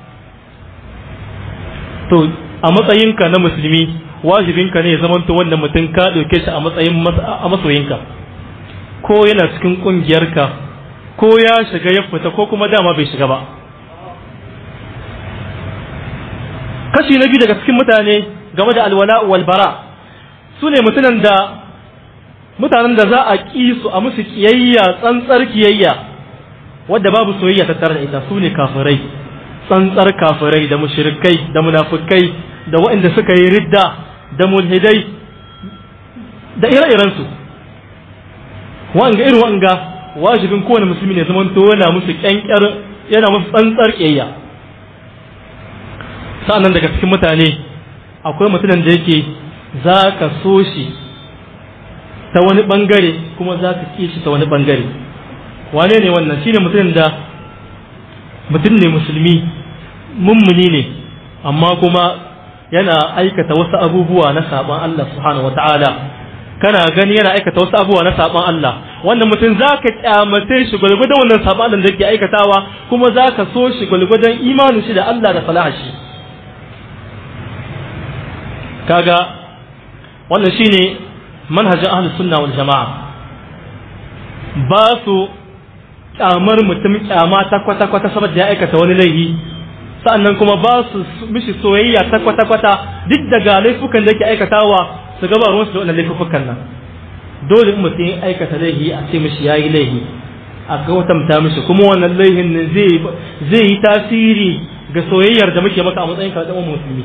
S2: to a matsayinka na musulmi wajibinka ne ya zamanto wannan mutum ka ɗauke shi a matsayin a masoyinka ko yana cikin ƙungiyarka ko ya shiga ya fita ko kuma dama bai shiga ba kashi na biyu daga cikin mutane game da alwala walbara su ne mutanen da mutanen da za a ƙi su a musu kiyayya tsantsar kiyayya wadda babu soyayya tattare da ita su ne kafirai tsantsar kafirai da mushrikai da munafukai da waɗanda suka yi ridda da mulhidai da ire-irensu wanga irin wanga wajibin kowane musulmi ne zaman to yana musu kyankyar yana musu tsantsar kiyayya sa'annan daga cikin mutane akwai mutumin da yake za ka so shi ta wani bangare kuma za ka ƙi shi ta wani bangare wane ne wannan shine mutumin da mutum ne musulmi mummuni ne amma kuma yana aikata wasu abubuwa na saban Allah subhanahu wata'ala kana gani yana aikata wasu abubuwa na saban Allah wannan mutum za ka kyamace shi gwalgwadon wannan saban Allah da yake aikatawa kuma za ka so shi gwalgwadon imanin shi da Allah da salaha shi kaga wannan shine manhajin ahlus sunna wal jama'a ba su kyamar mutum kyama ta kwata kwata saboda ya aikata wani laifi sa'annan kuma ba su mishi soyayya ta kwata kwata duk daga laifukan da yake aikatawa su gaba ruwan su da wannan laifukan nan dole in mutum ya aikata laifi a ce mishi yayi laifi a gautamta mishi kuma wannan laifin ne zai zai yi tasiri ga soyayyar da muke maka a matsayin ka da musulmi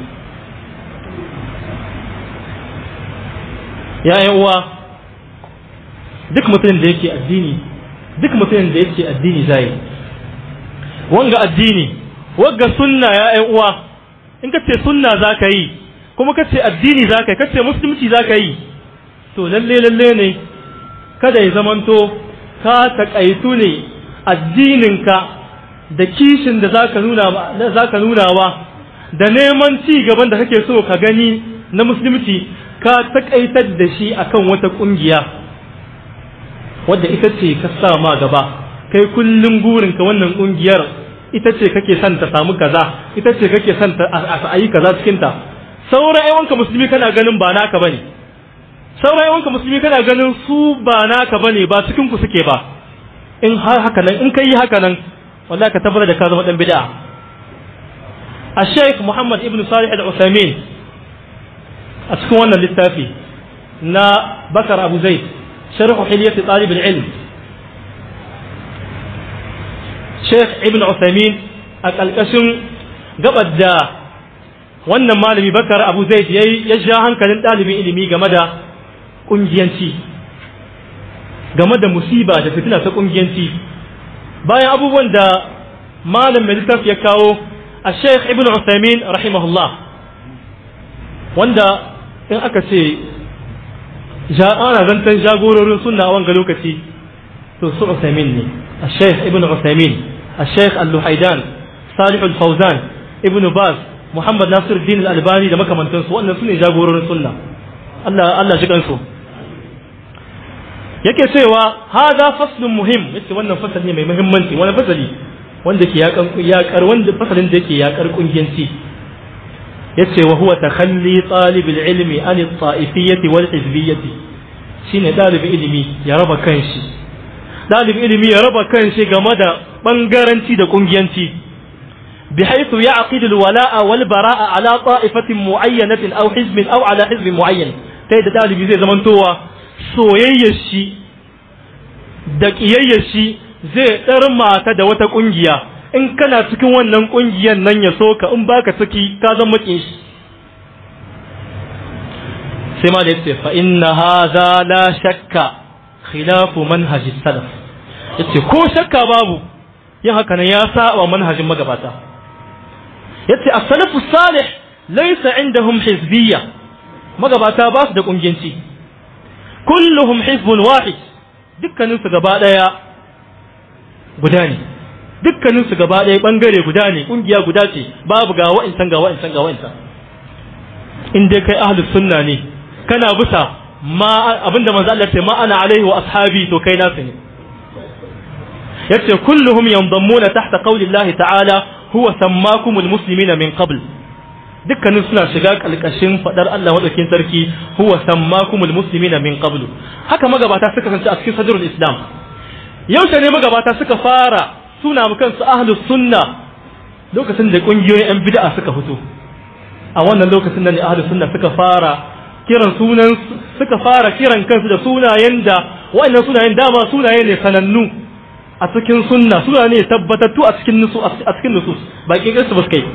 S2: ya uwa duk mutumin da yake addini duk mutumin da yake addini zai wanga addini wanga sunna ya uwa in ka ce sunna za ka yi kuma ka ce addini za ka yi ka ce musulunci za ka yi to lalle lalle ne kada ya zamanto ka taƙaitu ne addininka da kishin da za ka nunawa da neman ci gaban da kake so ka gani na musulunci ka takaitar da shi akan wata kungiya wadda ita ce ka sa ma gaba kai kullum gurinka wannan kungiyar ita ce kake son ta samu kaza ita ce kake son ta a yi kaza cikin ta sauran yawanka musulmi kana ganin ba naka bane sauran yawanka musulmi kana ganin su ba naka bane ba cikin ku suke ba in har haka nan in kai haka nan wallahi ka tabbata da ka zama dan bid'a الشيخ محمد ابن صالح العثيمين a cikin wannan littafi na bakar abu zai sharhu hilyati talib ilm sheikh ibn usaimin a ƙalƙashin gabar da wannan malami bakar abu zai ya ja hankalin ɗalibin ilimi game da ƙungiyanci game da musiba da fitina ta ƙungiyanci bayan abubuwan da malam mai littafi ya kawo a sheikh ibn usaimin rahimahullah wanda in aka ce ana zantan jagororin sunna a wanga lokaci to su Usaimin ne al-Sheikh Ibn Usaimin al-Sheikh Al-Luhaidan Salih Al-Fawzan Ibn Baz Muhammad Nasir Din Al-Albani da makamantansu wannan sune jagororin sunna Allah Allah shi kansu yake cewa hada faslun muhim yace wannan fasali ne mai muhimmanci wani fasali wanda ke yakar wanda fasalin da yake yakar kungiyanci yace wa huwa takhalli talib ilmi an at-ta'ifiyyati wal hizbiyyati shine dalibin ilimi ya raba kanshi dalibin ilimi ya raba kanshi game da bangaranci da kungiyanci بحيث يعقد الولاء والبراء على طائفة معينة أو حزب أو على حزب معين تيدا دالبي زي زمان توا soyayyar shi da ƙiyayyar shi zai ɗarma ta da wata ƙungiya in kana cikin wannan ƙungiyar nan ya so ka in baka ciki ka zan maƙin shi sai ma da ya ce fa inna hadha la shakka khilafu manhaji salaf yace ko shakka babu yin haka nan ya saba manhajin magabata yace as-salafu salih laysa indahum hizbiyya magabata ba su da kungiyanci kulluhum hizbun wahid dukkanin su gaba daya guda ne dukkanin su gaba daya bangare guda ne kungiya guda ce babu ga wa'insan ga wa'insan ga wa'insan in dai kai ahlus sunna ne kana bisa ma abinda manzo Allah ce ma ana alaihi wa ashabi to kai nasu ne yace kulluhum yandammuna tahta qawli Allah ta'ala huwa sammakumul muslimina min qabl dukkanin suna shiga kalkashin fadar Allah madaukakin sarki huwa sammakumul muslimina min qabl haka magabata suka kasance a cikin sadrul islam yaushe ne magabata suka fara suna mu kansu ahlus sunna lokacin da kungiyoyin yan bid'a suka fito a wannan lokacin da ne ahlus sunna suka fara kiran sunan suka fara kiran kansu da sunayen da wa'annan sunayen dama sunaye ne sanannu a cikin sunna suna ne tabbatattu a cikin nusu a cikin nusus ba kirkir su ba kai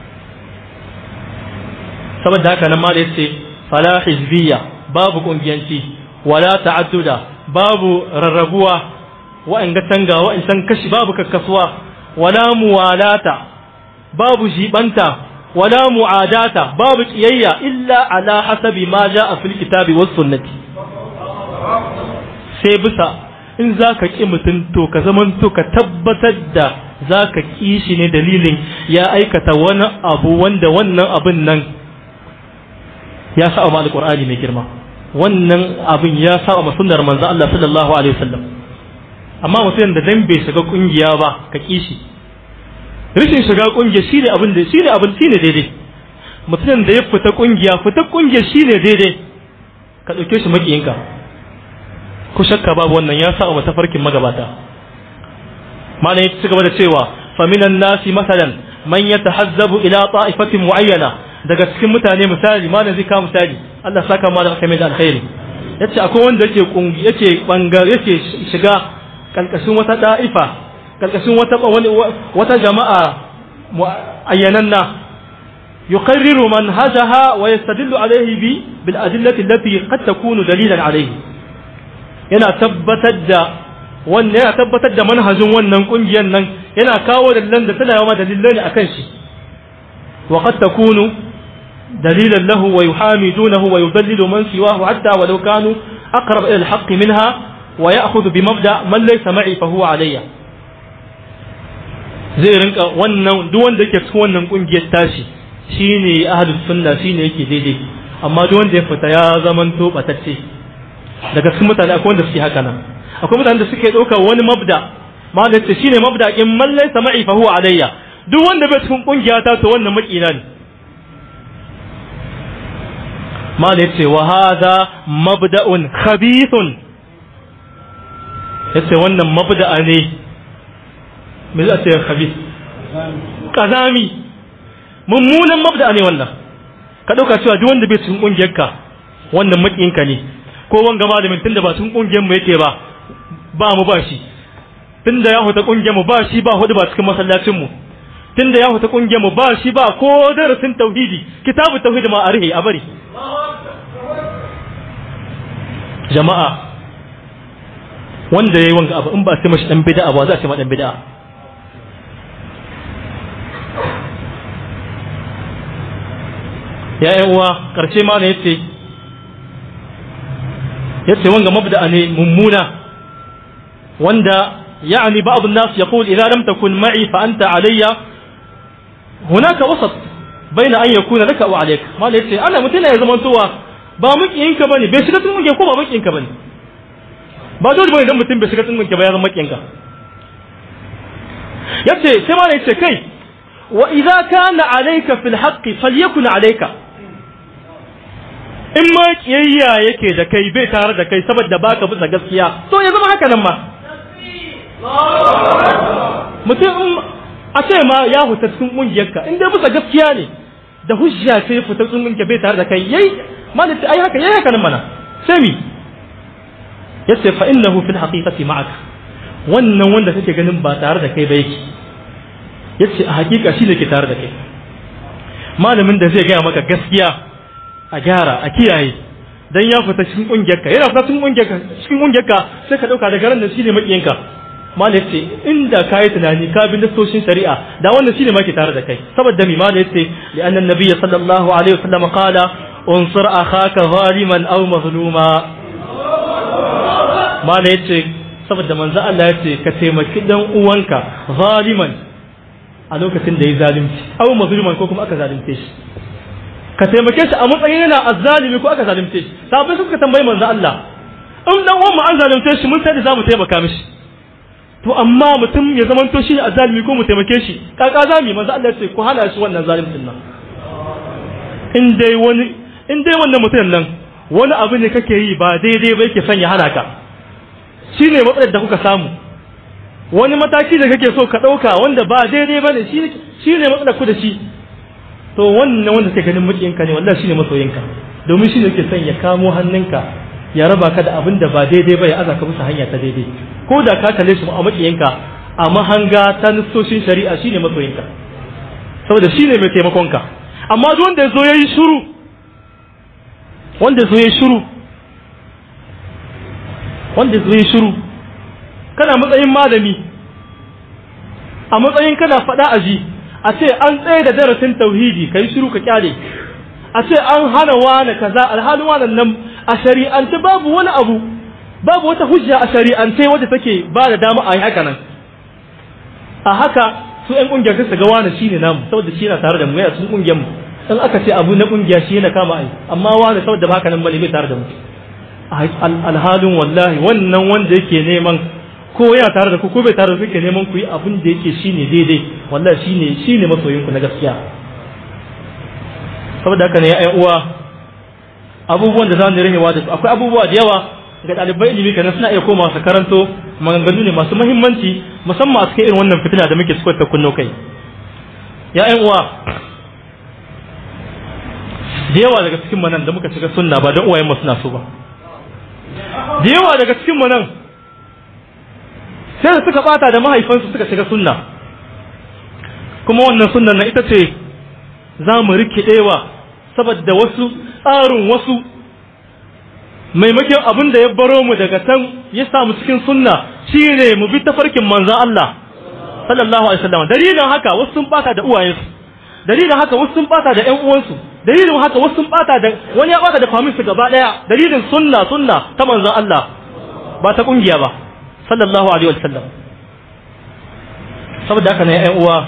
S2: saboda haka nan ma da yace fala hizbiyya babu kungiyanci wala ta'adduda babu rarrabuwa wa'an ga tanga wa'an san kashi babu kakkasuwa wala muwalata babu jibanta wala mu'adata babu kiyayya illa ala hasabi ma ja'a fil kitabi was sunnati sai bisa in za ka ƙi mutum to ka zaman to ka tabbatar da za ka ƙi shi ne dalilin ya aikata wani abu wanda wannan abin nan ya sa ma alƙur'ani mai girma wannan abin ya sa ma sunnar manzo Allah sallallahu alaihi wasallam amma mutum da dan bai shiga kungiya ba ka ƙi shi rashin shiga kungiya shine abin da shine abin shine daidai mutum da ya fita kungiya fita kungiya shine daidai ka ɗauke shi makiyinka ko shakka babu wannan ya sa wa tafarkin magabata malam ya ci gaba da cewa faminan nasi masalan man yatahazzabu ila ta'ifatin muayyana daga cikin mutane misali malam zai kawo misali Allah saka malam aka mai da alkhairi yace akwai wanda yake kungi yake bangar yake shiga kalkashin wata da'ifa kalkashin wata wata jama'a muayyananna يقرر منهجها ويستدل عليه بالأدلة التي قد تكون دليلا عليه yana tabbatar da wannan yana tabbatar da manhajin wannan kungiyar nan yana kawo dalilan da tana yawa dalilai ne akan shi wa qad takunu dalilan lahu wa yuhamidunahu wa yudallilu man siwahu hatta walau kanu aqrab ila al-haqq minha wa ya'khudhu bi mabda man laysa ma'i fa huwa alayya zai rinka wannan duk wanda yake cikin wannan kungiyar tashi shine ahlus sunna shine yake daidai amma duk wanda ya fita ya zamanto batacce daga cikin mutane akwai wanda suke haka nan akwai mutane da suke ɗaukar wani mabda ma da ce shine mabda in mallai sama'i fa huwa alayya duk wanda bai cikin kungiya ta to wannan makina ne ma da yace wa hadha mabda'un khabithun yace wannan mabda'a ne me za ce khabith kazami mummunan mabda'a ne wannan ka dauka cewa duk wanda bai cikin kungiyarka wannan makiyinka ne ko wanga malamin tunda ba cikin kungiyar mu yake ba ba mu ba shi tunda ya huta kungiyar mu ba shi ba hudu ba cikin masallacin mu tunda ya huta kungiyar mu ba shi ba ko darasin tauhidi kitabu tauhidi ma arihi a bari jama'a wanda yayi wanga abu in ba sai mashi dan bid'a ba za a ce ma dan bid'a ya yan uwa karshe ma ne yace yace wanga mabda ne mummuna wanda يعني بعض الناس يقول إذا لم تكن معي فأنت علي هناك وسط بين أن يكون لك أو عليك ما ليس أنا متنا يا زمان توا ba makiyinka bane bai shiga cikin ko ba makiyinka bane ba dole bane dan mutum bai shiga cikin ba ya zama makiyinka yace sai ma yace kai wa idza kana alayka fil haqqi falyakun alayka in ma kiyayya yake da kai bai tare da kai saboda baka bisa gaskiya to ya zama haka nan ma mutum a ce ma ya huta cikin kungiyarka in dai bisa gaskiya ne da hujja ce fita cikin kungiyar bai tare da kai yayi malaka ai haka yayi haka nan mana sai mi yace fa innahu fil haqiqati ma'ak wannan wanda kake ganin ba tare da kai ba yake yace a hakika shi ne ke tare da kai malamin da zai gaya maka gaskiya a gyara a kiyaye dan ya fita cikin kungiyarka yana fita cikin kungiyarka cikin kungiyarka sai ka dauka daga ran da shine makiyanka malai yace inda kai tunani ka bi nasoshin shari'a da wannan shine ma ke tare da kai saboda mi malai yace li anna nabiyyi sallallahu alaihi wasallam qala unsur akhaka zaliman aw mazluma malai yace saboda manzo Allah yace ka taimaki dan uwanka zaliman a lokacin da ya zalunci aw mazluman ko kuma aka zalunce shi ka taimake shi a matsayin yana azzalimi ko aka zalunce shi sabai suka tambayi manzo Allah in dan uwan mu an zalunce shi mun sai da zamu taimaka mishi to amma mutum ya zamanto shi azzalimi ko mu taimake shi kaka zami manzo Allah ya ce ku hana shi wannan zalimcin nan in dai wani in dai wannan mutum nan wani abu ne kake yi ba daidai ba yake son ya hana ka shine matsalar da kuka samu wani mataki da kake so ka ɗauka wanda ba daidai ba ne shi ne matsalar ku da shi to wannan wanda kai ganin makiyinka ne wallahi shine masoyinka domin shine yake son ya kamo hannunka ya raba ka da abin da ba daidai ba ya aza ka bisa hanya ta daidai ko da ka kalle shi a makiyinka a mahanga ta nissoshin shari'a shine masoyinka saboda shine mai taimakonka amma duk wanda ya zo yayi shiru wanda ya zo yayi shiru wanda ya zo yayi shiru kana matsayin malami a matsayin kana faɗa aji a ce an tsaye da darasin tauhidi ka yi shiru ka kyale a ce an hana wane kaza alhalin wannan nan a shari'ance babu wani abu babu wata hujja a shari'ance wadda take ba da dama a yi haka nan a haka su ƴan ƙungiyar su ga wani shine namu saboda shi yana tare da mu yana cikin ƙungiyar mu in aka ce abu na ƙungiya shi yana kama ai amma wani saboda baka nan bane bai tare da mu alhalin wallahi wannan wanda yake neman ko yana tare da ku ko bai tare da kuke neman ku yi abin da yake shine daidai wallahi shine shine masoyin ku na gaskiya saboda haka ne ya uwa abubuwan da za mu rahewa da su akwai abubuwa da yawa ga ɗalibai ilimi kana suna iya komawa su karanto maganganu ne masu muhimmanci musamman a cikin irin wannan fitina da muke suka ta kunno kai ya ƴan uwa da yawa daga cikin manan da muka shiga sunna ba don uwayen mu suna so ba da yawa daga cikin manan sai da suka bata da mahaifansu suka shiga sunna kuma wannan sunnan na ita ce za mu rikidewa saboda wasu tsarin wasu maimakon abin da ya baro mu daga can ya samu cikin sunna shine mu bi tafarkin manzon Allah sallallahu alaihi wasallam dalilin haka wasu sun bata da uwayensu dalilin haka wasu sun bata da ƴan uwansu dalilin haka wasu sun bata da wani ya bata da faminsu gaba daya dalilin sunna sunna ta manzon Allah ba ta kungiya ba sallallahu alaihi wasallam saboda haka ne ƴan uwa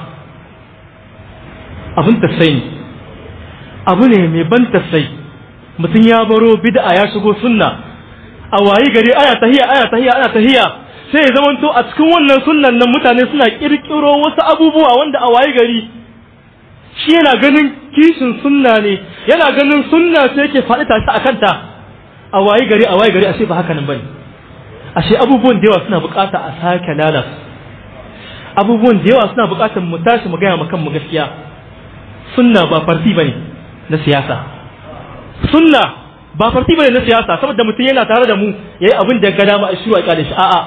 S2: abin tasai abu ne mai ban tasai mutum ya baro bid'a ya shigo sunna a wayi gari ana tahiya ana tahiya ana tahiya sai ya zamanto a cikin wannan sunnan nan mutane suna kirkiro wasu abubuwa wanda a wayi gari shi yana ganin kishin sunna ne yana ganin sunna sai yake faɗi tashi a kanta a wayi gari a wayi gari ashe ba haka nan bane ashe abubuwan da yawa suna bukata a sake lalata abubuwan da yawa suna bukatar mu tashi mu gaya ma kanmu gaskiya sunna ba farti bane na siyasa sunna ba farti bane na siyasa saboda mutum yana tare da mu yayi abin da ga dama a shiru a kyale shi a'a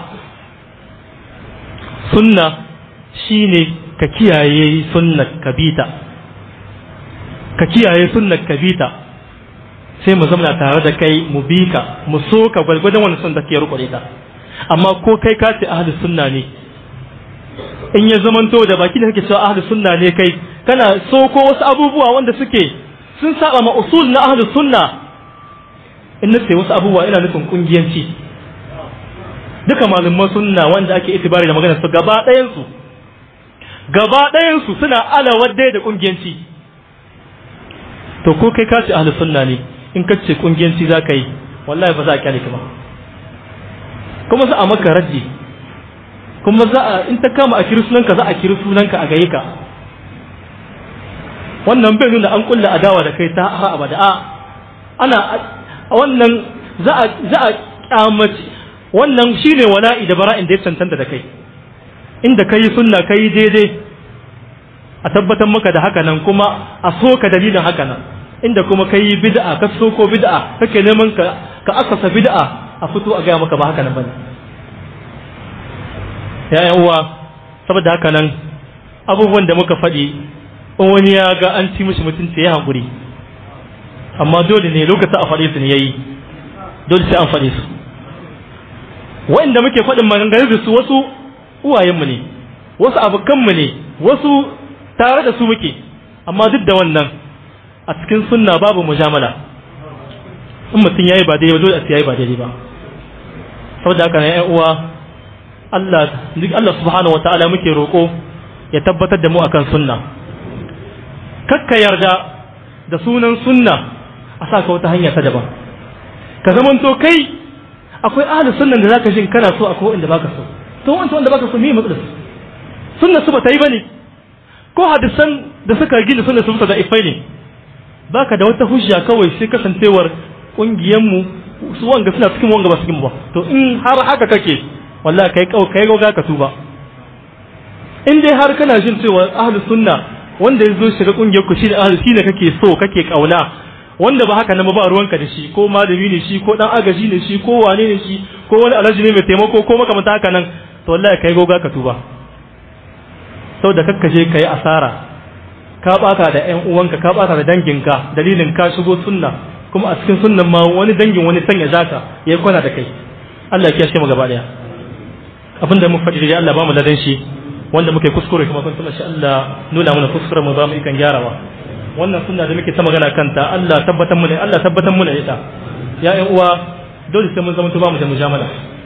S2: sunna shine ka kiyaye sunnar kabita ka kiyaye sunnar kabita sai mu zama tare da kai mu bi ka mu so ka gwalgwadon wani sun da ke rukure ta amma ko kai ka ce ahlus sunna ne in ya zamanto da baki da kake cewa ahlus sunna ne kai kana so ko wasu abubuwa wanda suke sun saba ma usul na ahlus sunna in na ce wasu abubuwa ina nufin kungiyanci duka malaman sunna wanda ake itibari da maganar su gaba ɗayan su gaba ɗayan su suna alawar dai da kungiyanci to ko kai ka ce ahlus sunna ne in ka ce kungiyanci za ka yi wallahi ba za a kyale ka ba kuma za a maka raji kuma za a in ta kama a kiri sunanka za a kiri sunanka a gaye ka wannan bai nuna an kulla adawa da kai ta har abada a ana a wannan za a za a kyamaci wannan shine wala'i da bara'in da ya cancanta da kai inda kai sunna kai daidai a tabbatar maka da haka nan kuma a so ka dalilin haka nan inda kuma kai bid'a ka so ko bid'a kake neman ka ka asasa bid'a a fito a gaya maka ba haka nan bane ya uwa saboda haka nan abubuwan da muka faɗi in wani ya ga an ci mishi mutunci ya hankuri amma dole ne lokacin a faɗe su ne yayi dole sai an faɗe su wa'inda muke faɗin maganganun da su wasu uwayenmu ne wasu abokanmu ne wasu tare da su muke amma duk da wannan a cikin sunna babu mujamala in mutum yayi ba daidai ba dole a yayi ba daidai ba saboda haka ne uwa Allah duk Allah subhanahu wataala muke roƙo ya tabbatar da mu akan sunna kakka yarda da sunan sunna a sa ka wata hanya ta daban ka zamanto kai akwai ahlus sunnan da zaka jin kana so akwai wanda baka so to wanda wanda baka so me matsalar sunna su bata yi bane ko hadisan da suka gina sunna su da ifai ne baka da wata hujja kawai sai kasancewar kungiyar mu su wanga suna cikin wanga ba cikin ba to in har haka kake wallahi kai kau kai ga ka tuba in dai har kana jin cewa ahlus sunna wanda ya zo shiga kungiyar ku shine ahlus shine kake so kake kauna wanda ba haka nan ba ruwanka da shi ko malami ne shi ko dan agaji ne shi ko wane ne shi ko wani alhaji ne mai taimako ko makamanta haka nan to wallahi kai goga ka tuba saboda kakkaje kai asara ka baka da ƴan uwanka ka baka da danginka dalilin ka shigo sunna kuma a cikin sunnan ma wani dangin wani sanya zaka yayi kwana da kai Allah ya kiyashe mu gaba daya abinda mun faɗi da Allah ba mu ladan shi wanda muke kuskure kuma kun tuma shi Allah nuna mana kuskure mu ba mu ikan gyarawa wannan sunna da muke ta magana kanta Allah tabbatar mu ne Allah tabbatar mu ne ita ya ƴan uwa dole sai mun zama ba mu da mujamala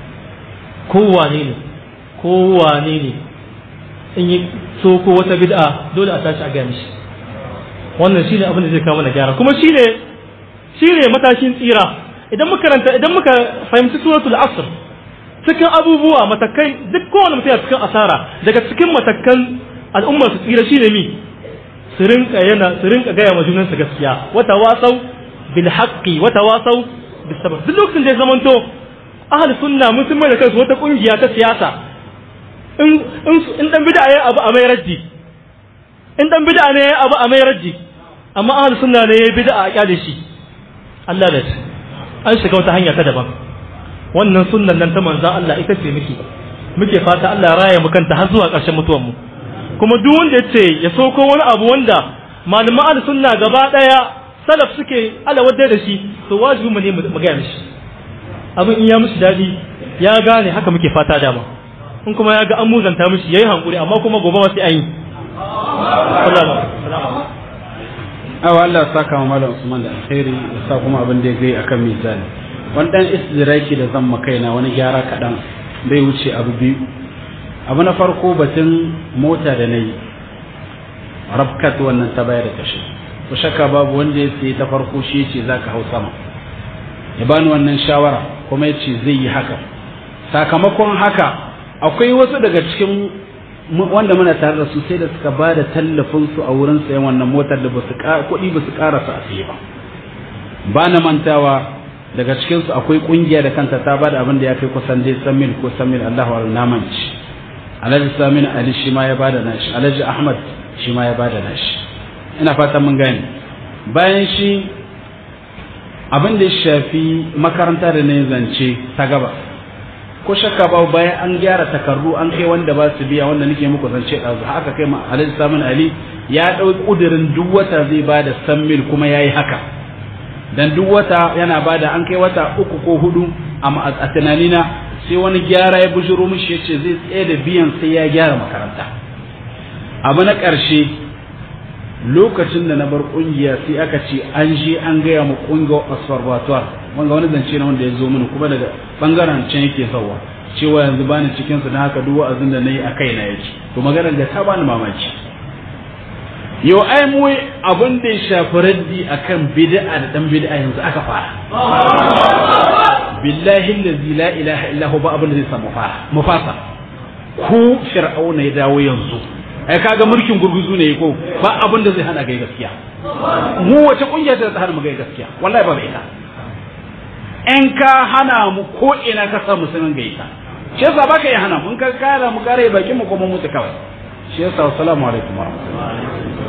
S2: kowane ne kowane ne in yi so ko wata bid'a dole a tashi a gaya mishi wannan shine abin da zai kawo mana gyara kuma shine shine matakin tsira idan muka karanta idan muka fahimci suratul asr cikin abubuwa matakai duk kowane mutum cikin asara daga cikin matakan al'ummar su tsira shine mi su rinka yana su rinka gaya ma junan su gaskiya wata wasau bil haqqi wata wasau bis sabr duk lokacin da ya zamanto ahli sunna mun sun mai da kansu wata kungiya ta siyasa in in in dan bid'a yayi abu a mai raddi in dan bid'a ne yayi abu a mai raddi amma ahli sunna ne yayi bid'a a kyale shi Allah da an shiga wata hanya ta daban wannan sunnan nan ta manzon Allah ita ce muke muke fata Allah ya raya mu kanta har zuwa ƙarshen mutuwar mu kuma duk wanda yace ya soko wani abu wanda malaman ahli sunna gaba daya salaf suke alawadda da shi to wajibi mu ne mu ga mishi abin in ya mishi dadi ya gane haka muke fata dama in kuma ya ga an muzanta mishi yayi hankuri amma kuma gobe ma sai an yi
S1: awa Allah saka ma malam Usman da alkhairi ya sa kuma abin da ya gai akan mizani wani dan istidraki da zan makaina wani gyara kaɗan bai wuce abu biyu abu na farko batun mota da na yi rafkat wannan ta bayar da tashi ku shakka babu wanda ya sayi ta farko shi ce za ka hau sama ya bani wannan shawara kuma ya ce zai yi haka sakamakon haka akwai wasu daga cikin wanda muna tare da su sai da suka ba da tallafin su a wurin sayan wannan motar da basu kuɗi basu karasa a saye ba ba na mantawa daga cikin su akwai kungiya da kanta ta ba da abin da ya kai kusan dai samin ko samin Allahu wa namanci Alhaji Samin Ali shi ma ya bada nashi Alhaji Ahmad shi ma ya bada nashi ina fatan mun gane bayan shi abin da ya shafi makaranta da ne zance ta gaba ko shakka ba bayan an gyara takardu an kai wanda ba su biya wanda nake muku zance ɗazu haka kai ma alhaji samun ali ya ɗau ƙudurin duk wata zai ba da san mil kuma ya yi haka dan duk wata yana ba da an kai wata uku ko hudu a tunanina sai wani gyara ya bujiro mishi ya ce zai tsaye da biyan sai ya gyara makaranta abu na ƙarshe lokacin da na bar ƙungiya sai aka ce an je an gaya mu ƙungiyar observatoire wanga wani zance na wanda ya zo mini kuma daga bangaren can yake sauwa cewa yanzu bani cikin su na haka duk wa'azin da nayi a kai na yake to maganar da ta bani mamaki yau ai mu abin da ya shafi raddi akan bid'a da dan bid'a yanzu aka fara billahi allazi la ilaha illa huwa abin da zai samu fara mu fasa ku fir'auna ya dawo yanzu ai kaga mulkin gurguzu ne ko ba abin da zai hana gai gaskiya mu wace kungiya ta hana mu gai gaskiya wallahi ba bai ta in ka hana mu ko ina ka sa mu sanin gaita shi yasa baka yi hana mun ka kara mu kare bakin mu kuma mutu kawai shi yasa assalamu alaikum warahmatullahi